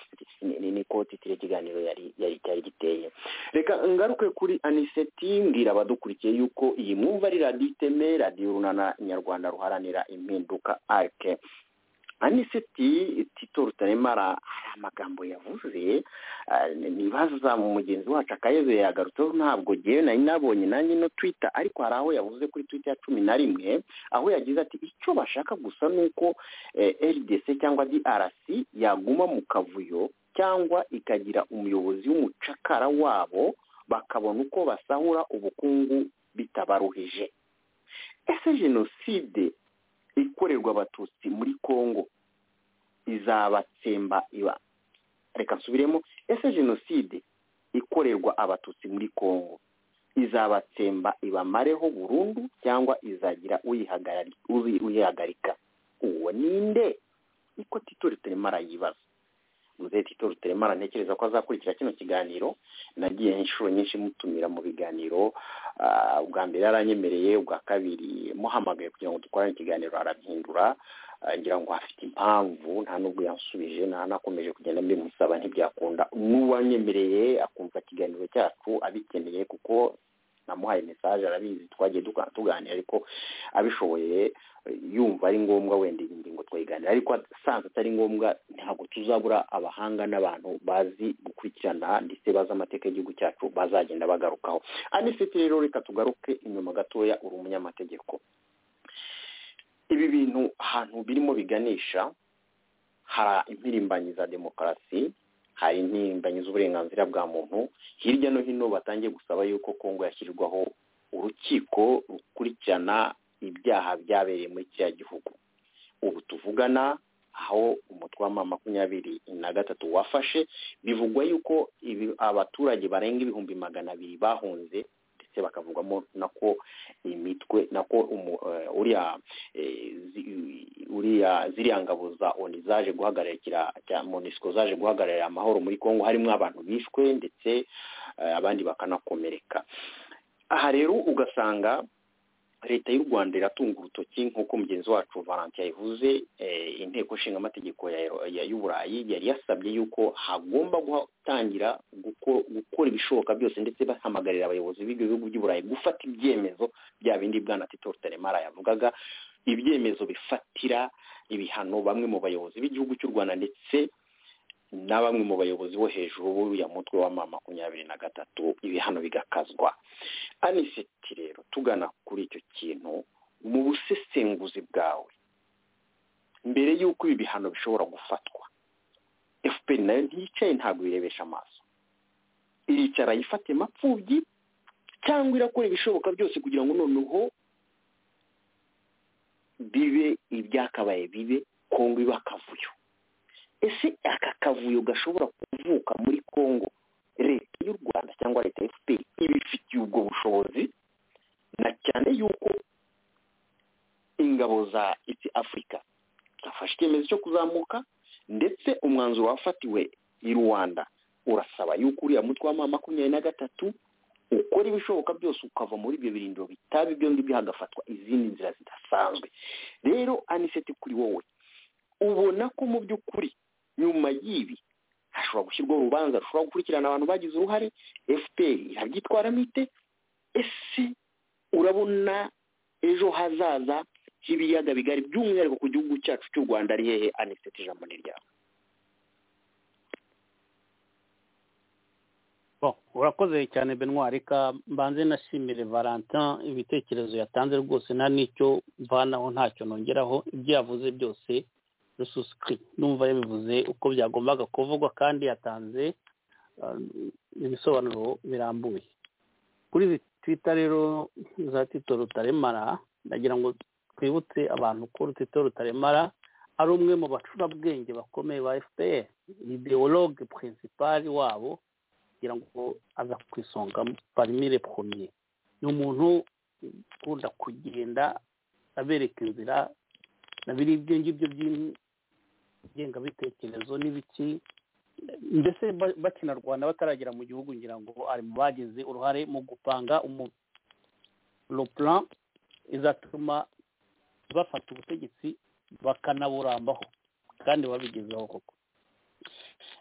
Ni- ni- niko titire ikiganiro yari yari cyari giteye reka ngaruke kuri aniseti mbwira abadukurikiye yuko iyi mwumva ari radiyo iteme radiyo urunana nyarwanda ruharanira impinduka arike aniseti tito rutaremara hari amagambo yavuze ah, nibaza mugenzi wacu akayeze yagarutseho ntabwo ngewe nari nabonye nanjye no twita ariko hari aho yavuze kuri twita ya cumi na rimwe aho yagize ati icyo bashaka gusa ni uko eh, rdc cyangwa drc yaguma mu kavuyo cyangwa ikagira umuyobozi w'umucakara wabo bakabona uko basahura ubukungu bitabaruhije ese jenoside ikorerwa abatutsi muri congo izabatsemba iba reka nsubiremo ese jenoside ikorerwa abatutsi muri congo izabatsemba ibamareho burundu cyangwa izagira uyihagarari- uyi- uyihagarika uwo ninde niko tito ruteremara yibaza muzehe tito ruteremara ntekereza ko azakurikira kino kiganiro nagiye inshuro nyinshi mutumira mu biganiro Ah, ubwa mbere yaranyemereye ubwa kabiri muhamagaye kugira ngo dukorane ikiganiro arabyindura Ah, ngira ngo afite impamvu nta n'ubwo yansubije nta nakomeje kugenda mbimusaba ntibyakunda n'uwanyemereye akumva ikiganiro cyacu abikeneye kuko namuhaye mesaje arabizi twagiye duka- tuganira ariko abishoboye eh, yumva ari ngombwa wenda iyi ngingo twayiganira ariko asanzwe atari ngombwa ntabwo tuzabura abahanga n'abantu bazi gukurikirana ndetse bazi amateka y'igihugu cyacu bazagenda bagarukaho anisiti rero reka tugaruke inyuma gatoya uri umunyamategeko ibi bintu ahantu birimo biganisha hari impirimbanyi za demokarasi hari impirimbanyi z'uburenganzira bwa muntu hirya no hino batangiye gusaba yuko kongo yashyirwaho urukiko rukurikirana ibyaha byabereye muri kiriya gihugu ubu tuvugana aho umutwe wa makumyabiri na gatatu wafashe bivugwa yuko ibi, abaturage barenga ibihumbi magana abiri bahunze ndetse bakavugwamo nako imitwe nako umu, eh, uriya eh, zi- uriya ziriya ngabo za oni zaje guhagararikira cya monisco zaje guhagararira amahoro muri congo harimo abantu bishwe ndetse eh, abandi bakanakomereka aha rero ugasanga leta y'u rwanda iratunga urutoki nk'uko mugenzi wacu valentin yabivuze eh, inteko nshingamategeko ya- ya- y'uburayi yari yasabye yuko hagomba gutangira guko- gukora ibishoboka byose ndetse bahamagarira abayobozi b'ibyo bihugu by'uburayi gufata ibyemezo bya bindi bwana tito rutaremara yavugaga ibyemezo bifatira ibihano bamwe mu bayobozi b'igihugu cy'u rwanda ndetse na bamwe mu bayobozi bo hejuru b'uriya mutwe wa ma makumyabiri na gatatu ibihano bigakazwa aniseti rero tugana kuri icyo kintu mu busesenguzi bwawe mbere y'uko ibi bihano bishobora gufatwa fpr nayo ntiyicaye ntabwo irebesha amaso iricara yifate mapfubyi cyangwa irakora ibishoboka byose kugira ngo noneho bibe ibyakabaye bibe kongo iba akavuyo ese aka kavuyo gashobora kuvuka muri kongo leta y'u rwanda cyangwa leta ya fpr ibifitiye ubwo bushobozi na cyane yuko ingabo za iti afurika zafashe icyemezo cyo kuzamuka ndetse umwanzuro wafatiwe i rwanda urasaba yuko uriya mutwe wa ma makumyabiri na gatatu ukora ibishoboka byose ukava muri ibyo birindiro bitaba ibyo ngibyo hagafatwa izindi nzira zidasanzwe rero aniseti kuri wowe ubona ko mu by'ukuri nyuma y'ibi hashobora gushyirwaho urubanza rushobora gukurikirana abantu bagize uruhare fpr irabyitwaramo ite ese urabona ejo hazaza h'ibiyaga bigari by'umwihariko ku gihugu cyacu cy'u rwanda ari hehe aniseti ijambo ni ryawe Bon, urakoze cyane benwa reka mbanze nashimire valentin ibitekerezo yatanze rwose nta n'icyo mvanaho ntacyo nongeraho ibyo yavuze byose rususikiri numva yabivuze uko byagombaga kuvugwa kandi yatanze ah, ibisobanuro birambuye kuri izi twita rero za tito rutaremara ndagira ngo twibutse abantu ko tito rutaremara ari umwe mu bacurabwenge bakomeye ba fpr ideologue principal wabo kugira ngo aza ku isonga parimire premier ni umuntu ukunda kugenda abereka inzira na biriya ibyo ngibyo by'in- ngengabitekerezo n'ibiki mbese ba- bakinarwana bataragera mu gihugu ngira ngo ari mu bagize uruhare mu gupanga umu- le plan izatuma bafata ubutegetsi bakanaburambaho kandi babigezeho koko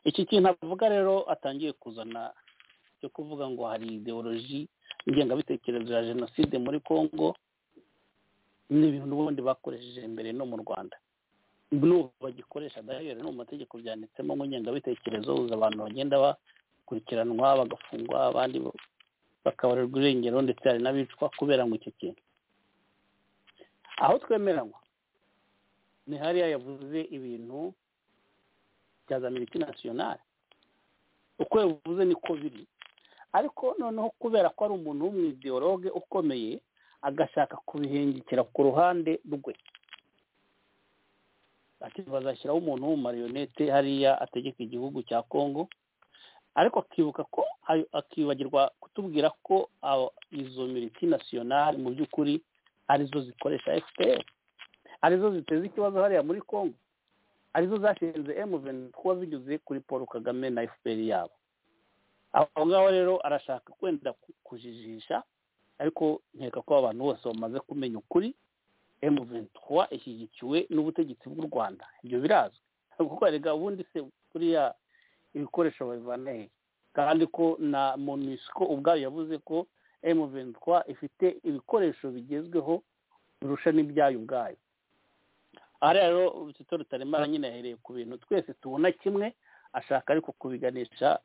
iki kintu avuga rero atangiye kuzana cyo kuvuga ngo hari ideoloji ingengabitekerezo ya jenoside muri congo ni ibintu n'ubundi bakoresheje mbere no mu rwanda n'ubu bagikoresha dahere no mu mategeko byanditsemo mu ngengabitekerezo uza abantu bagenda bakurikiranwa bagafungwa abandi bo- bakabarerwa irengero ndetse hari n'abicwa kubera ngo icyo kintu aho twemeranywa ni hariya yavuze ibintu bya za militi nasiyonari uko yavuze niko biri ariko noneho kubera ko ari umuntu w'umwidiyoroge ukomeye agashaka kubihengekera ku ruhande rwe ati bazashyiraho umuntu w'umumariyonete hariya ategeka igihugu cya kongo ariko akibuka ko ayo- akibagirwa kutubwira ko abo- izo militi nasiyonari mu by'ukuri arizo zikoresha fpr arizo ziteza ikibazo hariya muri congo arizo zashinze m23 zigeze kuri paul kagame na fpr yabo aho ngaho rero arashaka kwenda ku- kujijisha ariko nkeka ko abantu bose bamaze kumenya ukuri m23 ishyigikiwe n'ubutegetsi bw'u rwanda ibyo birazwi kuko erega ubundi se buriya ibikoresho babivana he kandi ko na monusco ubwayo yavuze ko m ifite ibikoresho bigezweho birusha n'ibyayo ubwayo aha rero urutito rutaremara nyine yahereye ku bintu twese tubona kimwe ashaka ariko kubiganisha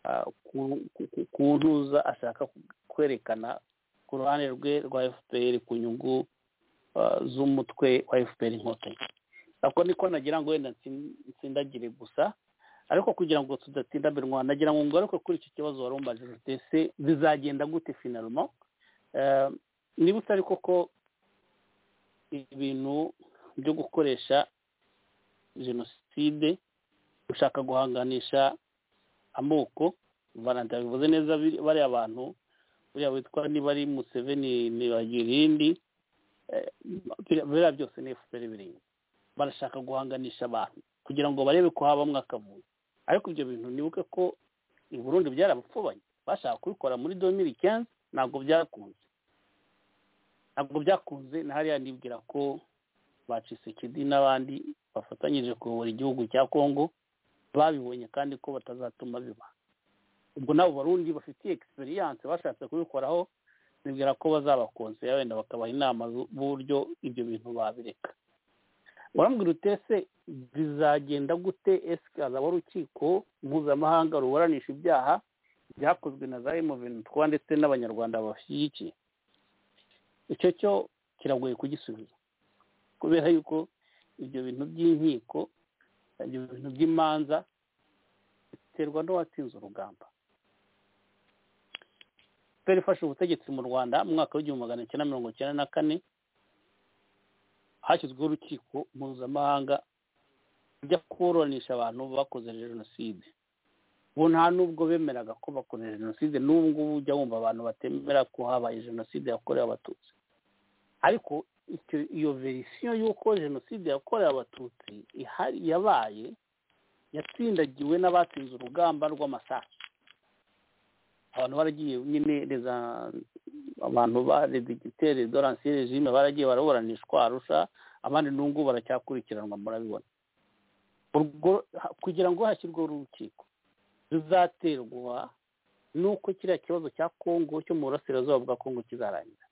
ah, ku- ku- ku- ku ntuza ashaka kwerekana ku ruhande rwe rwa fpr ku nyungu ah, z'umutwe wa fpr inkotanyi ako niko nagira ngo wenda ntsin- nsindagire gusa ariko kugira ngo tudatindabirwa nagira ngo ngaruke kuri icyo kibazo wari umaze ese bizagenda gute finalmo Eh, niba utari koko ibintu byo gukoresha jenoside ushaka guhanganisha amoko valanta bivuze neza biri- bariya abantu buriya witwa niba ari museveni ntibagira irindi eh, biriya biriya byose ni fpr birimo barashaka guhanganisha abantu kugira ngo barebe ko habamo akavuyo ariko ibyo bintu nibuke ko i burundi byarabapfubanye bashaka kubikora muri domiri kenzi ntabwo byakunze ntabwo byakunze na hariya nibwira ko bacisekedi n'abandi bafatanyije kuyobora igihugu cya kongo babibonye kandi ko batazatuma biba ubwo n'abo barundi bafitiye egisperiyanse bashatse kubikoraho nibwira ko bazabakonsera wenda bakabaha inama zu- z'uburyo ibyo bintu babireka urambwira utese bizagenda gute ese hazaba urukiko mpuzamahanga ruburanisha ibyaha byakozwe na za emuvenitwa ndetse n'abanyarwanda bashyigikiye icyo cyo kiragoye kugisubiza kubera yuko ibyo bintu by'inkiko ibyo bintu by'imanza biterwa n'uwatsinze urugamba fpr ifashe ubutegetsi mu rwanda mu mwaka w'igihumbi magana cyenda mirongo cyenda na kane hashyizweho urukiko mpuzamahanga rujya kuburanisha abantu bakoze jenoside ubu nta n'ubwo bemeraga ko bakoze jenoside n'ubu ngubu ujya wumva abantu batemera ko habaye jenoside yakorewe abatutsi ariko icyo- iyo verisiyo y'uko jenoside yakorewe abatutsi ihari yabaye yatsindagiwe n'abatsinze urugamba rw'amasasu abantu baragiye nyine reza abantu ba redigitere doransiye regime baragiye baraburanishwa arusha abandi n'ungu baracyakurikiranwa murabibona urwo ha- kugira ngo hashyirwe urukiko ruzaterwa n'uko kiriya kibazo cya kongo cyo mu burasirazuba bwa kongo kizarangira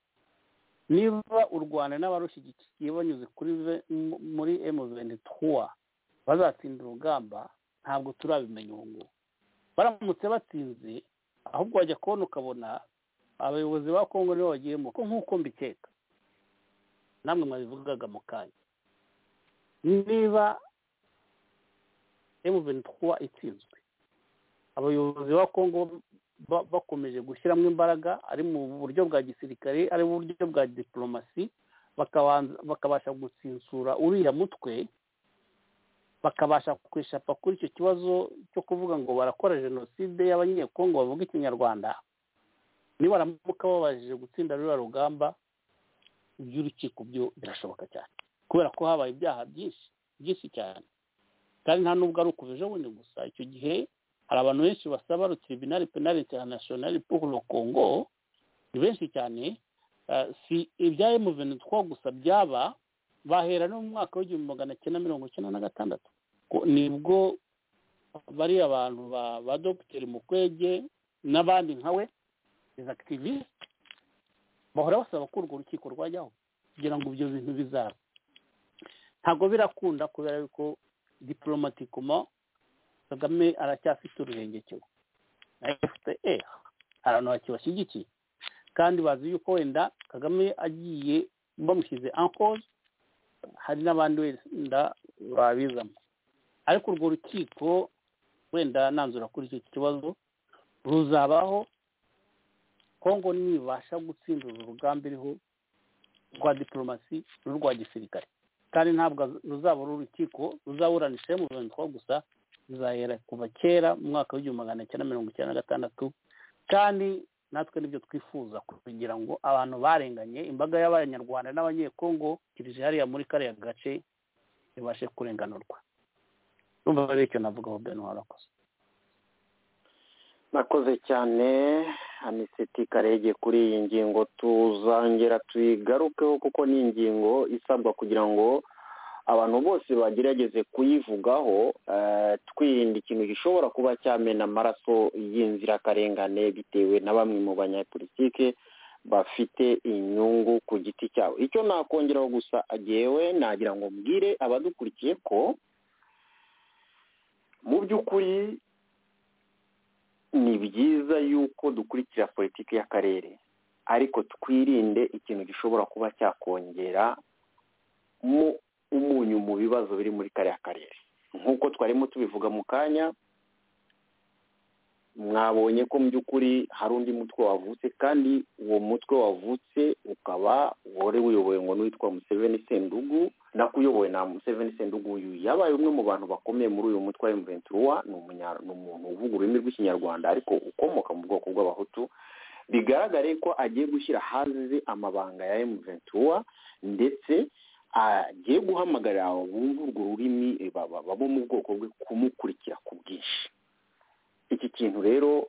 niba u rwanda n'abarushyigikiye banyuze kuri ve- mu- muri M23 bazatsinda urugamba ntabwo turabimenya ubu ngubu baramutse batsinze ahubwo wajya kubona ukabona abayobozi ba kongo nibo bagiyemo ko nk'uko mbikeka namwe mwabivugaga mu kanya niba M23 itsinzwe abayobozi ba kongo ba- bakomeje gushyiramo imbaraga ari mu buryo bwa gisirikare ari mu buryo bwa diplomasi bakabanza- bakabasha gutsinsura uriya mutwe bakabasha kwishapa kuri icyo kibazo cyo kuvuga ngo barakora jenoside y'abanyekongo bavuga ikinyarwanda nibaramuka babashije gutsinda ruriya rugamba iby'urukiko byo birashoboka cyane kubera ko habaye ibyaha byinshi byinshi cyane kandi nta n'ubwo ari ukuva ejo bundi gusa icyo gihe hari abantu benshi basaba rutiribinari penari interinasiyonari pour le congo ni benshi cyane eh, si ibya emuventi two gusa byaba bahera no mu mwaka w'igihumbi magana cyenda mirongo icyenda na gatandatu Ko- nibwo bariya bantu ba ba dogiteri mukwege n'abandi nkawe izi akitiviste bahora basaba ko urwo rukiko rwajyaho kugira ngo ibyo bintu bizaba ntabwo birakunda kubera yuko diporomatikoma kagame aracyafite uruhengekero na fpr ahantu bakibashyigikiye kandi bazi yuko wenda kagame agiye bamushyize ankoze hari n'abandi wenda babizamo ariko urwo rukiko wenda nanzura kuri icyo kibazo ruzabaho kongo nibasha gutsinda uru rugamba iriho rwa diporomasi n'urwa gisirikare kandi ntabwo ruzaba ari urukiko ruzaburanisha mu bintu twa gusa ruzahera kuva kera mu mwaka w'igihumbi magana cyenda mirongo icyenda na gatandatu kandi natwe nibyo twifuza kugira ngo abantu barenganye imbaga y'abanyarwanda n'abanyekongo kirije hariya muri kariya gace ibashe kurenganurwa urumva rero icyo navugaho bwanu warakoze nakoze cyane aniseti karege kuri iyi ngingo tuzongera tuyigarukeho kuko ni ingingo isabwa kugira ngo abantu bose bagerageze kuyivugaho eh, twirinda ikintu gishobora kuba cyamena amaraso y'inzirakarengane bitewe na bamwe mu banyapolitike bafite inyungu ku giti cyabo icyo nakongeraho gusa agewe nagira ngo mbwire abadukurikiye ko mu by'ukuri ni byiza yuko dukurikira politiki y'akarere ariko twirinde ikintu gishobora kuba cyakongera mu umunyu mu bibazo biri muri kariya karere nk'uko twarimo tubivuga mu kanya mwabonye ko mu by'ukuri hari undi mutwe wavutse kandi uwo mutwe wavutse ukaba wari uyobowe ngo n'uwitwa museveni sendugu nakuyobowe na museveni sendugu uyu yabaye umwe mu bantu bakomeye muri uyu mutwe wa emuventuruwa ni umunya- ni umuntu uvuga ururimi rw'ikinyarwanda ariko ukomoka mu bwoko bw'abahutu bigaragare ko agiye gushyira hanze amabanga ya emuventuruwa ndetse agiye guhamagarira abumva urwo rurimi eh, ba- ba- babo mu bwoko bwe kumukurikira ku bwinshi iki kintu rero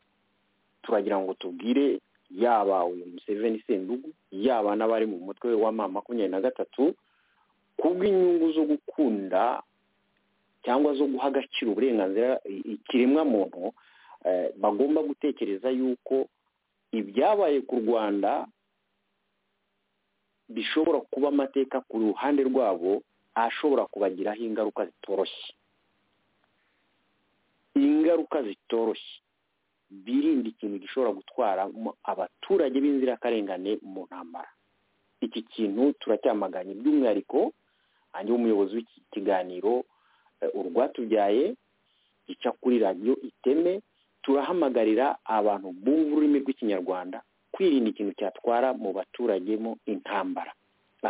turagira ngo tubwire yaba uyu museveni sendugu yaba n'abari mu mutwe wa ma makumyabiri na gatatu kubw'inyungu zo gukunda cyangwa zo guha agaciro uburenganzira i- ikiremwamuntu eh, bagomba gutekereza yuko ibyabaye ku rwanda bishobora kuba amateka ku ruhande rwabo ashobora kubagiraho ingaruka zitoroshye ingaruka zitoroshye birinda ikintu gishobora gutwara mo- abaturage b'inzirakarengane mu ntambara iki kintu turacyamaganye by'umwihariko hanjye w'umuyobozi w'iki kiganiro eh, urwatubyaye gica kuri radiyo iteme turahamagarira abantu bumva ururimi rw'ikinyarwanda kwirinda ikintu cyatwara mu baturage mo intambara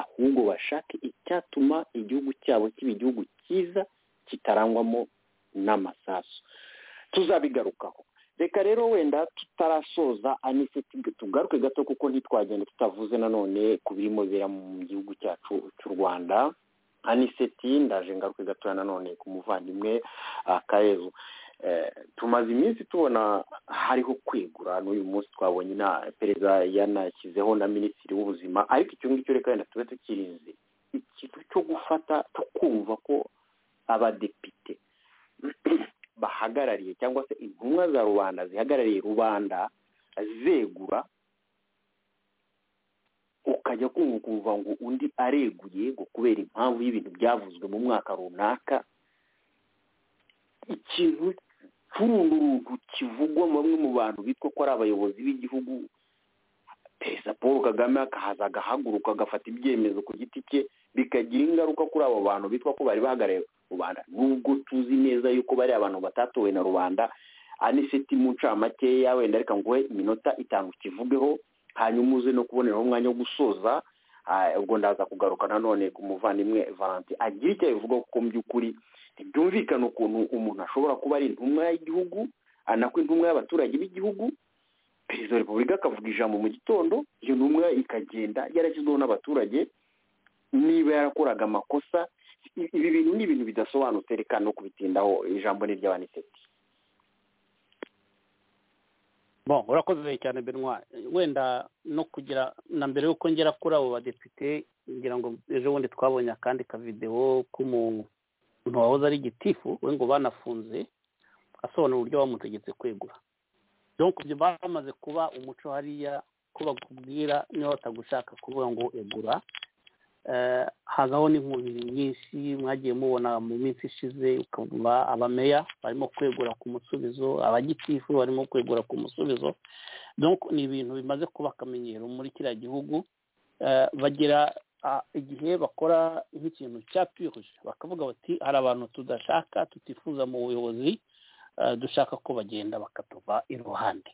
ahubwo bashake icyatuma igihugu cyabo kiba igihugu cyiza kitarangwamo n'amasasu tuzabigarukaho reka rero wenda tutarasoza aniseti tugaruke gato kuko ntitwagenda tutavuze nanone ku birimo bibera mu gihugu cyacu cy'u rwanda aniseti ndaje ngaruke gatoya nanone ku muvandimwe ah, kayezu Eh, tumaze iminsi tubona hariho kwegura n'uyu munsi twabonye na perezida yanashyizeho na minisitiri w'ubuzima ariko icyo ngicyo reka wenda tube tukirinze ikintu cyo gufata cyo kumva ko abadepite bahagarariye cyangwa se intumwa za rubanda zihagarariye rubanda zegura ukajya kumva ukumva ngo undi areguye ngo kubera impamvu y'ibintu byavuzwe mu mwaka runaka ikintu cy'urunturuntu kivugwa mu bamwe mu bantu bitwa ko ari abayobozi b'igihugu perezida paul kagame akahaza agahaguruka agafata ibyemezo ku giti cye bikagira ingaruka kuri abo bantu bitwa ko bari bahagarariye rubanda nubwo tuzi neza yuko bari abantu batatowe na rubanda aniseti mu ncamakeya wenda reka nguhe iminota itanu ukivugeho hanyuma uze no kuboneraho umwanya wo gusoza Ah, ubwo ndaza kugaruka nanone ku muvandimwe valentin agira icyo abivuga kuko mu by'ukuri ntibyumvikana ukuntu umuntu ashobora kuba ari intumwa y'igihugu anakwa intumwa y'abaturage b'igihugu perezida wa repubulika akavuga ijambo mu gitondo iyo ntumwa ikagenda yarashyizweho n'abaturage niba yarakoraga amakosa ibi bintu ni ibintu bidasobanutse reka no kubitindaho ijambo ni iry'abaniseti Bon, urakoze cyane benwa wenda no kugira na mbere y'uko ngera kuri abo badepite ngira ngo ejo bundi twabonye akandi kavidewo k'umuntu wahoze ari gitifu we ngo banafunze asobanura uburyo bamutegetse kwegura donc ibyo bamaze kuba umuco hariya ko bakubwira niba batagushaka kuvuga ngo egura Eh, hazaho n'inkubiri nyinshi mwagiye mubona mu minsi ishize ukumva abameya barimo kwegura ku musubizo abagitifu barimo kwegura ku musubizo donc ni ibintu bimaze kuba akamenyero muri kiriya gihugu Eh, bagira ah, igihe bakora nk'ikintu cya purije bakavuga bati hari abantu tudashaka tutifuza mu buyobozi eh, dushaka ko bagenda bakatuva iruhande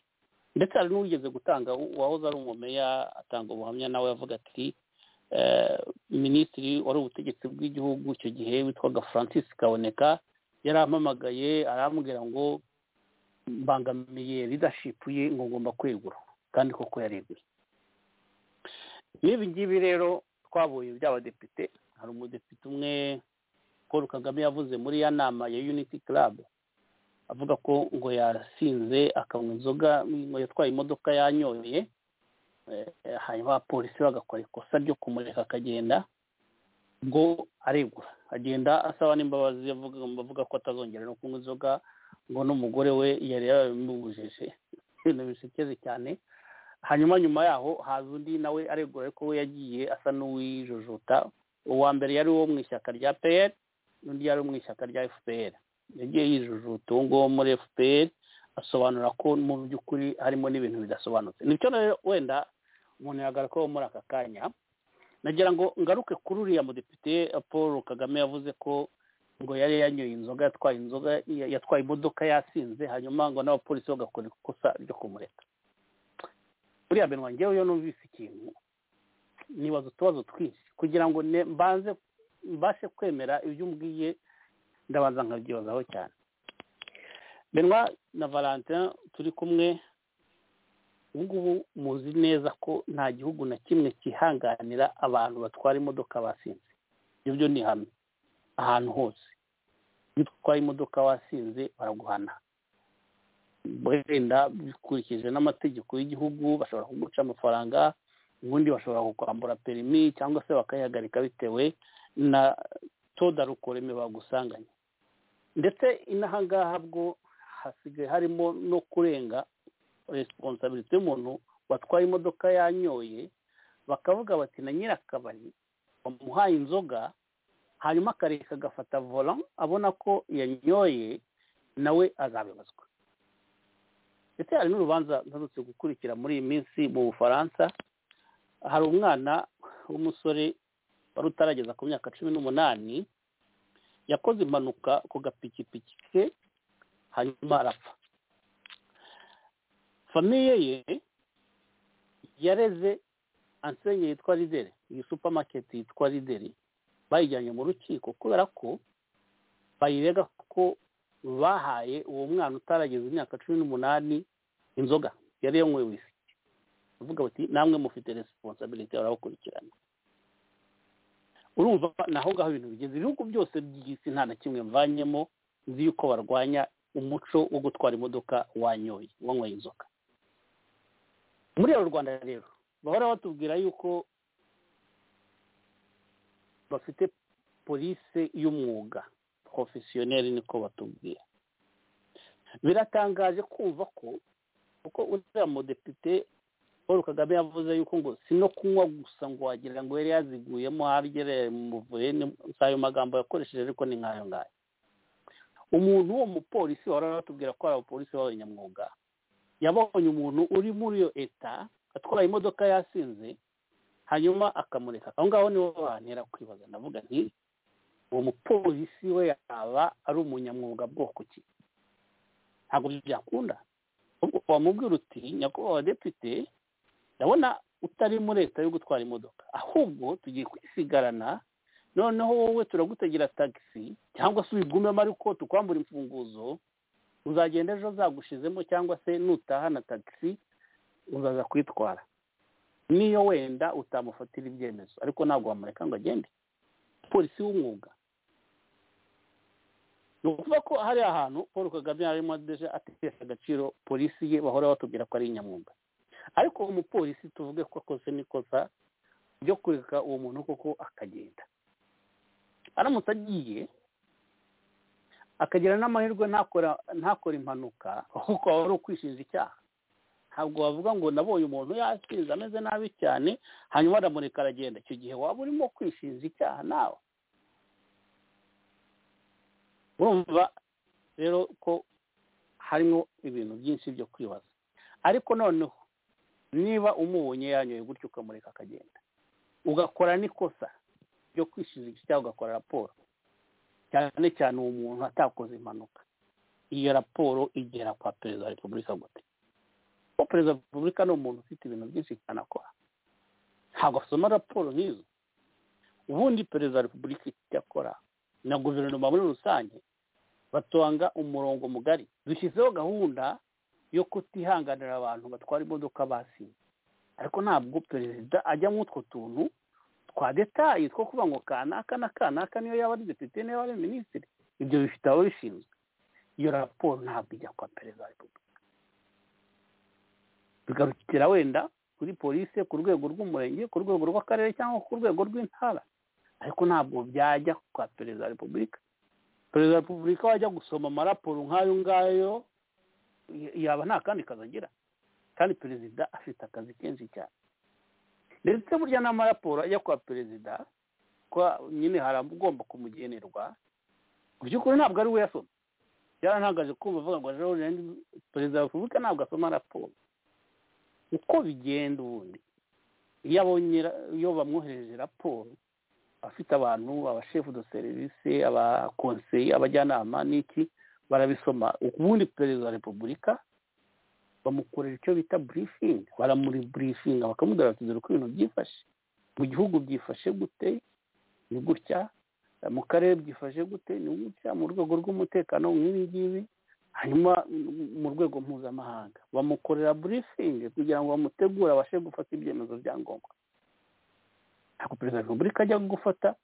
ndetse hari n'uwigeze gutanga uwahoze ari umumeya atanga ubuhamya nawe yavuga ati eh, minisitiri wari ubutegetsi bw'igihugu icyo gihe witwaga francis kaboneka yarampamagaye arambwira ngo mbangamiye leadership ye ngo ngomba kwegura kandi koko yareguye n'ibi ngibi rero twabonye by'abadepite hari umudepite umwe paul kagame yavuze muri ya nama ya unity club avuga ko ngo yasinze akanywa inzoga ngo yatwaye imodoka yanyoye eh, hanyuma abapolisi bagakora ikosa ryo kumureka akagenda ngo aregura agenda asaba n'imbabazi avuga avuga ko atazongera no kunywa inzoga ngo n'umugore we yari yabimubujeje ibintu bisekeje cyane hanyuma nyuma yaho haza undi nawe aregura ariko we yagiye asa n'uwijujuta uwa mbere yari uwo mu ishyaka rya pr n'undi yari uwo mu ishyaka rya fpr yagiye yijujuta uwo nguwo muri fpr asobanura ko mu by'ukuri harimo n'ibintu bidasobanutse nicyo rero wenda umuntu yagaragara ko muri aka kanya nagira ngo ngaruke kuri uriya mudepite paul kagame yavuze ko ngo yari yanyoye inzoga yatwaye inzoga yatwaye imodoka yasinze hanyuma ngo n'abapolisi bagakora ikosa ryo kumureka buriya mbere wanjye iyo numvise ikintu nibaza utubazo twinshi kugira ngo ne- mbanze mbashe kwemera ibyo umbwiye ndabanza nkabyibazaho cyane benwa na valentin turi kumwe ubu ngubu muzi neza ko nta gihugu na kimwe cyihanganira abantu batwara imodoka basinze ibyo byo ni hamwe ahantu hose iyo utwaye imodoka wasinze baraguhana wenda bikurikije n'amategeko y'igihugu bashobora kuguca amafaranga ubundi bashobora kukwambura perimi cyangwa se bakayihagarika bitewe na toda rukoreme bagusanganye ndetse inahangaha bwo hasigaye harimo no kurenga resiponsabilite y'umuntu watwaye imodoka yanyoye bakavuga bati na nyirakabari bamuhaye inzoga hanyuma akareka agafata vola abona ko yanyoye nawe azabibazwa ndetse hari n'urubanza ntarutse gukurikira muri iyi minsi mu bufaransa hari umwana w'umusore wari utarageza ku myaka cumi n'umunani yakoze impanuka ku gapikipiki ke hanyuma arapfa famiye ye yareze ansenye yitwa rideri iyi supamaketi yitwa rideri bayijyanye mu rukiko kubera ko bayirega ko bahaye uwo mwana utarageza imyaka cumi n'umunani inzoga yari yanyweye wisiki bavuga bati namwe mufite resiponsabilite barabakurikirana urumva naho ngaho ibintu bigeze ibihugu byose by'isi nta na kimwe mvanyemo nzi yuko barwanya umuco wo gutwara imodoka wanyoye wanyweye inzoga muri uru rwanda rero bahora batubwira yuko bafite polisi y'umwuga porofesiyoneri niko batubwira biratangaje kumva ko kuko uriya mudepite paul kagame yavuze yuko ngo si no kunywa gusa ngo wagira ngo yari yaziguyemo harya muvuye ni si ayo magambo yakoresheje ariko ni nk'ayo ngayo umuntu wo mupolisi wahora batubwira ko ari abapolisi b'abanyamwuga yabonye umuntu uri muri iyo eta atwaye imodoka yasinze hanyuma akamureka aho ngaho niho bantera kwibaza ndavuga nti uwo mupolisi we yaba ari umunyamwuga bwoko ki ntabwo byakunda ahubwo wamubwira uti nyakubahwa depite ndabona utari muri leta yo gutwara imodoka ahubwo tugiye kwisigarana noneho wowe turagutegera tagisi cyangwa se uyigumemo ariko tukwambura imfunguzo uzagenda ejo zagushizemo cyangwa se nutaha na tagisi uzaza kwitwara niyo wenda utamufatira ibyemezo ariko ntabwo wamureka ngo agende polisi w'umwuga ni ukuvuga ko hari ahantu paul kagame arimo deje atesha agaciro polisi ye bahora batubwira ko ari inyamwuga ariko umupolisi tuvuge ko akoze n'ikosa ryo kureka uwo muntu koko akagenda aramutse agiye akagira n'amahirwe ntakora ntakora impanuka ahubwo waba ari ukwishinja icyaha ntabwo wavuga ngo nabonye umuntu yasinze ameze nabi cyane hanyuma aramureka aragenda icyo gihe waba urimo kwishinja icyaha nawe urumva rero ko harimo ibintu byinshi byo kwibaza ariko noneho niba umubonye yanyoye gutyo ukamureka akagenda ugakora n'ikosa ryo kwishinja cyangwa ugakora raporo cyane cyane uwo muntu atakoze impanuka iyo raporo igera kwa perezida wa repubulika gute kuko perezida wa repubulika ni umuntu ufite ibintu byinshi cyane akora ntabwo asoma raporo nk'izo ubundi perezida wa repubulika icyo akora na guverinoma muri rusange batanga umurongo mugari dushyizeho gahunda yo kutihanganira abantu batwara imodoka basinze ariko ntabwo perezida ajya muri utwo tuntu twa detayi two kuvuga ngo kanaka na kanaka niyo yaba ari depite niyo yaba ari minisitiri ibyo bifite abo bishinzwe iyo raporo ntabwo ijya kwa perezida wa repubulika bigarukira wenda kuri polisi ku rwego rw'umurenge ku rwego rw'akarere cyangwa ku rwego rw'intara ariko ntabwo byajya kwa perezida wa repubulika perezida wa repubulika wajya gusoma amaraporo nk'ayo ngayo yaba nta kandi kazi agira kandi perezida afite akazi kenshi cyane ndetse burya n'amaraporo ajya kwa perezida ko nyine hari ugomba kumugenerwa mu by'ukuri ntabwo ari we yasoma yarantangaje kumva avuga ngo rero perezida wa repubulika ntabwo asoma raporo uko bigenda ubundi iyo abonye iyo bamwohereje raporo afite abantu abashefu do serivisi abakonseye abajyanama n'iki barabisoma ubundi perezida wa repubulika bamukorera icyo bita burifingi baramuri burifinga bakamubwira bati dore uko ibintu byifashe mu gihugu byifashe gute ni gutya mu karere byifashe gute ni gutya mu rwego rw'umutekano nk'ibi ngibi hanyuma mu rwego mpuzamahanga bamukorera burifingi kugira ngo bamutegure abashe gufata ibyemezo bya ngombwa ntabwo perezida wa repubulika ajya gufata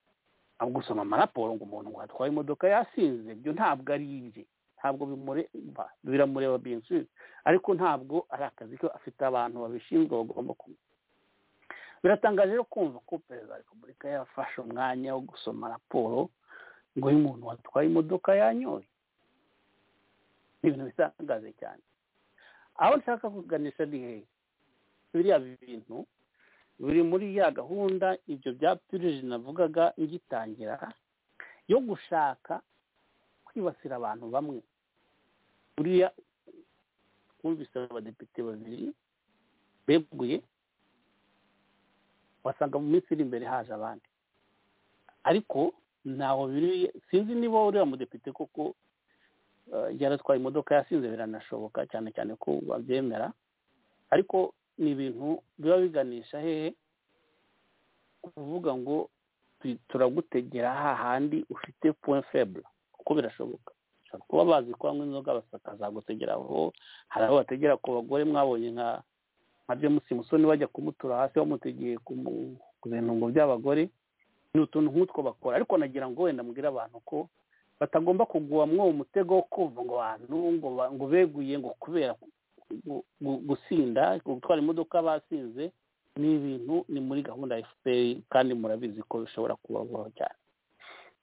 gusoma amaraporo ngo umuntu watwaye imodoka yasinze ibyo ntabwo ari ibye ntabwo bimureba biramureba biyinsubiza ariko ntabwo ari akazi ko afite abantu babishinzwe bagomba kumva biratangaje rero kumva ko perezida wa repubulika yafashe umwanya wo gusoma raporo ngo uyu muntu watwaye imodoka yanyoye ni ibintu bitangaje cyane aho nshaka kuganisha ni hehe biriya bintu biri muri ya gahunda ibyo bya pirije navugaga ngitangira yo gushaka kwibasira abantu bamwe buriya twumvise abadepite babiri beguye wasanga mu minsi iri imbere haje abandi ariko ntaho biri sinzi niba uriya mudepite koko yaratwaye imodoka yasinze biranashoboka cyane cyane ko babyemera ariko ni ibintu biba biganisha hehe kuvuga ngo turagutegera hahandi ufite point faible kuko birashoboka ushobora kuba bazi ko bamwe inzoga bakazagutegeraho hari abo bategera ku bagore mwabonye nka nka james musoni bajya kumutura hasi bamutegeye ku bintu ngo by'abagore ni utuntu nk'utwo bakora ariko nagira ngo wenda mbwire abantu ko batagomba kugwa mwo umutego wo kumva ngo abantu ngo beguye ngo kubera gusinda gutwara imodoka basinze ni ibintu ni muri gahunda ya efuperi kandi murabizi ko bishobora kubaho cyane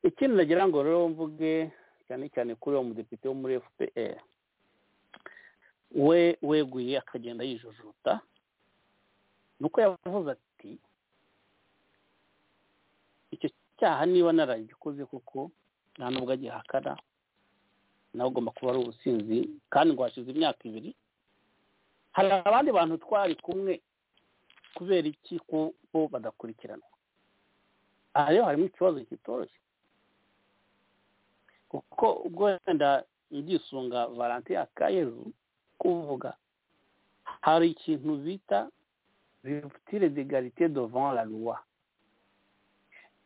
ikindi nagira ngo rero mvuge cyane cyane kuri uwo mudepite wo muri fpr we weguye akagenda yijujuta nuko yavuze ati icyo cyaha niba naragikoze kuko nta nubwo agihakana nawe ugomba kuba ari ubusinzi kandi ngo hashize imyaka ibiri hari abandi bantu twari kumwe kubera iki ko badakurikiranwa aha rero harimo ikibazo kitoroshye kuko ubwo wenda ngisunga valantin akayezu kuvuga hari ikintu bita rupture d'egalite devant la loi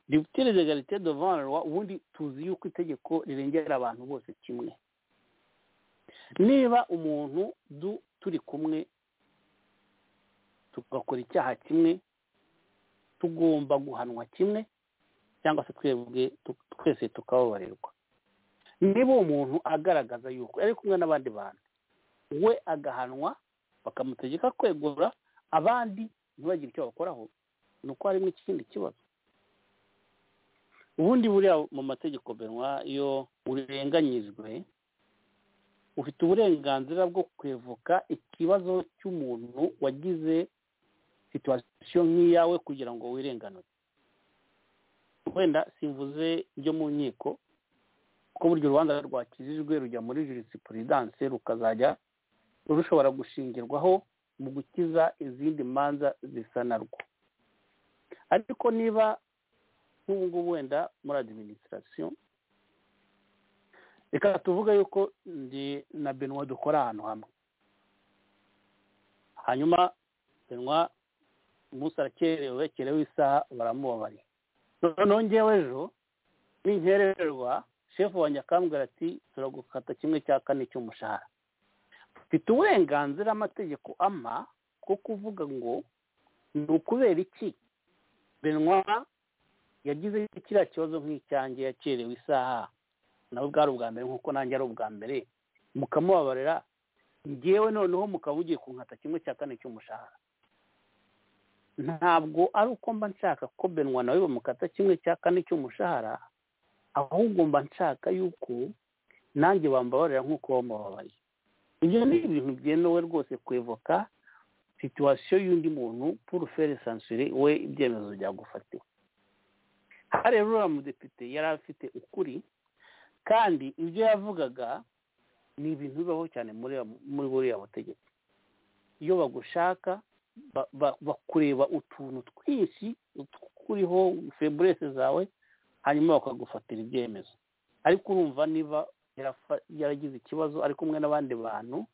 rupture d'egalite devant la loi ubundi tuzi yuko itegeko rirengera abantu bose kimwe niba umuntu du turi kumwe tugakora icyaha kimwe tugomba guhanwa kimwe cyangwa se twebwe twese tukababarirwa niba uwo muntu agaragaza yuko ari kumwe n'abandi bantu we agahanwa bakamutegeka kwegura abandi ntibagire icyo bakoraho ni uko harimo ikindi kibazo ubundi buriya mu mategeko benwa iyo urenganyijwe ufite uburenganzira bwo kwevuka ikibazo cy'umuntu wagize situwasiyo nk'iyawe kugira ngo wirenganure wenda simvuze ibyo mu nkiko kuko burya urubanza rwakijijwe rujya muri jurisipuridanse rukazajya rushobora gushingirwaho mu gukiza izindi manza zisa narwo ariko niba nk'ubu ngubu wenda muri adiminisitirasiyo reka tuvuge yuko ndi na benwa dukora ahantu hamwe hanyuma benwa umunsi arakerewe kerewe isaha baramubabariye noneho ngewe ejo ninkererwa shefu wanjye akambwira ati turagukata kimwe cya kane cy'umushahara mfite uburenganzira amategeko ama ko kuvuga ngo ni ukubera iki benwa yagize kiriya kibazo nk'icyange yakerewe isaha nawe bwari ubwa mbere nk'uko nanjye ari ubwa mbere mukamubabarira ngewe noneho mukaba ugiye kunkata kimwe cya kane cy'umushahara ntabwo ari uko mba nshaka ko benwa nawe bamukata kimwe cya kane cy'umushahara ahubwo mba nshaka yuko nanjye bambabarira nk'uko bamubabaye ibyo ni ibintu byemewe rwose kwevoka situwasiyo y'undi muntu purufere sansire we ibyemezo byagufatiwe aha rero uriya mudepite yari afite ukuri kandi ibyo yavugaga ni ibintu bibaho cyane muri buriya butegetsi iyo bagushaka bakureba utuntu twinshi kuriho feburese zawe hanyuma bakagufatira ibyemezo ariko urumva niba yaragize ikibazo ari kumwe n'abandi bantu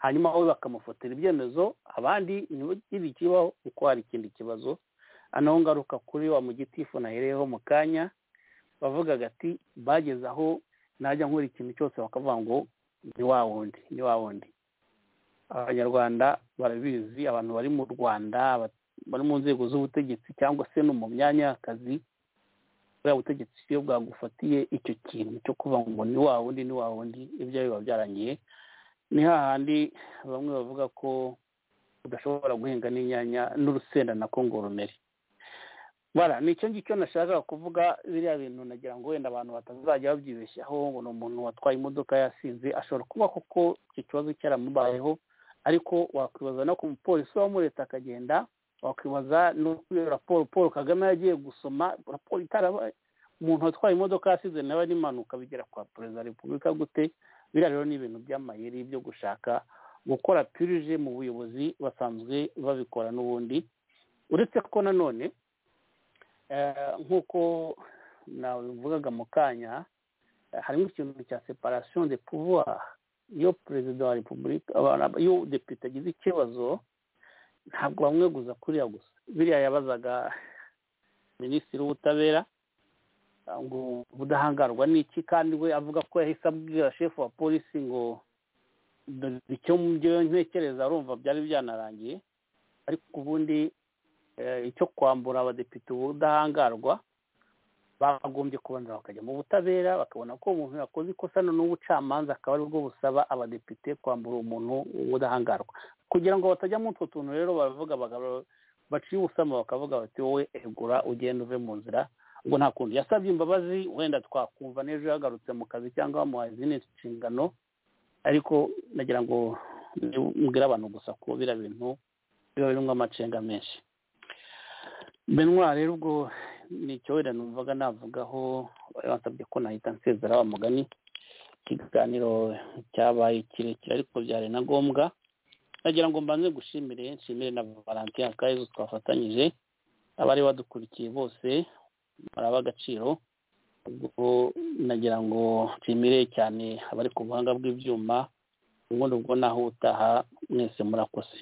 hanyuma wowe bakamufatira ibyemezo abandi ntibagire ikibaho kuko hari ikindi kibazo anaho ngaruka kuri wa mugitifu nahereyeho mu kanya bavugaga ati bageze aho najya nkora ikintu cyose bakavuga ngo ni wa wundi ni wa wundi abanyarwanda barabizi abantu bari mu rwanda bari mu nzego z'ubutegetsi cyangwa se no mu myanya y'akazi buriya butegetsi iyo bwagufatiye icyo kintu cyo kuvuga ngo ni wa wundi ni wa wundi ibyo biba byarangiye ni hahandi bamwe bavuga ko udashobora guhinga n'inyanya n'urusenda nako ngo rumere bara ni icyo ngicyo nashakaga kuvuga biriya bintu nagira ngo wenda abantu batazajya babyibeshyaho ngo ni umuntu watwaye imodoka yasinze ashobora kuba koko icyo kibazo cyaramubayeho ariko wakwibaza no ku mupolisi wamuretse akagenda wakwibaza no kuri raporo paul kagame yagiye gusoma raporo itarabaye umuntu watwaye imodoka yasize nawe n'impanuka bigera kwa perezida wa repubulika gute biriya rero ni ibintu by'amayeri byo gushaka gukora pirije mu buyobozi basanzwe babikora n'ubundi uretse ko nanone nk'uko navugaga mu kanya harimo ikintu cya separasiyo de pouvoir iyo perezida wa repubulika iyo depite agize ikibazo ntabwo bamweguza kuriya gusa biriya yabazaga minisitiri w'ubutabera ngo ubudahangarwa ni iki kandi we avuga ko yahise abwira shefu wa polisi ngo icyo ntekereza arumva byari byanarangiye ariko ubundi icyo kwambura abadepite ubudahangarwa bagombye kubanza bakajya mu butabera bakabona ko umuntu yakoze ikosa none ubucamanza akaba aribwo busaba abadepite kwambura umuntu ubudahangarwa kugira ngo batajya muri utwo tuntu rero baravuga baciye ubusama bakavuga bati wowe egura ugenda uve mu nzira ubwo nta kuntu yasabye imbabazi wenda twakumva n'ejo yagarutse mu kazi cyangwa bamuhaye izindi nshingano ariko nagira ngo mbwire abantu gusa ko biriya bintu biba birimo amacenga menshi benwa rero ubwo ni icyo wenda numvaga navugaho basabye ko nahita nsezera wa mugani ikiganiro cyabaye kirekire ariko byari na ngombwa nagira ngo mbanze gushimire nshimire na valentin akayezo twafatanyije abari badukurikiye bose baraba agaciro ubwo nagira ngo nshimire cyane abari ku buhanga bw'ibyuma ubundi ubwo naho utaha mwese murakoze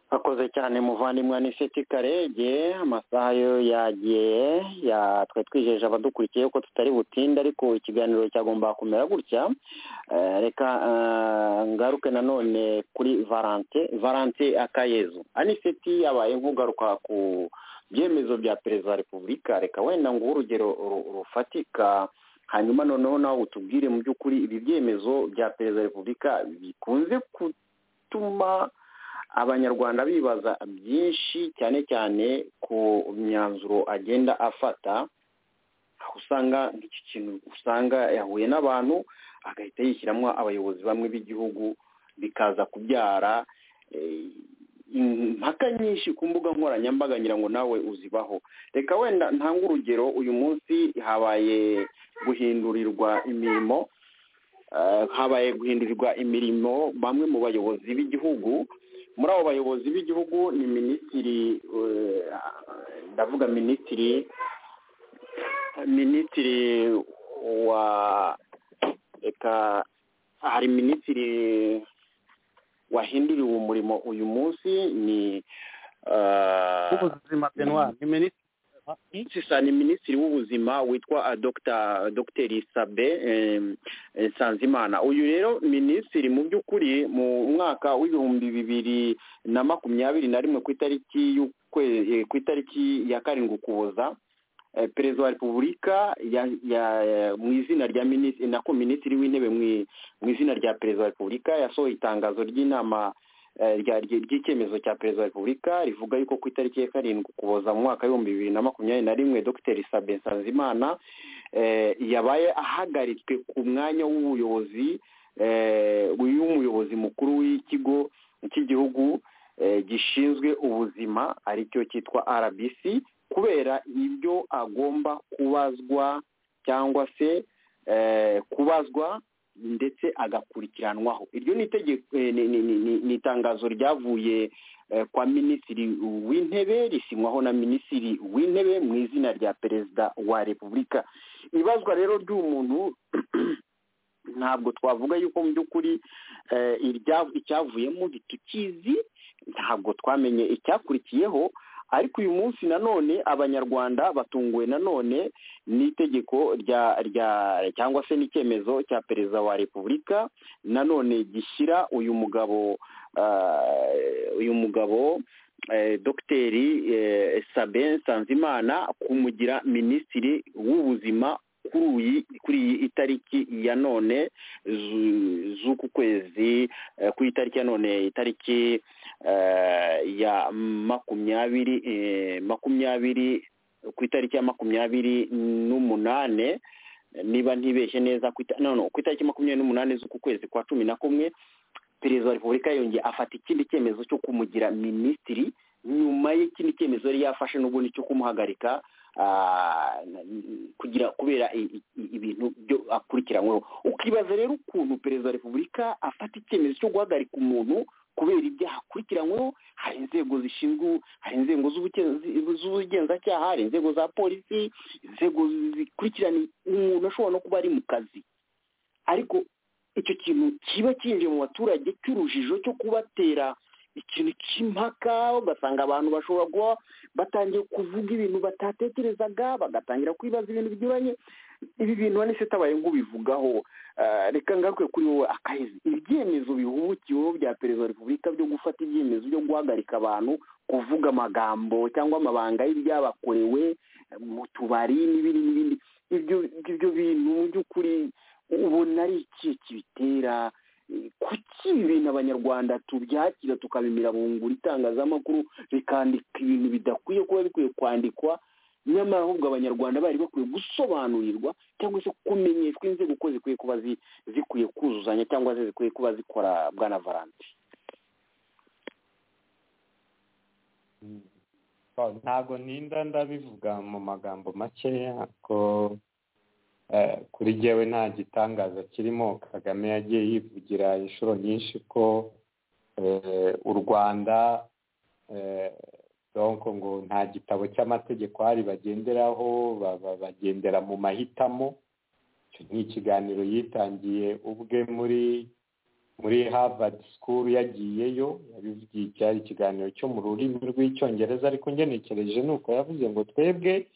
akoze cyane muvandimwe ni seti karege amasaha yo yagiye twe twijeje abadukurikiye ko tutari butinde ariko ikiganiro cyagomba kumera gutya reka ngaruke nanone kuri valante valante akayezu aniseti yabaye nk'ugaruka ku ibyemezo bya perezida wa repubulika reka wenda nguhe urugero ru- rufatika hanyuma noneho nawe utubwire mu by'ukuri ibi byemezo bya perezida wa repubulika bikunze gutuma abanyarwanda bibaza byinshi cyane cyane ku myanzuro agenda afata aho usanga nk'iki kintu usanga yahuye n'abantu agahita yishyiramo abayobozi bamwe b'igihugu bikaza kubyara eh, impaka nyinshi ku mbuga nkoranyambaga ngira ngo nawe uzibaho reka wenda ntanga urugero uyu munsi habaye guhindurirwa imirimo eh, habaye guhindurirwa imirimo bamwe mu bayobozi b'igihugu muri abo bayobozi b'igihugu ni minisitiri eh, ndavuga minisitiri minisitiri wa reka hari minisitiri wahinduriwe umurimo uyu munsi ni ah, w'ubuzima benwari ni minisitiri sisa ni minisitiri w'ubuzima witwa dr dr sabe em, eh, sanzimana uyu rero minisitiri mu by'ukuri mu mwaka w'ibihumbi bibiri na makumyabiri na rimwe ku itariki y'ukwe- eh, ku itariki ya karindwi ukuboza eh, perezida wa repubulika ya- ya- mu izina rya minisitiri nako minisitiri w'intebe mu i- mu izina rya perezida wa repubulika yasohoye itangazo ry'inama eh, rya- rya- ry'icyemezo cya perezida wa repubulika rivuga yuko ku itariki ya karindwi ukuboza mu mwaka w'ibihumbi bibiri na makumyabiri na rimwe dr sabe nsanzimana eh, yabaye ahagaritswe ku mwanya w'ubuyobozi eh, uyu umuyobozi mukuru w'ikigo cy'igihugu eh, gishinzwe ubuzima aricyo cyitwa rbc kubera ibyo agomba kubazwa cyangwa se eh, kubazwa ndetse agakurikiranwaho iryo ni itegeko eh, ni- ni- ni- ni- ni itangazo ryavuye eh, kwa minisitiri w'intebe risinywaho na minisitiri w'intebe mu izina rya perezida wa repubulika ibazwa rero ry'uwo muntu ntabwo twavuga yuko mu by'ukuri eh, irya- icyavuyemo tukizi ntabwo twamenye icyakurikiyeho ariko uyu munsi nanone abanyarwanda batunguwe nanone n'itegeko rya rya cyangwa se n'icyemezo cya perezida wa repubulika nanone gishyira uyu mugabo eh, uyu mugabo eh, dogiteri eh, sabin nsanzimana kumugira minisitiri w'ubuzima kuri iyi kuri iyi itariki ya none zu- z'uku kwezi eh, ku itariki ya none itariki eh, ya makumyabiri eh, makumyabiri ku itariki ya makumyabiri n'umunane niba ntibeshye neza ku ita- no, no, ku itariki makumyabiri n'umunane z'uku kwezi kwa cumi na kumwe perezida wa repubulika yongeye afata ikindi cyemezo cyo kumugira minisitiri nyuma y'ikindi cyemezo yari yafashe n'ubundi cyo kumuhagarika ah, n- kugira kubera i- i- i- ibintu byo akurikiranyweho ukibaza rero ukuntu perezida wa repubulika afata icyemezo cyo guhagarika umuntu kubera ibyaha akurikiranyweho hari inzego zishinzwe hari inzego z'ubugenzi- z'ubugenzacyaha hari inzego za polisi inzego zikurikirana umuntu ashobora no kuba ari mu kazi ariko icyo kintu kiba kinjiye mu baturage cy'urujijo cyo kubatera ikintu cy'impaka ugasanga abantu bashobora kuba batangiye kuvuga ibintu batatekerezaga bagatangira kwibaza ibintu binyuranye ibi bintu wani se tabaye nk'ubivugaho Eh, reka ngaruke kuri wowe akahezi ibyemezo bihubukiweho bya perezida wa repubulika byo gufata ibyemezo byo guhagarika abantu kuvuga amagambo cyangwa amabanga y'ibyabakorewe eh, mu tubari n'ibindi n'ibindi ibyo ibyo bintu mu by'ukuri ubona ari iki kibitera Eh, kuki ibi bintu abanyarwanda tubyakira tukabimira bungura itangazamakuru bikandika ibintu bidakwiye kuba bikwiye kwandikwa nyamara ahubwo abanyarwanda bari bakwiye gusobanurirwa cyangwa se kumenyeshwa inzego uko zikwiye kuba zi- zikwiye kuzuzanya cyangwa se zikwiye kuba zikora bwana valanti ntabwo ntinda ndabivuga mu magambo makeya ko eh, kuri jyewe nta gitangaza kirimo kagame yagiye yivugira inshuro nyinshi ko eh, u rwanda eh, donc ngo nta gitabo cy'amategeko hari bagenderaho ba- ba- bagendera mu mahitamo icyo ni ikiganiro yitangiye ubwe muri muri harvard school yagiyeyo yabivugiye cyari ikiganiro cyo mu rurimi rw'icyongereza ariko ngenekereje ni uko yavuze ngo twebwe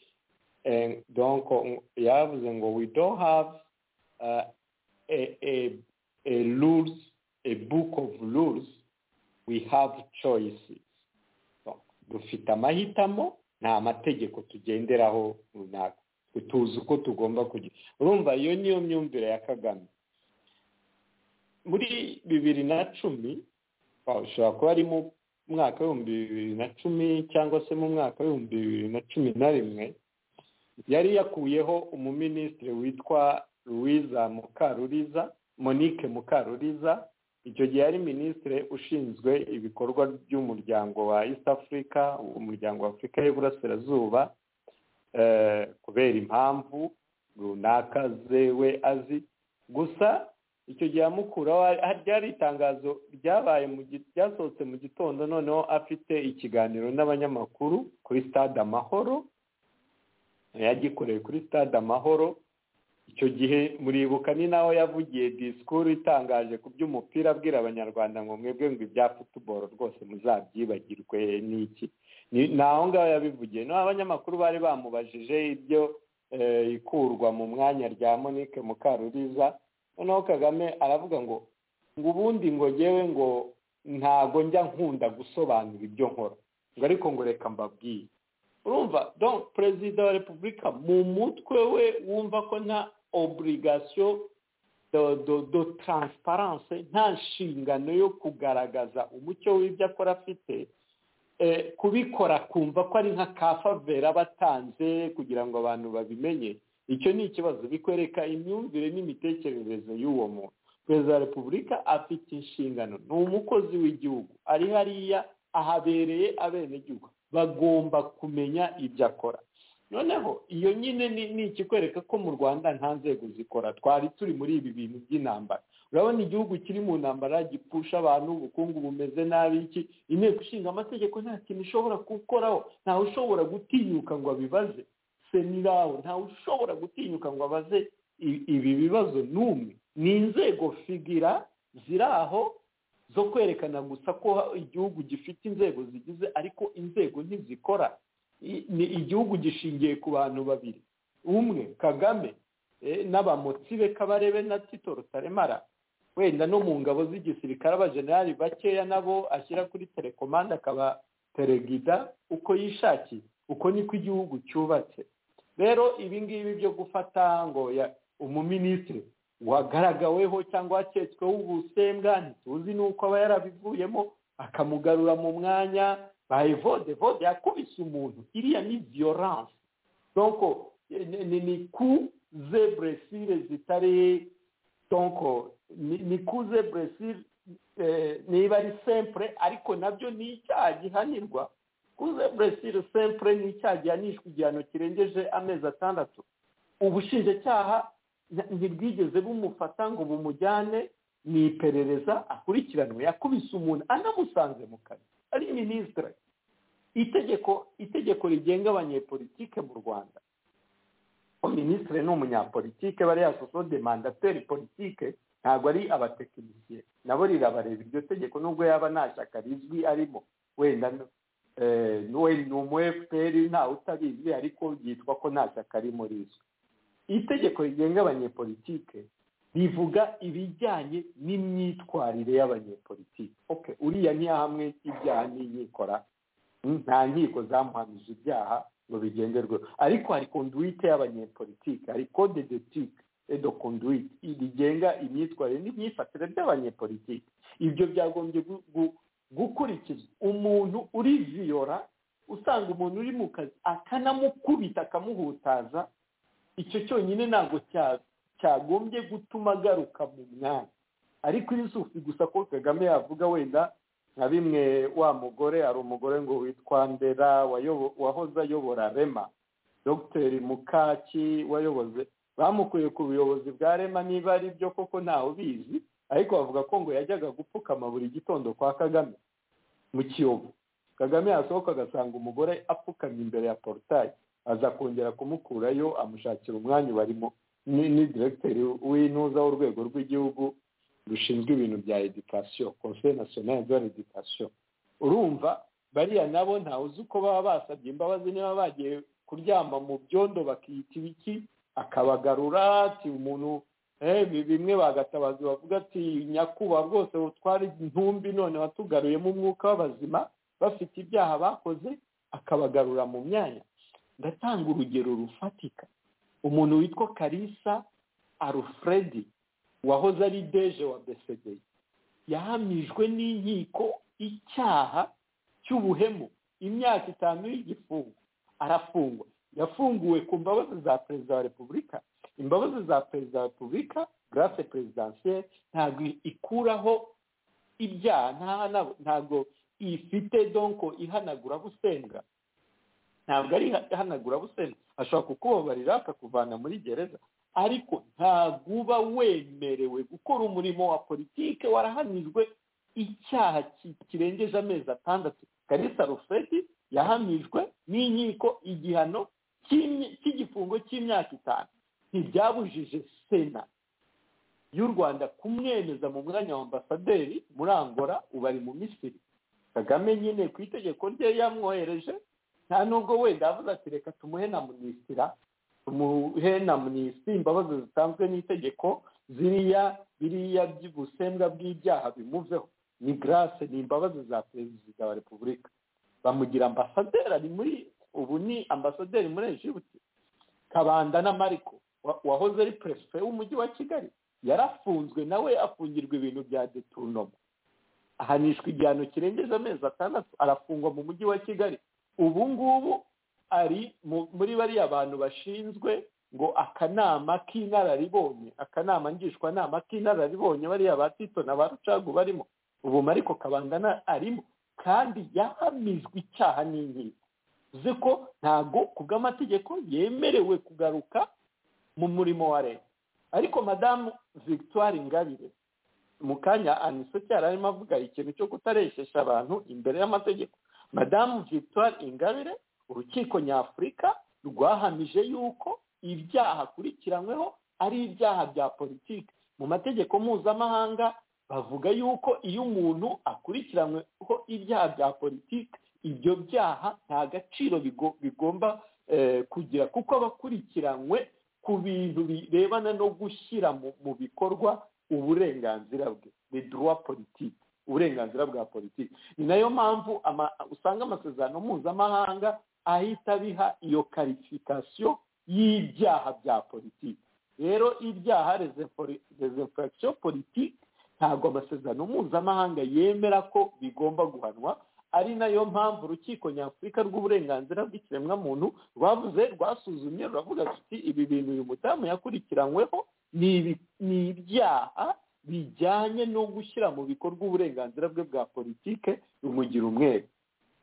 eh, donc ng- yavuze ngo we don't have uh, a, a, a rules a book of rules we have choices So, dufite amahitamo nta mategeko tugenderaho runaka tuzi uko tugomba kugira urumva iyo niyo myumvire ya kagame muri bibiri na cumi ushobora kuba ari mu mwaka w'ibihumbi bibiri na cumi cyangwa se mu mwaka w'ibihumbi bibiri na cumi na rimwe yari yakuyeho umuminisitiri witwa louise mukaruriza monique mukaruriza icyo gihe yari minisitiri ushinzwe ibikorwa by'umuryango wa east africa umuryango wa afurika y'uburasirazuba kubera impamvu runaka zewe azi gusa icyo gihe amukuraho ryari itangazo ryabaye ryasohotse mu gitondo noneho afite ikiganiro n'abanyamakuru kuri stade amahoro yagikoreye kuri stade amahoro icyo gihe muribuka ni naho yavugiye disikuru itangaje ku by'umupira abwira abanyarwanda ngo mwebwe ngo ibya futuboro rwose muzabyibagirwe n'iki ni aho ngaho yabivugiye naho abanyamakuru bari bamubajije ibyo ikurwa mu mwanya rya monique mukaruriza noneho kagame aravuga ngo ngo ubundi ngo ngewe ngo ntago njya nkunda gusobanura ibyo nkora ngo ariko ngo reka mbabwiye urumva do perezida wa repubulika mu mutwe we wumva ko nta oburigasiyo do taransiparanse nta nshingano yo kugaragaza umucyo w'ibyo akora afite kubikora kumva ko ari nka ka favera batanze kugira ngo abantu babimenye icyo ni ikibazo bikwereka imyumvire n'imitekerereze y'uwo muntu perezida wa repubulika afite inshingano ni umukozi w'igihugu ari hariya ahabereye abenegihugu bagomba kumenya ibyo akora noneho iyo nyine ni ikikwereka ko mu rwanda nta nzego zikora twari turi muri ibi bintu by'intambara urabona igihugu kiri mu ntambara gipfusha abantu ubukungu bumeze nabi iki inteko ishinga amategeko nta kintu ishobora gukoraho ntawe ushobora gutinyuka ngo abibaze senirawo ntawe ushobora gutinyuka ngo abaze ibi bibazo n'umwe ni inzego figira ziri aho zo kwerekana gusa ko igihugu gifite inzego zigize ariko inzego ntizikora ni igihugu gishingiye ku bantu babiri umwe kagame n'abamotsi be kabarebe na tito rutaremara wenda no mu ngabo z'igisirikare abajenerali bakeya nabo ashyira kuri telekomande akaba teregida uko yishakiye uko niko igihugu cyubatse rero ibi ngibi byo gufata ngo umuminisitiri wagaragaweho cyangwa waketsweho ubusembwa ntituzi n'uko aba yarabivuyemo akamugarura mu mwanya baye vode vode yakubise umuntu iriya ni viyoranse donko ni ku ze buresire zitari donko ni ku ze buresire niba ari sempure ariko nabyo ni icyaha gihanirwa kuze buresire sempure ni icyaha gihanishwa igihano kirengeje amezi atandatu ubushinjacyaha ntibwigeze bumufata ngo bumujyane mu iperereza akurikiranwe yakubise umuntu anamusanze mu kazi ari minisitire itegeko itegeko rigenga abanyepolitike mu rwanda ko minisitire ni umunyapolitike bariya sosode mandateri politike ntabwo ari abatekinisiye nabo rirabareba iryo tegeko nubwo yaba nta shyaka rizwi arimo wenda ni umu efuperi ntawe utabizi ariko byitwa ko nta shyaka arimo rizwi itegeko rigenga abanyepolitike rivuga ibijyanye n'imyitwarire y'abanyepolitike oke uriya ntiyahamwe ibyaha n'inkikora nta nkiko zamuhamije ibyaha ngo bigenderweho ariko hari konduwite y'abanyepolitike hari kode detike edo konduwite rigenga imyitwarire n'imyifatire by'abanyepolitike ibyo byagombye gukurikizwa umuntu uri viyora usanga umuntu uri mu kazi akanamukubita akamuhutaza icyo cyonyine ntabwo cyagombye gutuma agaruka mu mwanya ariko isufi gusa ko kagame yavuga wenda nka bimwe wa mugore hari umugore ngo witwa ndera wahoze ayobora rema dogiteri mukaki wayoboze bamukuye ku buyobozi bwa rema niba ari byo koko ntawe ubizi ariko bavuga ko ngo yajyaga gupfukama buri gitondo kwa kagame mu kiyovu kagame yasohoka agasanga umugore apfukamye imbere ya porutayi aza kongera kumukurayo amushakira umwanya barimo ni diregiteri w'intuza w'urwego rw'igihugu rushinzwe ibintu bya edikasiyo conseil national de l'edikasiyo urumva bariya nabo ntawe uzi uko baba basabye imbabazi niba bagiye kuryama mu byondo bakiyita ibiki akabagarura ati umuntu bimwe bagatabazi bavuga ati nyakubahwa rwose utwara intumbi none watugaruyemo umwuka w'abazima bafite ibyaha bakoze akabagarura mu myanya ndatanga urugero rufatika umuntu witwa karisa alfredi wahoze ari deje wa besedeye yahamijwe n'inkiko icyaha cy'ubuhemu imyaka itanu y'igifungo arafungwa yafunguwe ku mbabazi za perezida wa repubulika imbabazi za perezida wa repubulika garase perezidansiyeri ntabwo ikuraho ibyaha nta- ntabwo ifite donko ihanagura busenga ntabwo ari ihanagura busenga ashobora kukubabarira akakuvana muri gereza ariko ntabwo uba wemerewe gukora umurimo wa politike warahamijwe icyaha ki- kirengeje amezi atandatu karisa rufeti yahamijwe n'inkiko igihano cy'imyi- cy'igifungo cy'imyaka itanu ntibyabujije sena y'u rwanda kumwemeza mu mwanya wa ambasaderi muri angola ubu ari mu misiri kagame nyine ku itegeko rye yamwohereje nta nubwo wenda yavuze ati reka tumuhe na munisitira tumuhe na munisitiri imbabazi zitanzwe n'itegeko ziriya biriya by'ubusembwa bw'ibyaha bimuveho ni garase ni imbabazi za perezida wa repubulika bamugira ambasaderi ari muri ubu ni ambasaderi muri egibuti kabanda na mariko wa- wahoze ari perefe w'umujyi wa kigali yarafunzwe nawe afungirwa ibintu bya deturunomo ahanishwa igihano kirengeje amezi atandatu arafungwa mu mujyi wa kigali ubu ngubu ari mu- muri bariya bantu bashinzwe ngo akanama k'inararibonye akanama ngishwanama k'inararibonye bariya ba tito na ba rucagu barimo ubu mariko kabangana arimo kandi yahamijwe icyaha n'inkiko uzi ko ntabwo ku bw'amategeko yemerewe kugaruka mu murimo wa leta ariko madamu victoire ingabire mu kanya aniso cyari arimo avuga ikintu cyo kutareshyesha abantu imbere y'amategeko madamu victoire ingabire urukiko nyafurika rwahamije yuko ibyaha akurikiranyweho ari ibyaha bya politiki mu mategeko mpuzamahanga bavuga yuko iyo umuntu akurikiranyweho ibyaha bya politiki ibyo byaha nta gaciro bigo- bigomba eh, kugira kuko aba akurikiranywe ku bintu birebana no gushyira mu- mu bikorwa uburenganzira bwe le droit politique uburenganzira bwa politiki ni nayo mpamvu ama- usanga amasezerano mpuzamahanga ahita abiha iyo karifikasiyo y'ibyaha bya politiki rero ibyaha rezefuragisiyo politiki ntabwo amasezerano mpuzamahanga yemera ko bigomba guhanwa ari nayo mpamvu urukiko nyafurika rw'uburenganzira bw'ikiremwamuntu rwavuze rwasuzumye ruravuga ruti ibi bintu uyu mudamu yakurikiranyweho ni ibi- ni ibyaha bijyanye no gushyira mu bikorwa uburenganzira bwe bwa politike rumugira umwere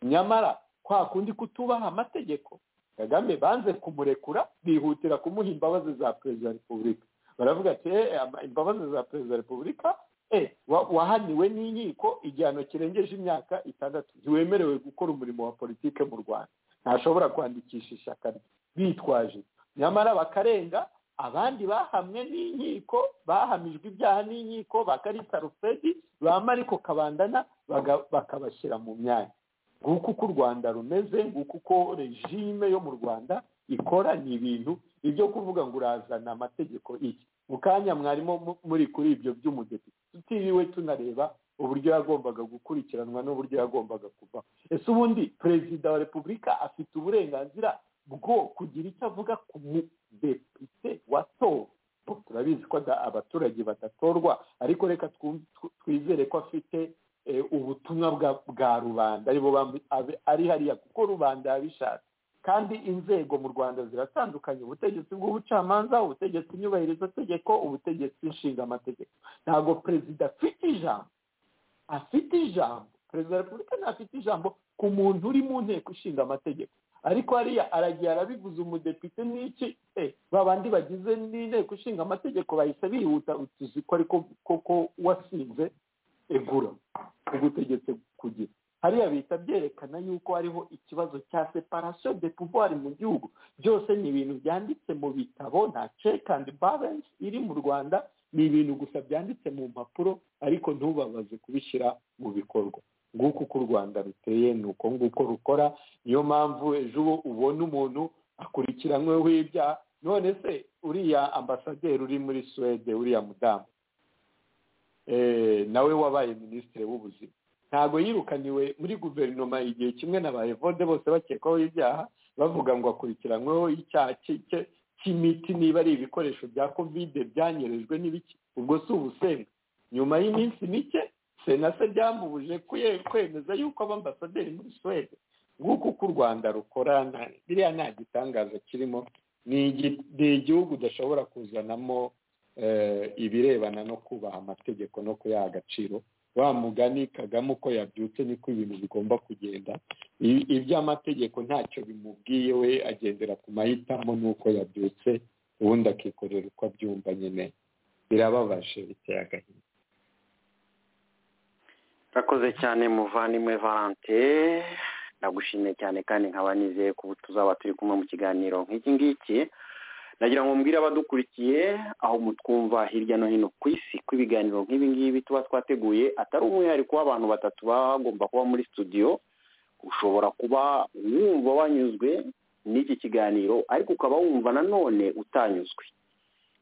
nyamara kwa kundi kutubaha amategeko kagame banze kumurekura bihutira kumuha imbabazi za perezida wa repubulika baravuga ati "Eh, ama- imbabazi za perezida wa repubulika eh, wa- wahaniwe n'inkiko igihano kirengeje imyaka itandatu ntiwemerewe gukora umurimo wa politike mu rwanda ntashobora kwandikisha ishyaka rye bitwaje nyamara bakarenga abandi bahamwe n'inkiko bahamijwe ibyaha n'inkiko ba karita rufedi ba mariko kabandana baga- bakabashyira mu myanya nguko uko u rwanda rumeze nguko uko regime yo mu rwanda ikora ni ibintu ibyo kuvuga ngo urazana amategeko iki mu kanya mwarimo mu- muri kuri ibyo by'umudepite tutiriwe tunareba uburyo yagombaga gukurikiranwa n'uburyo yagombaga kuva ese ubundi perezida wa repubulika afite uburenganzira bwo kugira icyo avuga ku mudepite watowe turabizi ko ada- abaturage badatorwa ariko reka twum- tw- twizere ko afite eh, ubutumwa bwa- bwa rubanda aribo bambi- abe- ari hariya kuko rubanda yabishatse kandi inzego mu rwanda ziratandukanye ubutegetsi bw'ubucamanza ubutegetsi nyubahirizategeko ubutegetsi nshingamategeko ntabwo perezida afite ijambo afite ijambo perezida wa repubulika ntafite ijambo ku muntu uri mu nteko ishinga amategeko ariko hariya aragiye arabivuze umudepite n'iki eh, babandi bagize n'inteko ishinga amategeko bahise bihuta tuzi ko ariko koko wasinze egura ugutegetse kugira hariya bihita byerekana yuko hariho ikibazo cya separation de pouvoir mu gihugu byose ni ibintu byanditse mu bitabo nta check and balance iri mu rwanda ni ibintu gusa byanditse mu mpapuro ariko ntubabaze kubishyira mu bikorwa nguko uko u rwanda ruteye ni uko nguko rukora niyo mpamvu ejo ubu ubona umuntu akurikiranyweho ibyaha none se uriya ambasaderi uri muri suwede uriya mudamu eh, nawe wabaye minisitiri w'ubuzima ntabwo yirukaniwe muri guverinoma igihe kimwe na ba evode bose bakekwaho ibyaha bavuga ngo akurikiranyweho icyaha ki- ki- cy'imiti niba ari ibikoresho bya kovide byanyerejwe n'ibiki ubwo si ubusenga nyuma y'iminsi mike sena se byamubuje kuye- kwemeza yuko aba ambasaderi muri suwede nguko uko u rwanda rukora nta- biriya nta gitangaza kirimo ni igi- ni igihugu udashobora kuzanamo eh, ibirebana no kubaha amategeko no kuyaha agaciro wa mugani kagame uko yabyutse niko ibintu bigomba kugenda I- iby'amategeko ntacyo bimubwiye we agendera ku mahitamo n'uko yabyutse ubundi akikorera uko abyumva nyine birababaje biteye agahinda urakoze cyane muvandimwe valante ndagushimiye cyane kandi nkaba nizeye ko ubu tuzaba turi kumwe mu kiganiro nk'iki ngiki nagira ngo mbwire abadukurikiye aho mutwumva hirya no hino ku isi ko ibiganiro nk'ibi ngibi tuba twateguye atari umwihariko w'abantu batatu baba bagomba kuba muri studio ushobora kuba wumva wanyuzwe n'iki kiganiro ariko ukaba wumva nanone utanyuzwe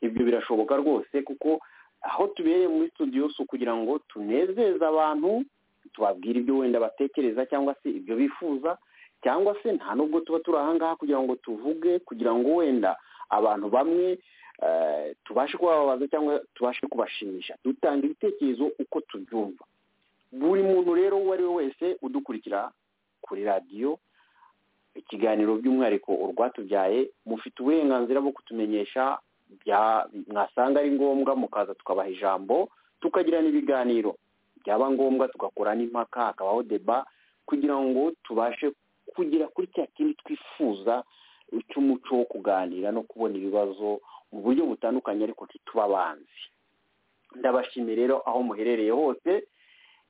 ibyo birashoboka rwose kuko aho tubereye muri studio si ukugira ngo tunezeze abantu tubabwire ibyo wenda batekereza cyangwa se ibyo bifuza cyangwa se nta nubwo tuba turi ahangaha kugira ngo tuvuge kugira ngo wenda abantu bamwe eh, tubashe kubababaza cyangwa tubashe kubashimisha dutanga ibitekerezo uko tubyumva buri muntu rero uwo ari we wese udukurikira kuri radiyo ikiganiro by'umwihariko urwatubyaye mufite uburenganzira bwo kutumenyesha bya- mwasanga ari ngombwa mukaza tukabaha ijambo tukagirana ibiganiro byaba ngombwa tugakora n'impaka hakabaho deba kugira ngo tubashe kugera kuri cya kindi twifuza cy'umuco wo kuganira no kubona ibibazo mu buryo butandukanye ariko ntitubabanzi ndabashimiye rero aho muherereye hose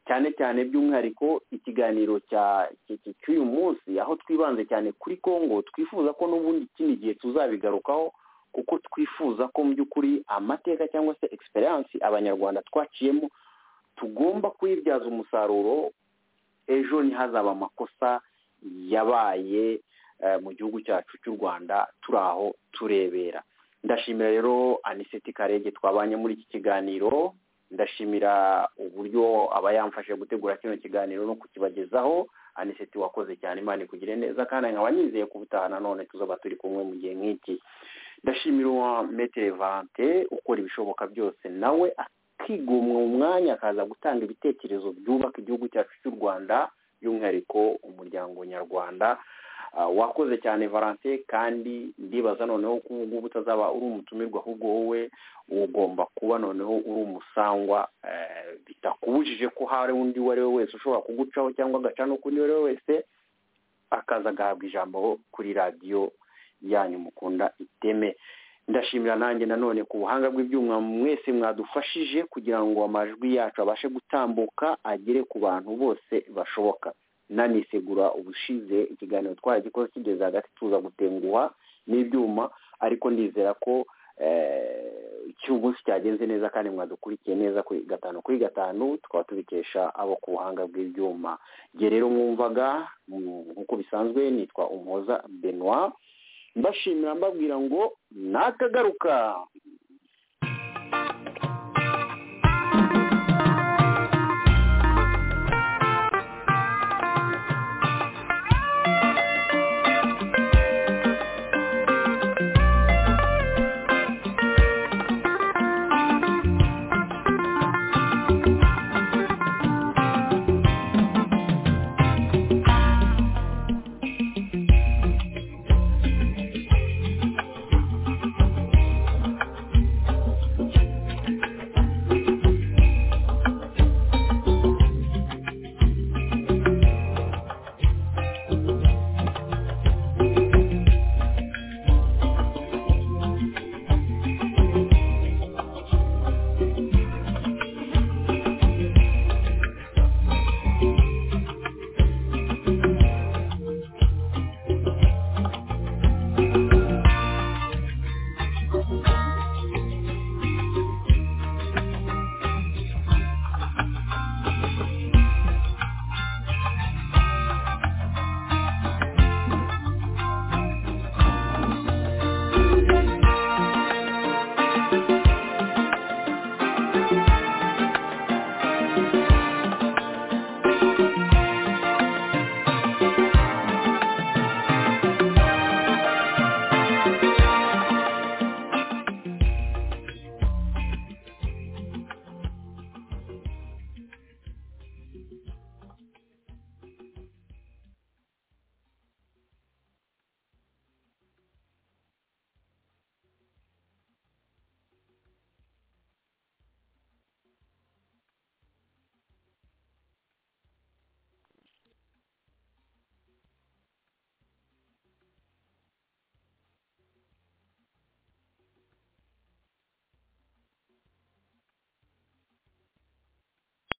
cyane cyane by'umwihariko ikiganiro cya cy- cy- cy'uyu munsi aho twibanze cyane kuri congo twifuza ko n'ubundi ikindi gihe tuzabigarukaho kuko twifuza ko mu by'ukuri amateka cyangwa se egisperiyansi abanyarwanda twaciyemo tugomba kuyibyaza umusaruro ejo ntihazaba amakosa yabaye eh, mu gihugu cyacu cy'u rwanda turi aho turebera ndashimira rero aniseti karege twabanye muri iki kiganiro ndashimira uburyo aba yamfashije gutegura kino kiganiro no kukibagezaho aniseti wakoze cyane imana ikugire neza kandi nkaba nizeye ko ubutaha nanone tuzaba turi kumwe mu gihe nk'iki ndashimira uwa metere valante ukora ibishoboka byose nawe akigomwa mu mwanya akaza gutanga ibitekerezo byubaka igihugu cyacu cy'u rwanda by'umwihariko umuryango nyarwanda Ah, wakoze cyane valante kandi ndibaza noneho ko ubu ngubu utazaba uri umutumirwa ahubwo wowe ugomba kuba noneho uri umusangwa eh, bitakubujije ko hari undi uwo ari we wese ushobora kugucaho cyangwa agaca n'ukundi uwo ari we wese akaza agahabwa ijambo kuri radiyo yanyu mukunda iteme ndashimira nanjye nanone ku buhanga bw'ibyuma mwese mwadufashije kugira ngo amajwi yacu abashe gutambuka agere ku bantu bose bashoboka nanisegura ubushize ikiganiro twaragikozwe kigeze hagati tuza gutenguha n'ibyuma ariko ndizera ko eh, cy'uyu munsi cyagenze neza kandi mwadukurikiye neza kuri gatanu kuri gatanu tukaba tubikesha abo ku buhanga bw'ibyuma igihe rero mwumvaga mm, nk'uko bisanzwe nitwa umuhoza benoit mbashimira mbabwira ngo nakagaruka